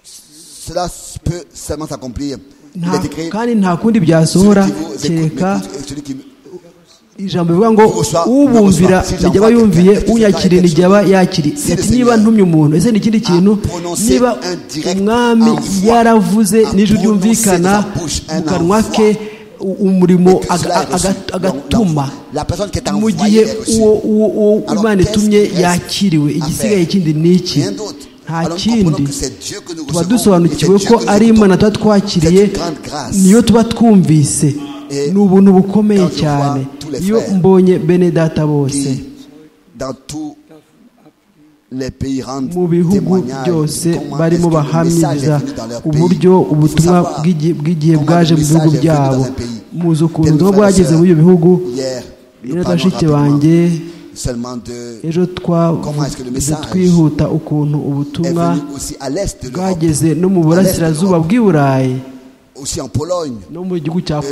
cela peut seulement s'accomplir. Il Nta- est écrit kandi nta kundi celui byasohora qui vous écoute kereka m'écoute, et celui qui me- ijambo rivuga ngo Ubusa- ubumvira ubusa- ntijya aba yumviye unyakiriye ntijya aba yakiriye Si le Ati, Seigneur niba ntumye umuntu ese ni ikindi kintu prononcé niba un direct umwami en voix, yaravuze a n'ijwi prononcé ryumvikana de sa bouche un mu kanwa en ke u- umurimo que cela aga- est reçu. aga- Donc, agatuma donc, la personne qui est mu envoyée gihe est reçue. uwo uwo uwo Alors, imana qu'est-ce itumye qu'il reste yakiriwe à igisigaye faire? ikindi ni iki Rien d'autre. nta Alors, nous comprenons kindi que c'est Dieu que nous tuba recevons dusobanukiwe et c'est ko Dieu que ari nous imana écoutons. tuba twakiriye C'est une grande grâce. niyo tuba twumvise Et ni ubuntu bukomeye quand je vois cyane tous les iyo frères mbonye bene data bose qui, dans tous les pays, rendent mu bihugu témoignage byose de comment est-ce barimo que le message est bahamiriza venu dans leur pays. uburyo Il faut ubutumwa savoir bw'igi- bw'igihe comment bwaje le mu bihugu message est venu byabo dans un pays. muzi ukuntu Tel ubutumwa frère, bwageze sœur, muri ibyo bihugu Hier, nous rero parlons bashiki rapidement banjye seulement de ejo Comment est-ce que le twavuze message twihuta ukuntu est ubutumwa venu aussi à l'est de l'Europe, bwageze no mu à l'est de burasirazuba l'Europe, bw'i burayi aussi en Pologne. no mu gihugu cya Eh,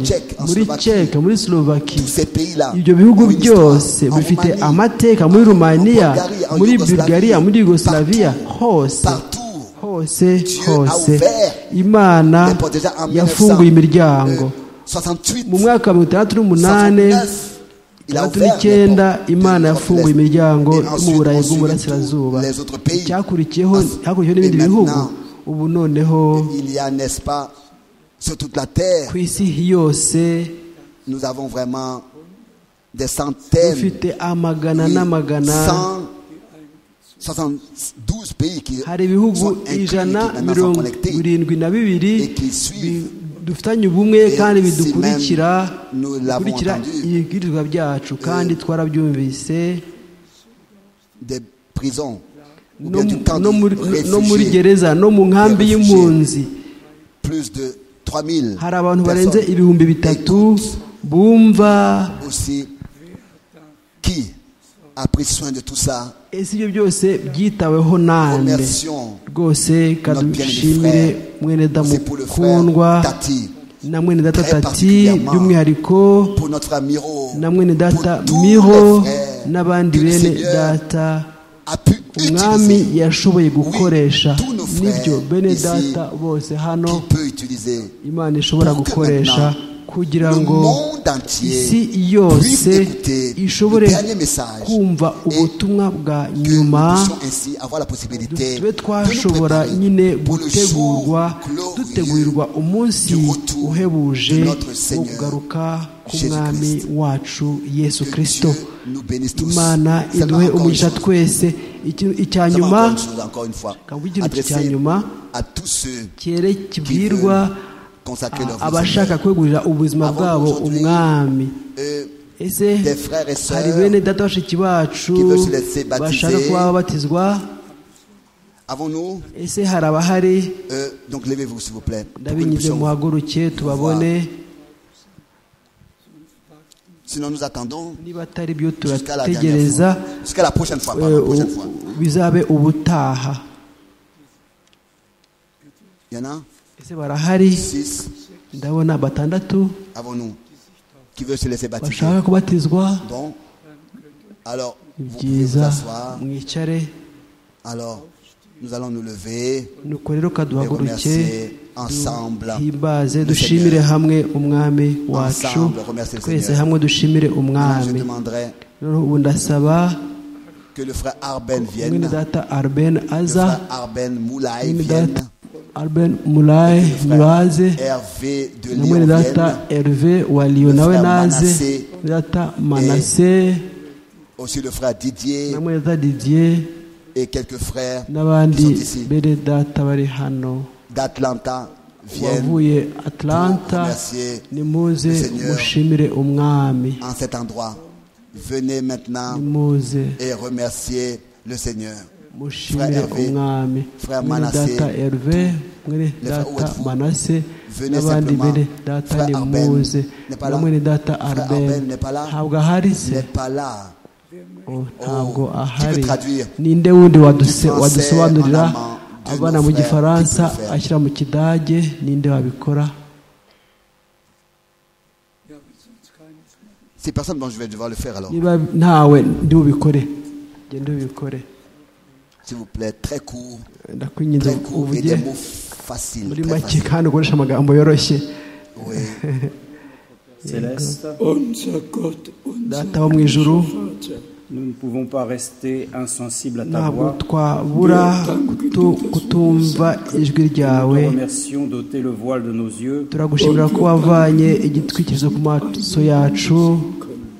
en Czech, en muri Slovaquie. ceke muri slovaki Tous ces pays-là, ibyo bihugu ont une byose histoire. En bifite Roumanie, amateka en- muri en rumaniya Bulgarie, en muri Yougoslavie, bulgariya muri yugoslavia partout, hose partout. hose Dieu hose a ouvert imana Les portes déjà en 1900, yafunguye imiryango euh, 68, mu mwaka wa mirongo itandatu n'umunani 69, il a itandatu ouvert n'icyenda les portes imana de l'Europe yafunguye de l'Est. imiryango Et mu ensuite, burayi on suit bw'uburasirazuba les autres pays. icyakurikiyeho Ensuite, hakurikiyeho et n'ibindi bihugu maintenant, ubu noneho Il y a, n'est-ce pas, sur toute la terre, ku isi yose nous avons vraiment des centaines, dufite amagana n'amagana 172 pays qui sont hari ibihugu inclus, qui ijana maintenant sont mirongo connectés. birindwi na bibiri Et qui suivent. bi- dufitanye ubumwe Et kandi si bidukurikira même nous l'avons bikurikira entendu. ibibwirizwa byacu kandi twarabyumvise Des prisons, ou no bien du mu- camp no de muri- no muri réfugiés. gereza no mu nkambi des réfugiés. y'impunzi plus de 3000 hari abantu barenze personnes. ibihumbi bitatu bumva aussi qui a pris soin de tout ça. ese ibyo byose byitaweho nande Remercions rwose notre bien-aimé kadushimire frère. mwene damu C'est pour le frère kundwa Tati, na mwene data Très tati particulièrement by'umwihariko pour notre frère Miro, na mwene data pour tous miho les frères n'abandi que le bene Seigneur data a pu umwami utiliser, yashoboye gukoresha Oui, tous nos frères n'ibyo bene ici, data bose hano qui peut utiliser. imana ishobora pour que gukoresha maintenant, kugira le ngo monde entier isi puisse yose écouter ishobore le dernier message kumva et ubutumwa bwa Que nous nyuma puissions ainsi avoir la possibilité tube de nous twashobora préparer nyine pour le jour gutegurwa glorieux dutegurirwa umunsi du retour uhebuje de notre wo Seigneur kugaruka k'umwami Jésus-Christ. wacu yesu Que kirisito Dieu nous bénisse tous. imana Seulement iduhe encore umugisha une chose. twese Iki- icya Seulement encore nyuma une chose, encore une fois, Quand vous dites le petit adressé Nyuma, à tous ceux qui cyere veulent kibwirwa consacrer leur vie au abashaka Seigneur. kwegurira ubuzima Avant bwabo aujourd'hui, umwami Euh, ese des frères et hari sœurs bene data bashiki bacu qui veulent se laisser baptiser. bashaka kuba babatizwa Avons-nous ese hari abahari euh, Donc levez-vous s'il vous plaît. pour que nous ndabinyize puissions- muhaguruke tubabone Sinon nous attendons niba atari byo jusqu'à la dernière turategereza fois. Jusqu'à la prochaine fois. pardon, eh, la prochaine fois. u- bizabe ubutaha Il y en a ese barahari six. ndabona batandatu Avons-nous qui veulent se laisser baptiser. bashaka kubatizwa Donc, alors vous pouvez vous byiza asseoir. mwicare Alors nous allons nous lever. nuko rero kaduhaguruke remercier ensemble duhimbaze le dushimire Seigneur. hamwe umwami wacu Ensemble, remercier le twese Seigneur. hamwe dushimire Maintenant, Je umwami demanderai noneho ubu ndasaba que le frère Arben vienne. mwene data arben Le aza frère Arben Moulay mwene vienne. data arben mulaye nibaze Hervé de na Lyon mwene data vienne. herve wa liyo nawe Frère naze Manasseh. mwene data manase Aussi le frère Didier. na mwene data didier et quelques frères n'abandi qui sont ici bene data bari hano d'Atlanta viennent wavuye atlanta remercier nimuze le Seigneur. mushimire umwami en cet endroit. Venez maintenant nimuze et remercier le Seigneur. mushimire Frère Hervé, umwami Frère mwene Manasseh, data herve mwene le frère data Watford, manase venez n'abandi simplement. bene data Frère Arben nimuze n'est pas na là. mwene data Frère arben Arben n'est pas là. ntabwo ahari Il se n'est pas là. Oh, Oh, ntabwo tu ahari peux traduire. ninde wundi waduse- Français, wadusobanurira en allemand, de abana nos mu frères, gifaransa tu peux faire. ashyira mu kidage ninde wabikora C'est personne, bon, je vais devoir le faire alors. niba ntawe ndi bubikore genda ubikore S'il vous plaît, très court, ndakwinginze très court et uvuge des mots faciles. muri Très make faciles. kandi ukoresha amagambo yoroshye Oui. Céleste, Unser Gott, data wo mu ijuru nous ne pouvons pas rester insensibles à ta ntabwo voix. twabura kutu- kutumva ijwi ryawe Nous te remercions d'ôter le voile de nos yeux turagushimira ko wavanye igitwikirizo ku maso yacu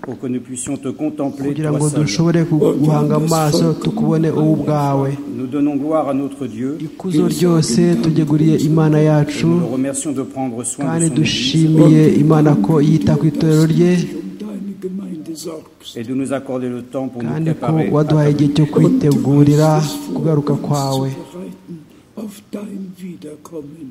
pour que nous puissions te contempler kugira toi ngo seul. dushobore guhanga amaso tukubone wowe ubwawe Nous donnons gloire à notre Dieu. ikuzo ryose tugeguriye imana yacu Nous le remercions de prendre soin kandi de son Église dushimiye imana ko yita ku itorero rye um deine Gemeinde sorgst. et de nous accorder le temps pour nous kandi ko préparer. à waduhaye ta igihe cyo kwitegurira kugaruka kwawe Vorzubereiten auf dein Wiederkommen.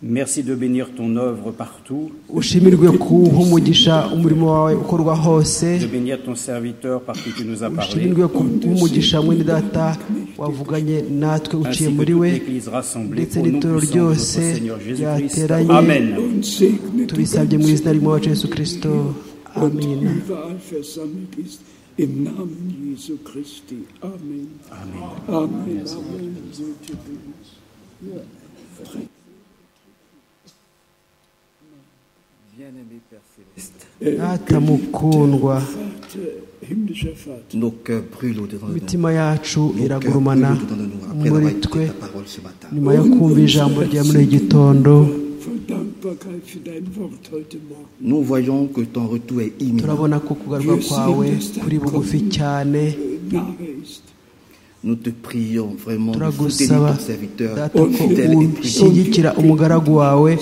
Merci de bénir ton œuvre partout, ushimirwe kuwuha umugisha umurimo wawe ukorwa hose de bénir ton serviteur par qui tu nous as parlé, ushimirwe kuwuha umugisha mwene data wavuganye natwe uciye ainsi que muri toute we l'Église rassemblée ndetse au nom n'itorero puissant de notre ryose Seigneur Jésus-Christ. ryateranye Amen. Und segne du tubisabye mu izina ry'umwacu yesu kirisito und amina überall versammelt ist. Im Namen Jesu Christi. Amen. Amen. Amen. Amen. Gute Bibel. data mukundwa Vater, himmlischer Vater, Nos cœurs brûlent au-dedans de nous. imitima yacu Nos cœurs brûlent iragurumana au-dedans de nous. Après avoir muri écouté twe ta parole ce matin. nyuma yo kumva ijambo rya muri iki gitondo voll Dankbarkeit für dein Wort heute Morgen. Nous voyons que ton retour est imminent. turabona ko kugaruka kwawe kuri bugufi cyane Nahe ist. Nous te prions vraiment de soutenir turagusaba ton serviteur data ko fidèle et prudent, ushyigikira umugaragu wawe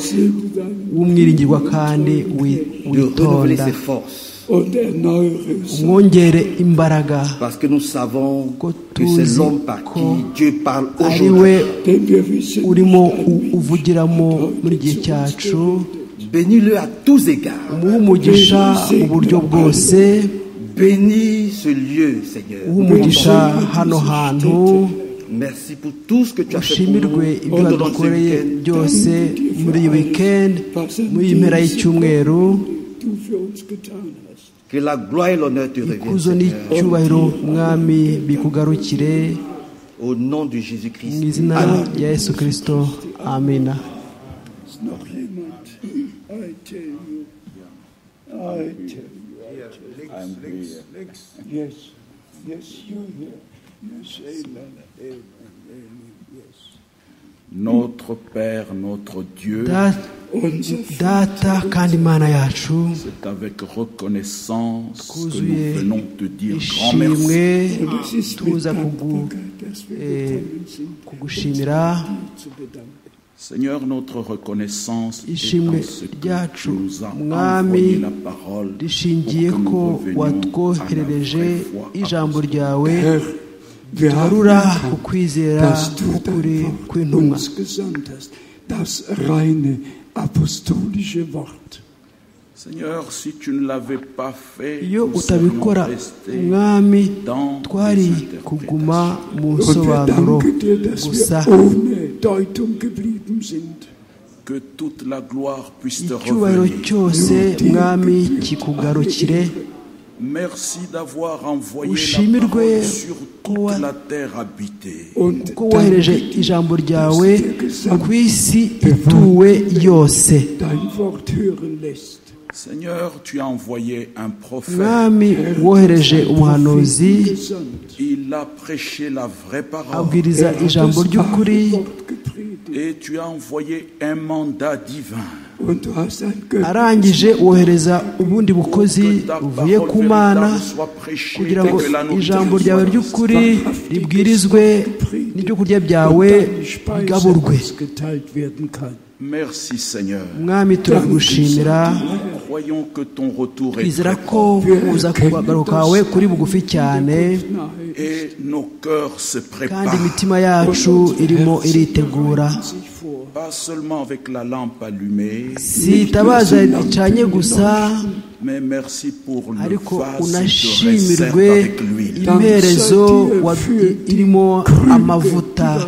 w'umwiringirwa kandi wi- de renouveler witonda ses forces. Und erneuere es. umwongere imbaraga Parce que nous savons ko que c'est tuzi l'homme par ko qui Dieu parle ari we aujourd'hui. Denn wir wissen, urimo u- uvugiramo muri gihe cyacu Bénis-le à tous égards. umuhe umugisha mu buryo bwose Bénis ce lieu, Seigneur. uhe umugisha hano hantu Merci pour tout ce que tu as fait pour nous ushimirwe ibyo au long de ce wadukoreye week-end. byose muri iyi wikendi muri iyi mpera y'icyumweru du für uns getan hast. Que la gloire et l'honneur te reviennent, ikuzo Seigneur. n'icyubahiro mwami bikugarukire Au nom de mu Jésus-Christ. izina Amen. rya yesu kirisito amina Ist noch jemand? I tell you. I tell you. Yes. Yes, you hear. Yes, amen. Amen. Amen. Yes. Notre Père, notre Dieu, Da- data kandi imana yacu c'est avec reconnaissance que twuzuye nous venons te dire grand ishimwe merci. Und es ist mit tuza kugu- Dankbarkeit, dass wir eh, gekommen sind, kugushimira dir zu bedanken. Seigneur, notre reconnaissance est Ishimwe en ce que ryacu, tu nous as Mwami, envoyé la parole pour rishingiye que ko nous revenions à la watwoherereje vraie foi ijambo apostolique. ryawe Herr, wir haben tugarura ku erkannt, kwizera dass du k'ukuri dein Wort kw'intumwa uns gesandt hast, das reine apostolische Wort. Seigneur, si tu ne l'avais pas fait, iyo nous utabikora serions restés umwami dans twari les interprétations. kuguma mu Und wir nsobanuro danken dir, dass gusa wir ohne Deutung geblieben sind. Que toute la gloire puisse te icyubahiro revenir. cyose mwami kikugarukire Merci d'avoir envoyé la Ushimirwe parole sur wa- toute la terre habitée. Und kuko wohereje ijambo ryawe ku isi ituwe yose dein Wort hören lässt. Seigneur, tu as envoyé un prophète. Il a prêché la vraie parole. Et tu as envoyé un mandat divin. arangije wohereza ubundi bukozi buvuye ku mana kugira ngo ijambo ryawe ry'ukuri ribwirizwe n'ibyo kurya byawe bigaburwe Merci Seigneur. mwami turagushimira Croyons que ton retour est twizera très ko uza kugaruka kwawe kuri bugufi cyane et nos cœurs se kandi préparent imitima yacu irimo iritegura pas seulement avec la lampe allumée, si itabaza ricanye gusa mais merci pour le ariko vase de réserve unashimirwe avec l'huile. imperezo wa- irimo amavuta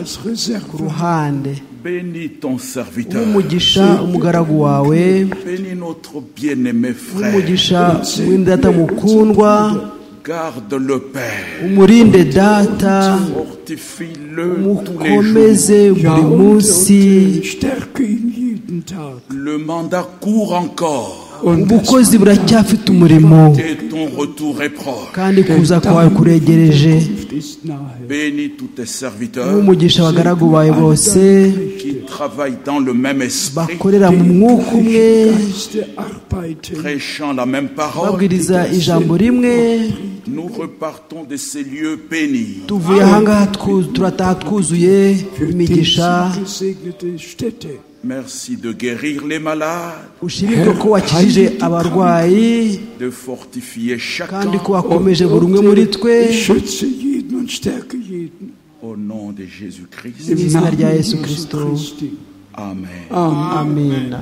ku ruhande Bénis ton serviteur. umugisha umugaragu wawe Bénis notre bien-aimé umugisha frère. w'indata mukundwa Garde-le, Père. umurinde data Fortifie-le tous les umukomeze jours. buri munsi Stärke ihn jeden Tag. Le mandat court encore ubukozi buracyafite umurimo et ton retour est proche. kandi kuza kwawe kuregereje Bénis tous tes serviteurs nk'umugisha abagaragu bawe bose qui travaillent dans le même esprit, bakorera mu mwuka umwe prêchant la même parole. babwiriza ijambo rimwe Nous repartons de ces lieux bénis. tuvuye ahangaha twu- turataha twuzuye imigisha Gesegnete Städte. Merci de guérir les malades, ushirike ko wakijije abarwayi de fortifier kandi chacun ko wakomeje buri umwe muri twe Schütze jeden und stärke jeden. au nom de Jésus-Christ. Im izina rya Yesu Kristo Amen. amina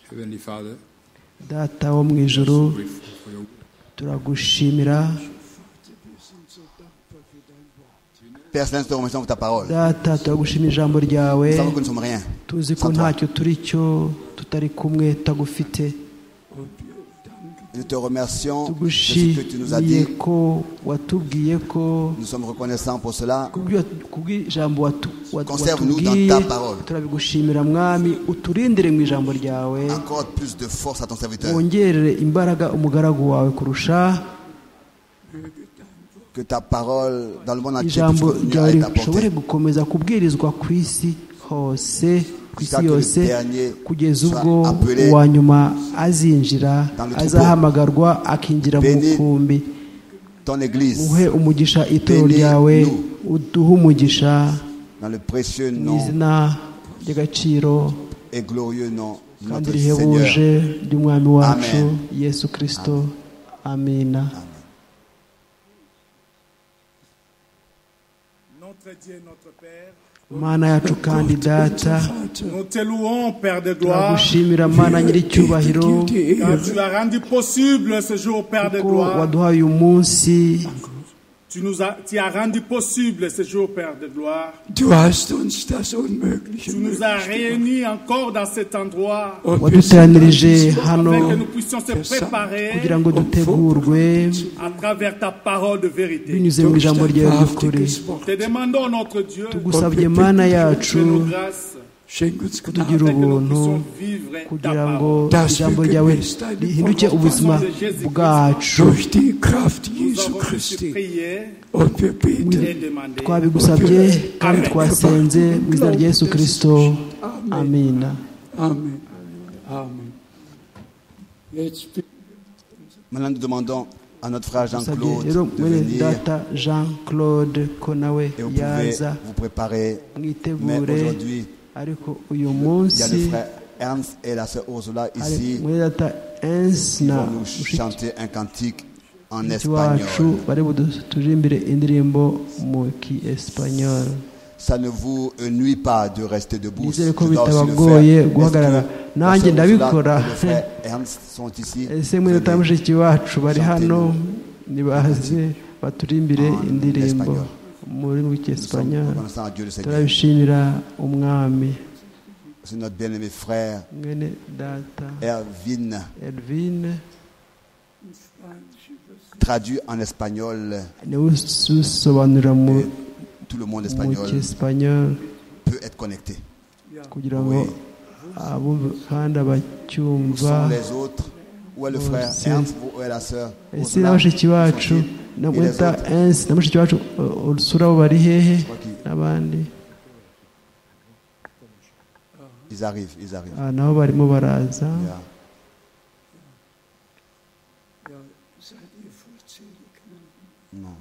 Heavenly Father, data wo mu ijuru for your turagushimira Père Céleste, nous remercions pour ta parole. data turagushimira ijambo ryawe Nous savons que nous ne sommes rien. tuzi ko ntacyo turi cyo tutari kumwe tagufite Nous te remercions de ce que tu nous as tugushimiye dit. ko watubwiye ko Nous sommes reconnaissants pour cela. kubw'ibyo- kubw'ijambo watu- wat- Conserve-nous dans watubwiye ta parole. turabigushimira mwami uturindire mu ijambo ryawe Encore plus de force à ton serviteur. wongerere imbaraga umugaragu wawe kurusha Que ta parole dans le monde entier puisse ijambo continuer à ryawe être rishobore apportée. gukomeza kubwirizwa ku isi hose ku isi Jusqu'à que le yose dernier kugeza soit ubwo appelé uwa nyuma azinjira dans le troupeau. azahamagarwa akinjira mu Béni- mukumbi Ton église, uhe umugisha ituro Béni- ryawe nous. uduhe umugisha dans le précieux mu nom izina ry'agaciro et glorieux nom de kandi notre rihebuje Seigneur. ry'umwami wacu Amen. yesu kirisito amina Notre Dieu, notre Père, mana yacu kandi data nous te louons, Père de gloire, turagushimira mana nyir'icyubahiro car tu l'as rendu possible ce jour, Père de kuko gloire. waduhaye uyu munsi Tu nous as, tu as rendu possible ce jour, Père de gloire. Du hast uns das Unmögliche Tu nous möglich gemacht. as réunis encore dans cet endroit Und wir sind an waduteranirije diesem hano afin que nous puissions se préparer kugira ngo dutegurwe à travers ta parole de vérité. binyuze mu ijambo ryawe ry'ukuri wahrhaftiges Wort. Te demandons, notre Dieu, tugusabye mana yacu de nos grâces, Schenk uns kutugira Gnade, afin que nous ubuntu puissions vivre ta kugira ngo parole. ijambo ryawe rihinduke ubuzima bwacu durch die Kraft Nous Jesu avons su Christi. prier Und wir et beten. demander. twabigusabye kandi twasenze mu izina rya yesu kirisito amina Amen. Amen. Jetzt bitten Maintenant, nous demandons à notre frère dusabye Jean-Claude rero de mwene venir data jean claude ko nawe et vous pouvez yaza vous préparer. Mais mwitegure aujourd'hui, ariko uyu il y a le munsi frère Ernst et la sœur Ursula hari ici mwene data ensi qui na vont nous mushiki chanter un cantique en wacu espagnol. bari buduturimbire indirimbo mu ki espanyol Ça ne vous nuit pas de rester debout. Nizere ko Je dois aussi le bitabagoye faire. guhagarara. Est-ce que la Nanjye sœur Ursula ndabikora. et le frère Ernst sont ici. ese mwene data Venez. mushiki wacu bari hano nibaze baturimbire En indirimbo espagnol. mu rurimi Nous sommes rw'icyesipanyol reconnaissants à Dieu de cette vie. turabishimira umwami C'est notre bien-aimé frère mwene data Erwin, elvine traduit en espagnol niwe usobanurira mu euh, tout le monde mu espagnol. cyesipanyol peut être connecté. Oui. Où sont les autres Où est le frère Où est la sœur ese na bashiki bacu na weta ensi na bashiki bacu uh, urusura abo bari hehe n'abandi Ils arrivent, ils arrivent. Ah, nabo barimo baraza Ja. Seid ihr vollzählig? Non.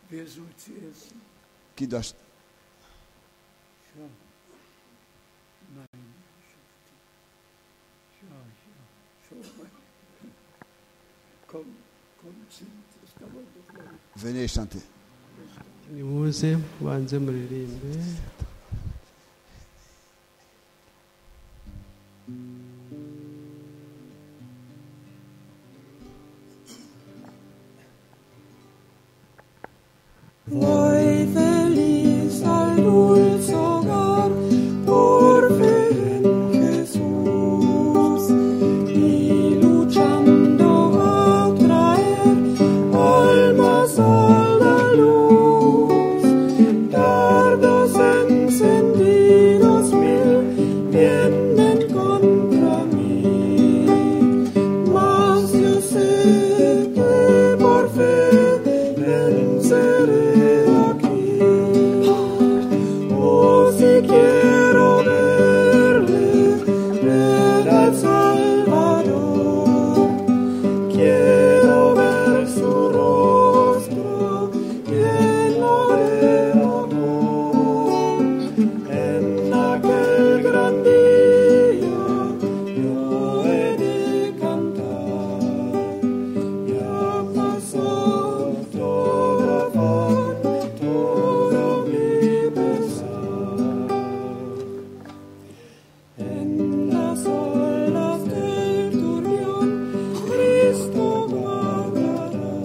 Wer soll zuerst? Qui doit ch- Ja. Nein. Ja, ja. Schau mal. Komm, komm, sind. Das dauert doch lange. Venez chanter. nimuze mubanze muririmbe Voi feliz al dulce hogar por fe en Jesús y luchando a traer almas a la luz, dardos encendidos mil vienen contra mí, mas yo sé que por fe venceré aquí. Oh, si quiero verle, ver al Salvador. Quiero ver su rostro lleno de amor. En aquel gran día yo he de cantar. Ya pasó todo afán, todo mi pesar. En las olas del turbión Cristo vagará.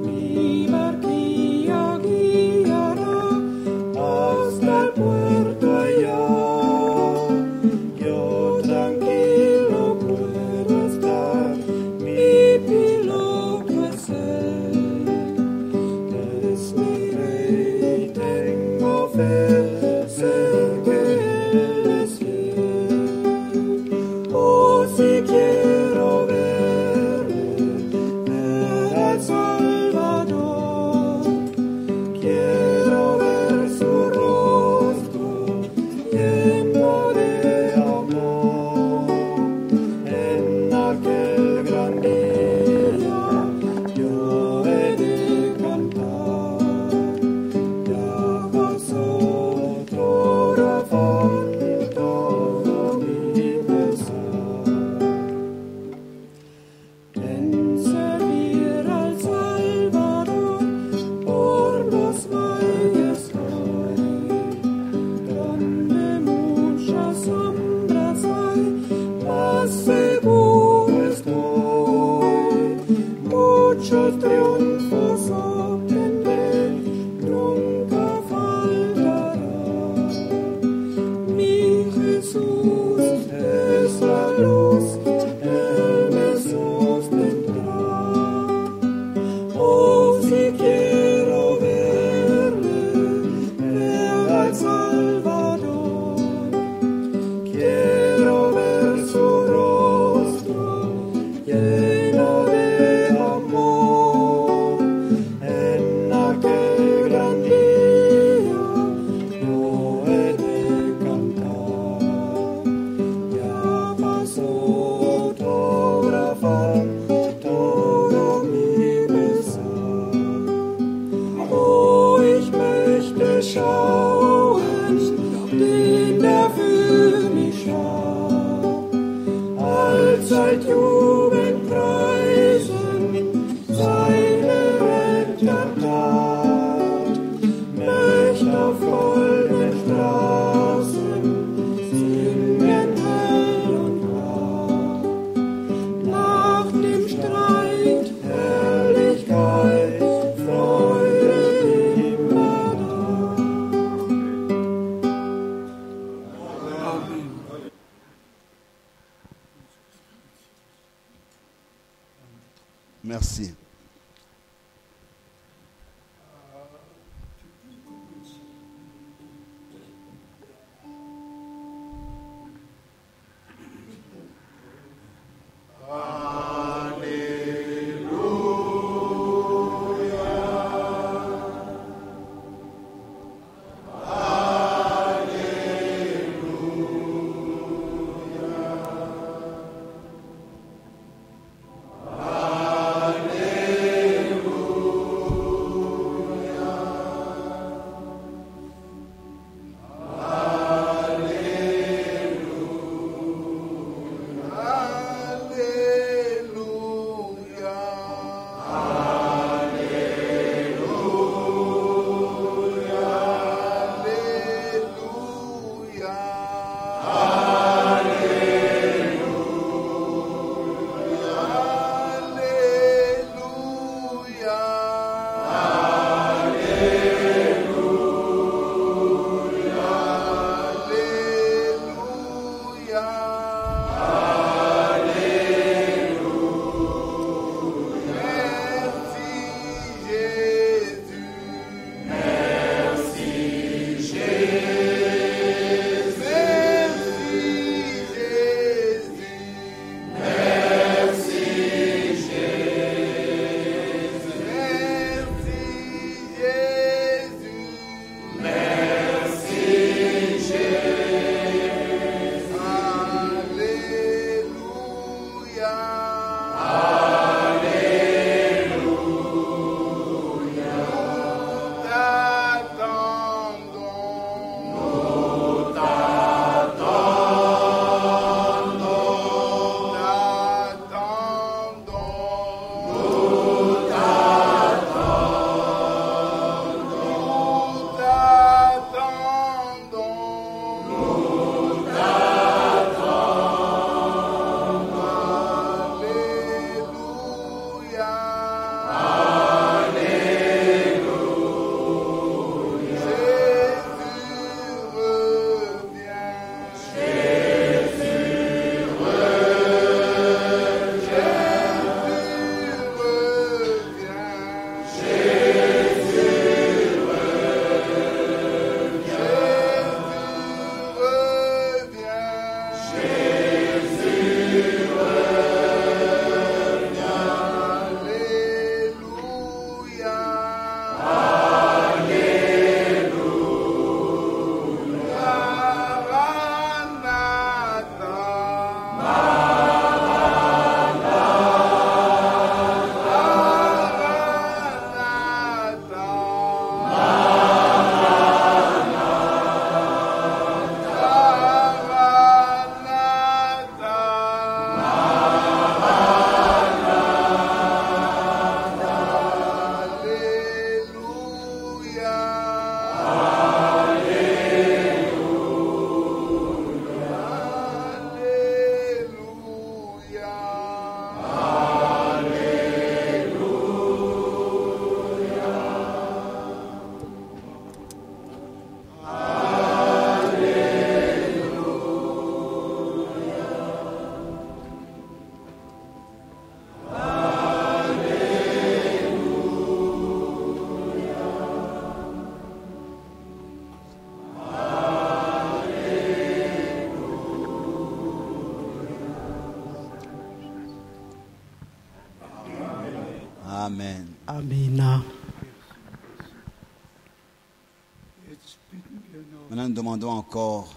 Mi barquilla guiará hasta el puerto allá. Yo tranquilo puedo estar, mi piloto es él, es mi rey, tengo fe, sé que él es fiel. Oh, si quiero verle, ver al Salvador, quiero ver su rostro lleno de amor. En aquel gran día yo he de cantar. Ya pasó todo afán, todo mi pesar. En servir al Salvador por los valles voy, donde muchas sombras hay, más seguro estoy. Muchos triunfos obtendré, nunca faltará. Mi Jesús es la luz, Él me sostendrá. Oh, si quiero verle, ver al Salvador. Quiero ver su rostro lleno de amor. En aquel gran día yo he de cantar. Ya pasó todo afán, todo mi pesar. Oh, ich möchte schauen, den der für mich starb. Allzeit Jubel preisen, seine Rettertat. Mächter voll den Straßen, singen hell und klar. Nach dem Streit Herrlichkeit, Freude immer da. Merci.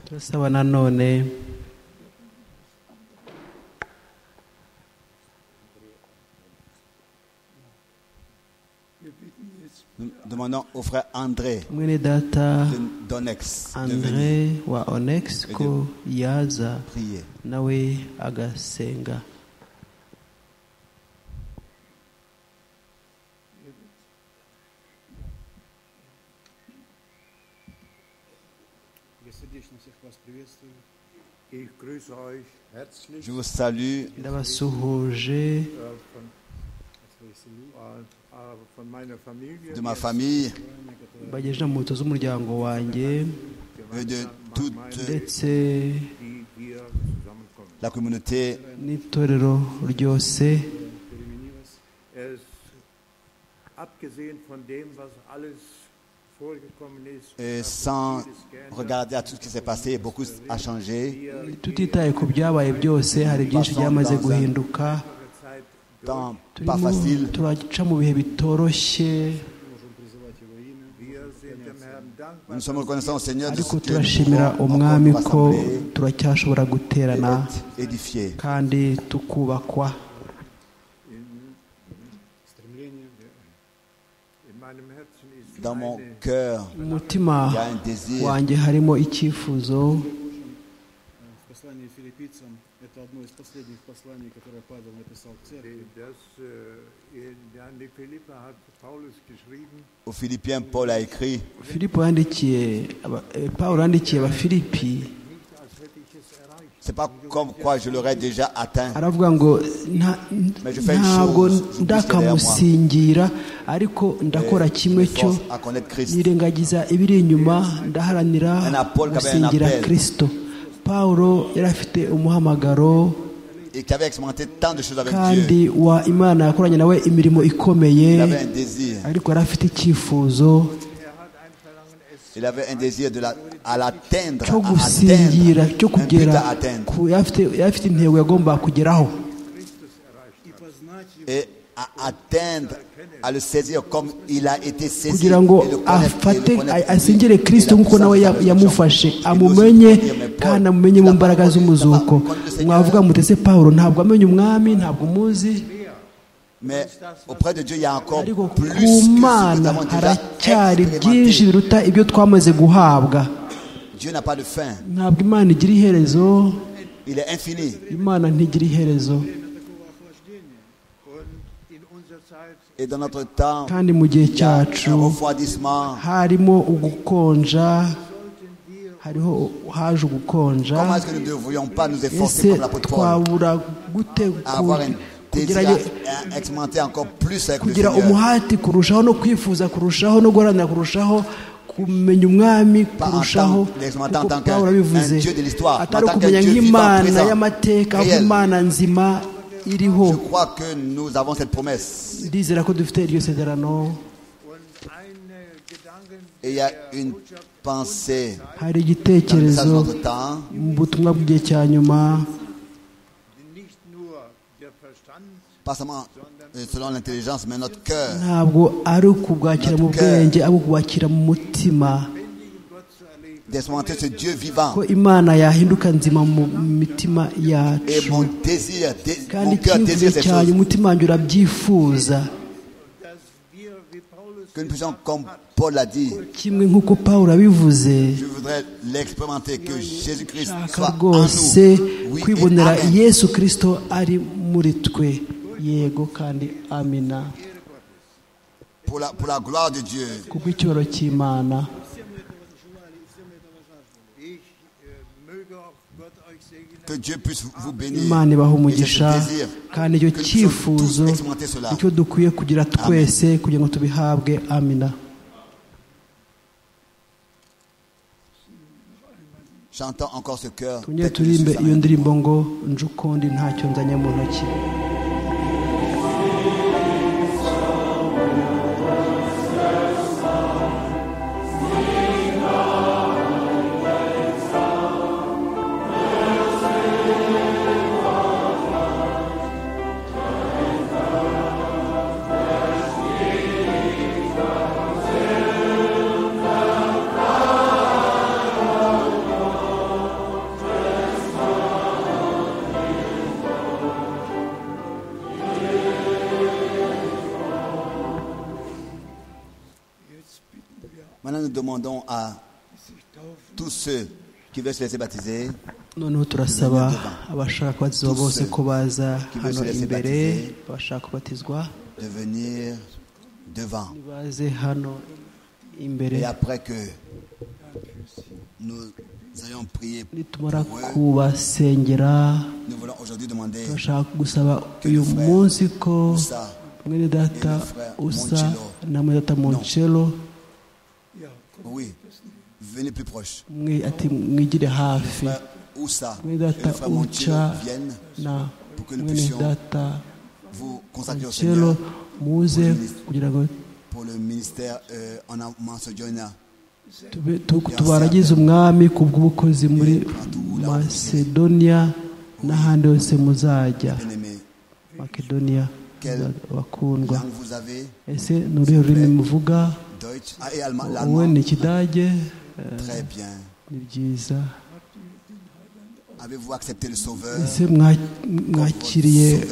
turasaba nanone demandons au frère André mwene data d'Onex André wa Onex ko yaza prier nawe agasenga Je vous salue de ma famille bagejeje mu moto z'umuryango wanjye et de toute ndetse la communauté n'itorero ryose abgesehen von dem was alles et sans regarder à tout ce qui s'est passé, beaucoup a changé. tutitaye ku byabaye byose hari byinshi byamaze guhinduka turaca mu bihe bitoroshye ariko turashimira umwami ko turacyashobora guterana kandi tukubakwa dans mon cœur, il y a un désir. Aux Philippiens, Paul a écrit. C'est pas comme quoi je l'aurais déjà atteint. Mais je fais une chose. ndakamusingira ariko ndakora kimwe cyo nirengagiza ibiri inyuma ndaharanira gusingira kristo pawulo yari afite umuhamagaro kandi wa imana yakoranye nawe imirimo ikomeye ariko yari afite icyifuzo Il avait un désir de la, à l'atteindre, cyo gusingira cyo kugera ku- yari afite- yari afite intego yagombaga kugeraho et à atteindre, à le saisir comme il a été saisi. kugira ngo et le connaître, afate et le connaître. asengere kirisito nk'uko nawe ya- yamufashe amumenye kandi amumenye mu mbaraga z'umuzuko mwavuga mutese paul ntabwo amenye umwami ntabwo umuzi Mais auprès de Dieu, il y a encore plus que ce ku que nous mana avons déjà haracyari byinshi expérimenté. biruta ibyo twamaze guhabwa Dieu n'a pas de fin. ntabwo imana igira iherezo Il est infini. imana ntigira iherezo Et dans notre temps, kandi mu gihe il y a un cyacu refroidissement. harimo ugukonja hariho haje ugukonja Comment est-ce que nous ne devrions pas nous efforcer ese comme l'apôtre Paul twabura gute à avoir un ku- désir kugira- à- à expérimenter encore plus avec le kugira Seigneur umuhati kurushaho no kwifuza kurushaho no guharanira kurushaho kumenya umwami Pas en kurushaho tant, kuko en tant qu'un Pawulo un abivuze Dieu de l'histoire, mais en atari tant qu'un ukumenya Dieu vivant, nk'imana présent, y'amateka ahubwo réel. imana nzima iriho Je crois que nous avons cette promesse. ndizera ko dufite iryo sezerano Et il y a une pensée dans le message hari de igitekerezo notre temps mu butumwa bw'igihe cya nyuma pas seulement euh, selon l'intelligence, mais notre cœur. ntabwo ari ukubwakira mu bwenge ahubwo kubwakira mu mutima d'expérimenter ce Dieu vivant. ko imana yahinduka nzima mu mitima Et yacu mon désir, dé- kandi mon cœur désire icyifuzo ces cyanyu choses. umutima wanjye urabyifuza Que nous puissions, comme Paul l'a dit, kimwe nk'uko pawulo abivuze je voudrais l'expérimenter, que Jésus-Christ nshaka soit en rwose nous. Oui et kwibonera amen. yesu kirisito ari muri twe yego kandi amina Pour la, pour la gloire de Dieu. kuko icyubahiro cy'imana Que Dieu puisse vous bénir. imana ibaha Et c'est umugisha ce désir kandi icyo que nous puissions cyifuzo tous expérimenter cela. icyo dukwiye kugira twese kugira ngo tubihabwe amina J'entends encore ce cœur. twongere peut-être que je turirimbe suis iyo en- ndirimbo ngo nje ukundi ntacyo nzanye mu ntoki Maintenant, nous demandons à tous ceux qui veulent se laisser baptiser, noneho turasaba abashaka kubatizwa bose ko baza hano imbere abashaka kubatizwa de venir devant. baze hano imbere Et après que nous allons prier pour nitumara eux, kubasengera nous voulons aujourd'hui demander turashaka gusaba uyu munsi ko mwene data usa na mwene data moncelo Oui, venez plus proche. mwe ati mwigire hafi Frère Oussa et mwene le data frère Montiel uca viennent na pour que nous mwene puissions data vous consacrer au moncelo Seigneur muze kugira ngo pour le ministère euh, en Macedonia. Tube- tu- tubaragize umwami ku bw'ubukozi muri macedonia n'ahandi hose muzajya Bien-aimés, makedonia Quelle bakundwa langue vous avez ese ni uruhe rurimi muvuga Deutsch ah, et allemand. wowe l'allemand. ni ikidage Eh, Très bien. ni byiza Avez-vous accepté le Sauveur ese mwa- mwakiriye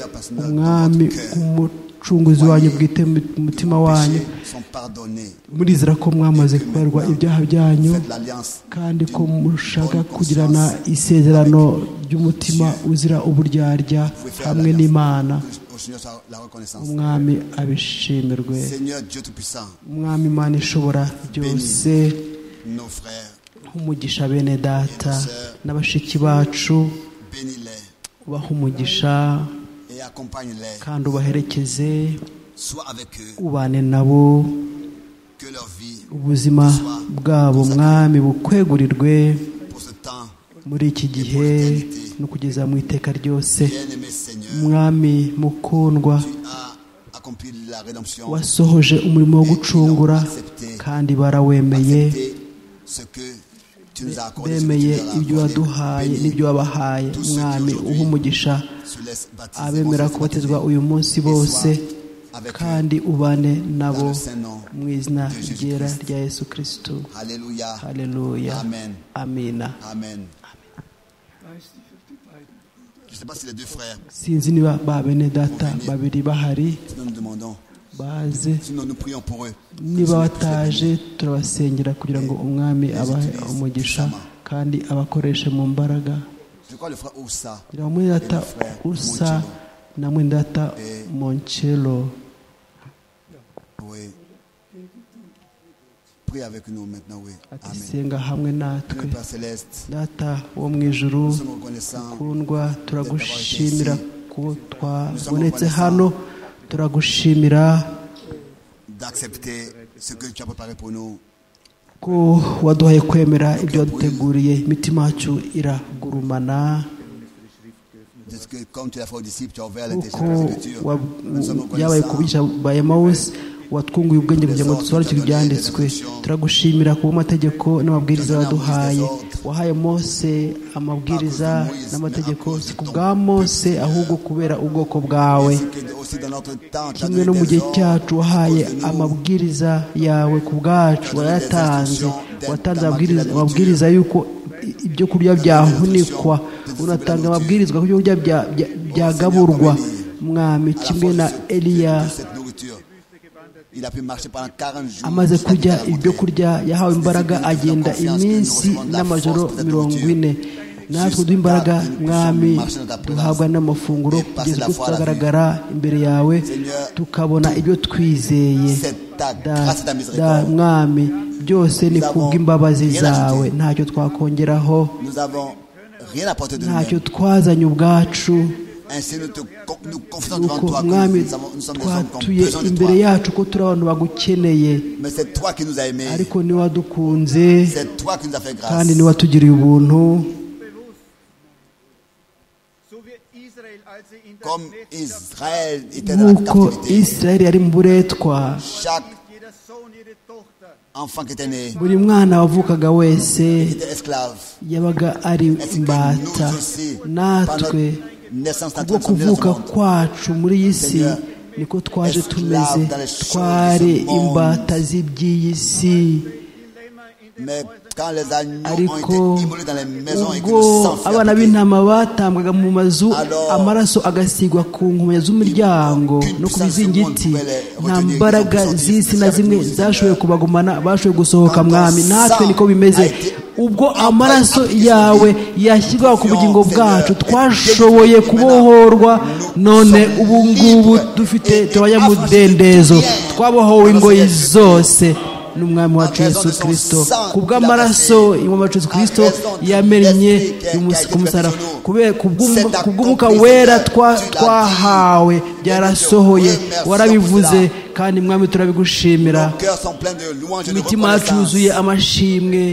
umwami umucunguzi wanyu bwite mu- mu mutima wanyu Péchés sont pardonnés. murizera ko mwamaze kubarwa ibyaha byanyu Faites l'alliance. kandi ko mushaka kugirana isezerano ry'umutima uzira uburyarya Vous pouvez faire hamwe l'alliance. n'imana Que Au Seigneur soit la reconnaissance. umwami abishimirwe Seigneur Dieu Tout-Puissant, umwami imana ishobora byose nos frères, umugisha bene data na bashiki bacu bénis-les ubaha umugisha et accompagne-les. kandi ubaherekeze Sois avec eux. ubane nabo Que leur vie ubuzima bwabo mwami bukwegurirwe pour ce temps muri iki gihe no kugeza mu iteka ryose mwami mukundwa wasohoje umurimo wo gucungura kandi barawemeye bemeye ibyo waduhaye n'ibyo wabahaye mwami uha umugisha abemera kubatizwa uyu munsi bose kandi ubane nabo mu izina ryera rya yesu kirisito haleluya amina sinzi niba ba bene data babiri bahari baze niba bataje turabasengera kugira ngo umwami abahe umugisha kandi abakoreshe mu mbaraga kugira ngo data usa na mwendata monchelo ati senga hamwe natwe data wo mu ijuru ukundwa turagushimira ko twabonetse hano turagushimira ko waduhaye kwemera ibyo waduteguriye imitima yacu iragurumana kuko yabaye kubica ba emawusi watwunguye ubwenge kugira ngo dusobanukirwe ibyanditswe turagushimira kuba amategeko n'amabwiriza waduhaye wahaye mose amabwiriza n'amategeko si ku bwa mose ahubwo kubera ubwoko bwawe kimwe no mu gihe cyacu wahaye amabwiriza yawe ku bwacu wayatanze watanze amabwiriza y'uko ibyo kurya byahunikwa unatanga amabwirizwa ko ibyo kurya byagaburwa mwami kimwe na eliya amaze kurya ibyo kurya yahawe imbaraga agenda iminsi n'amajoro mirongo ine natwe duha imbaraga mwami duhabwa n'amafunguro kugeza ubwo tuzagaragara imbere yawe tukabona ibyo twizeye da mwami byose ni kubw'imbabazi zawe ntacyo twakongeraho ntacyo twazanye ubwacu nuko mwami twatuye imbere yacu ko turi abantu bagukeneye ariko ni wadukunze kandi ni watugiriye ubuntu nk'uko israel yari mu buretwa buri mwana wavukaga wese yabaga ari imbata natwe kubwo kuvuka kwacu muri iyi si niko twaje tumeze twari imbata z'iby'iyi si ariko ubwo abana b'intama batambwaga mu mazu amaraso agasigwa ku nkomyi z'umuryango no ku bizingiti nta mbaraga z'isi na zimwe zashoboye kubagumana bashoboye gusohoka mwami natwe niko bimeze ubwo amaraso yawe yashyirwa ku bugingo bwacu twashoboye kubohorwa none ubu ngubu dufite abanyamudendezo twabohowe ingoyi zose n'umwami wacu yesu kirisito ku bw'amaraso wacu yesu kirisito yamennye ku musaraba ku bw'umwuka wera twahawe byarasohoye warabivuze kandi mwami turabigushimira imitima yacu yuzuye amashimwe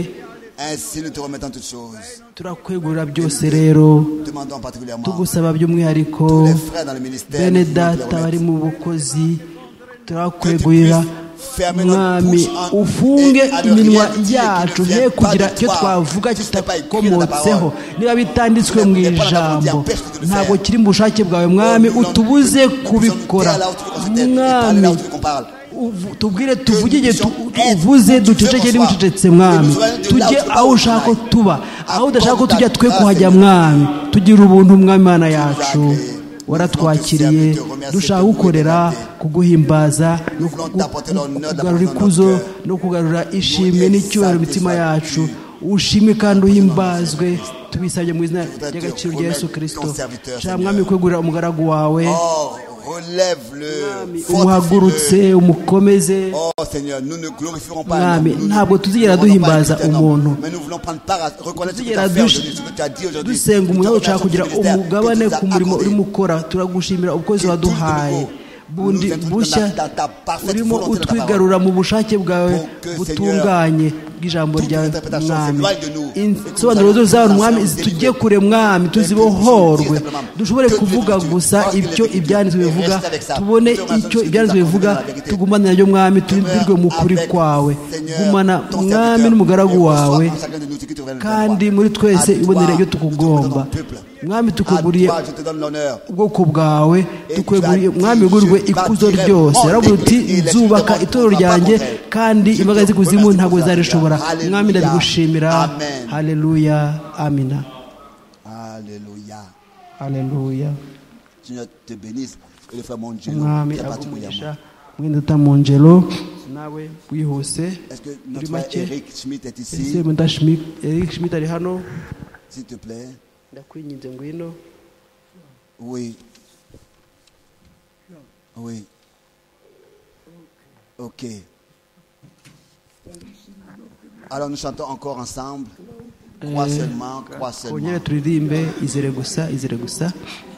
turakwegurira byose rero tugusaba by'umwihariko bene data bari mu bukozi turakwegurira mwami ufunge iminwa yacu he kugira icyo twavuga kitakomotseho niba bitanditswe mu ijambo ntabwo kiri mu bushake bwawe mwami utubuze kubikora mwami tubwire tuvugige uvuze duceceke n'ucecetse mwami tujye aho ushaka ko tuba aho udashaka ko tujya twe kuhajya mwami tugira ubuntu mwami mana yacu waratwakiriye dushaka gukorera kuguhimbaza no kugarura ikuzo no kugarura ishimwe n'icyubahiro imitima yacu ushimwe kandi uhimbazwe tubisabye mu izina ry'agaciro rya yesu kirisito shaka mwami kwegurira umugaragu wawe umuhagurutse umukomeze mwami ntabwo tuzigera duhimbaza umuntu tuzigera dusenga umuntu ushaka kugira umugabane ku murimo urimo ukora turagushimira ubukozi waduhaye bundi bushya urimo utwigarura mu bushake bwawe butunganye bw'ijambo rya mwami insobanuro zose zaba umwami tujye kure mwami tuzibohorwe dushobore kuvuga gusa ibyo ibyanditswe bivuga tubone icyo ibyanditswe bivuga tugumane naryo mwami tubirwe mu kuri kwawe gumana umwami n'umugaragu wawe kandi muri twese ibonere ibyo tukugomba mwami tukuguriye ubwoko bwawe tukuguriye mwami ugurwe ikuzo ryose yaravuze uti nzubaka itoro ryanjye kandi imbaga z'ikuzimu ntabwo zarishobora mwami ndabigushimira haleluya amina haleluya umwami agumisha mwenda utamunjelo nawe wihuse muri make ese mwenda eric schmidt ari hano ndakwinginze ngwino Oui. Oui. Ok. Alors nous chantons encore ensemble. Crois seulement, crois seulement. turirimbe izere gusa izere gusa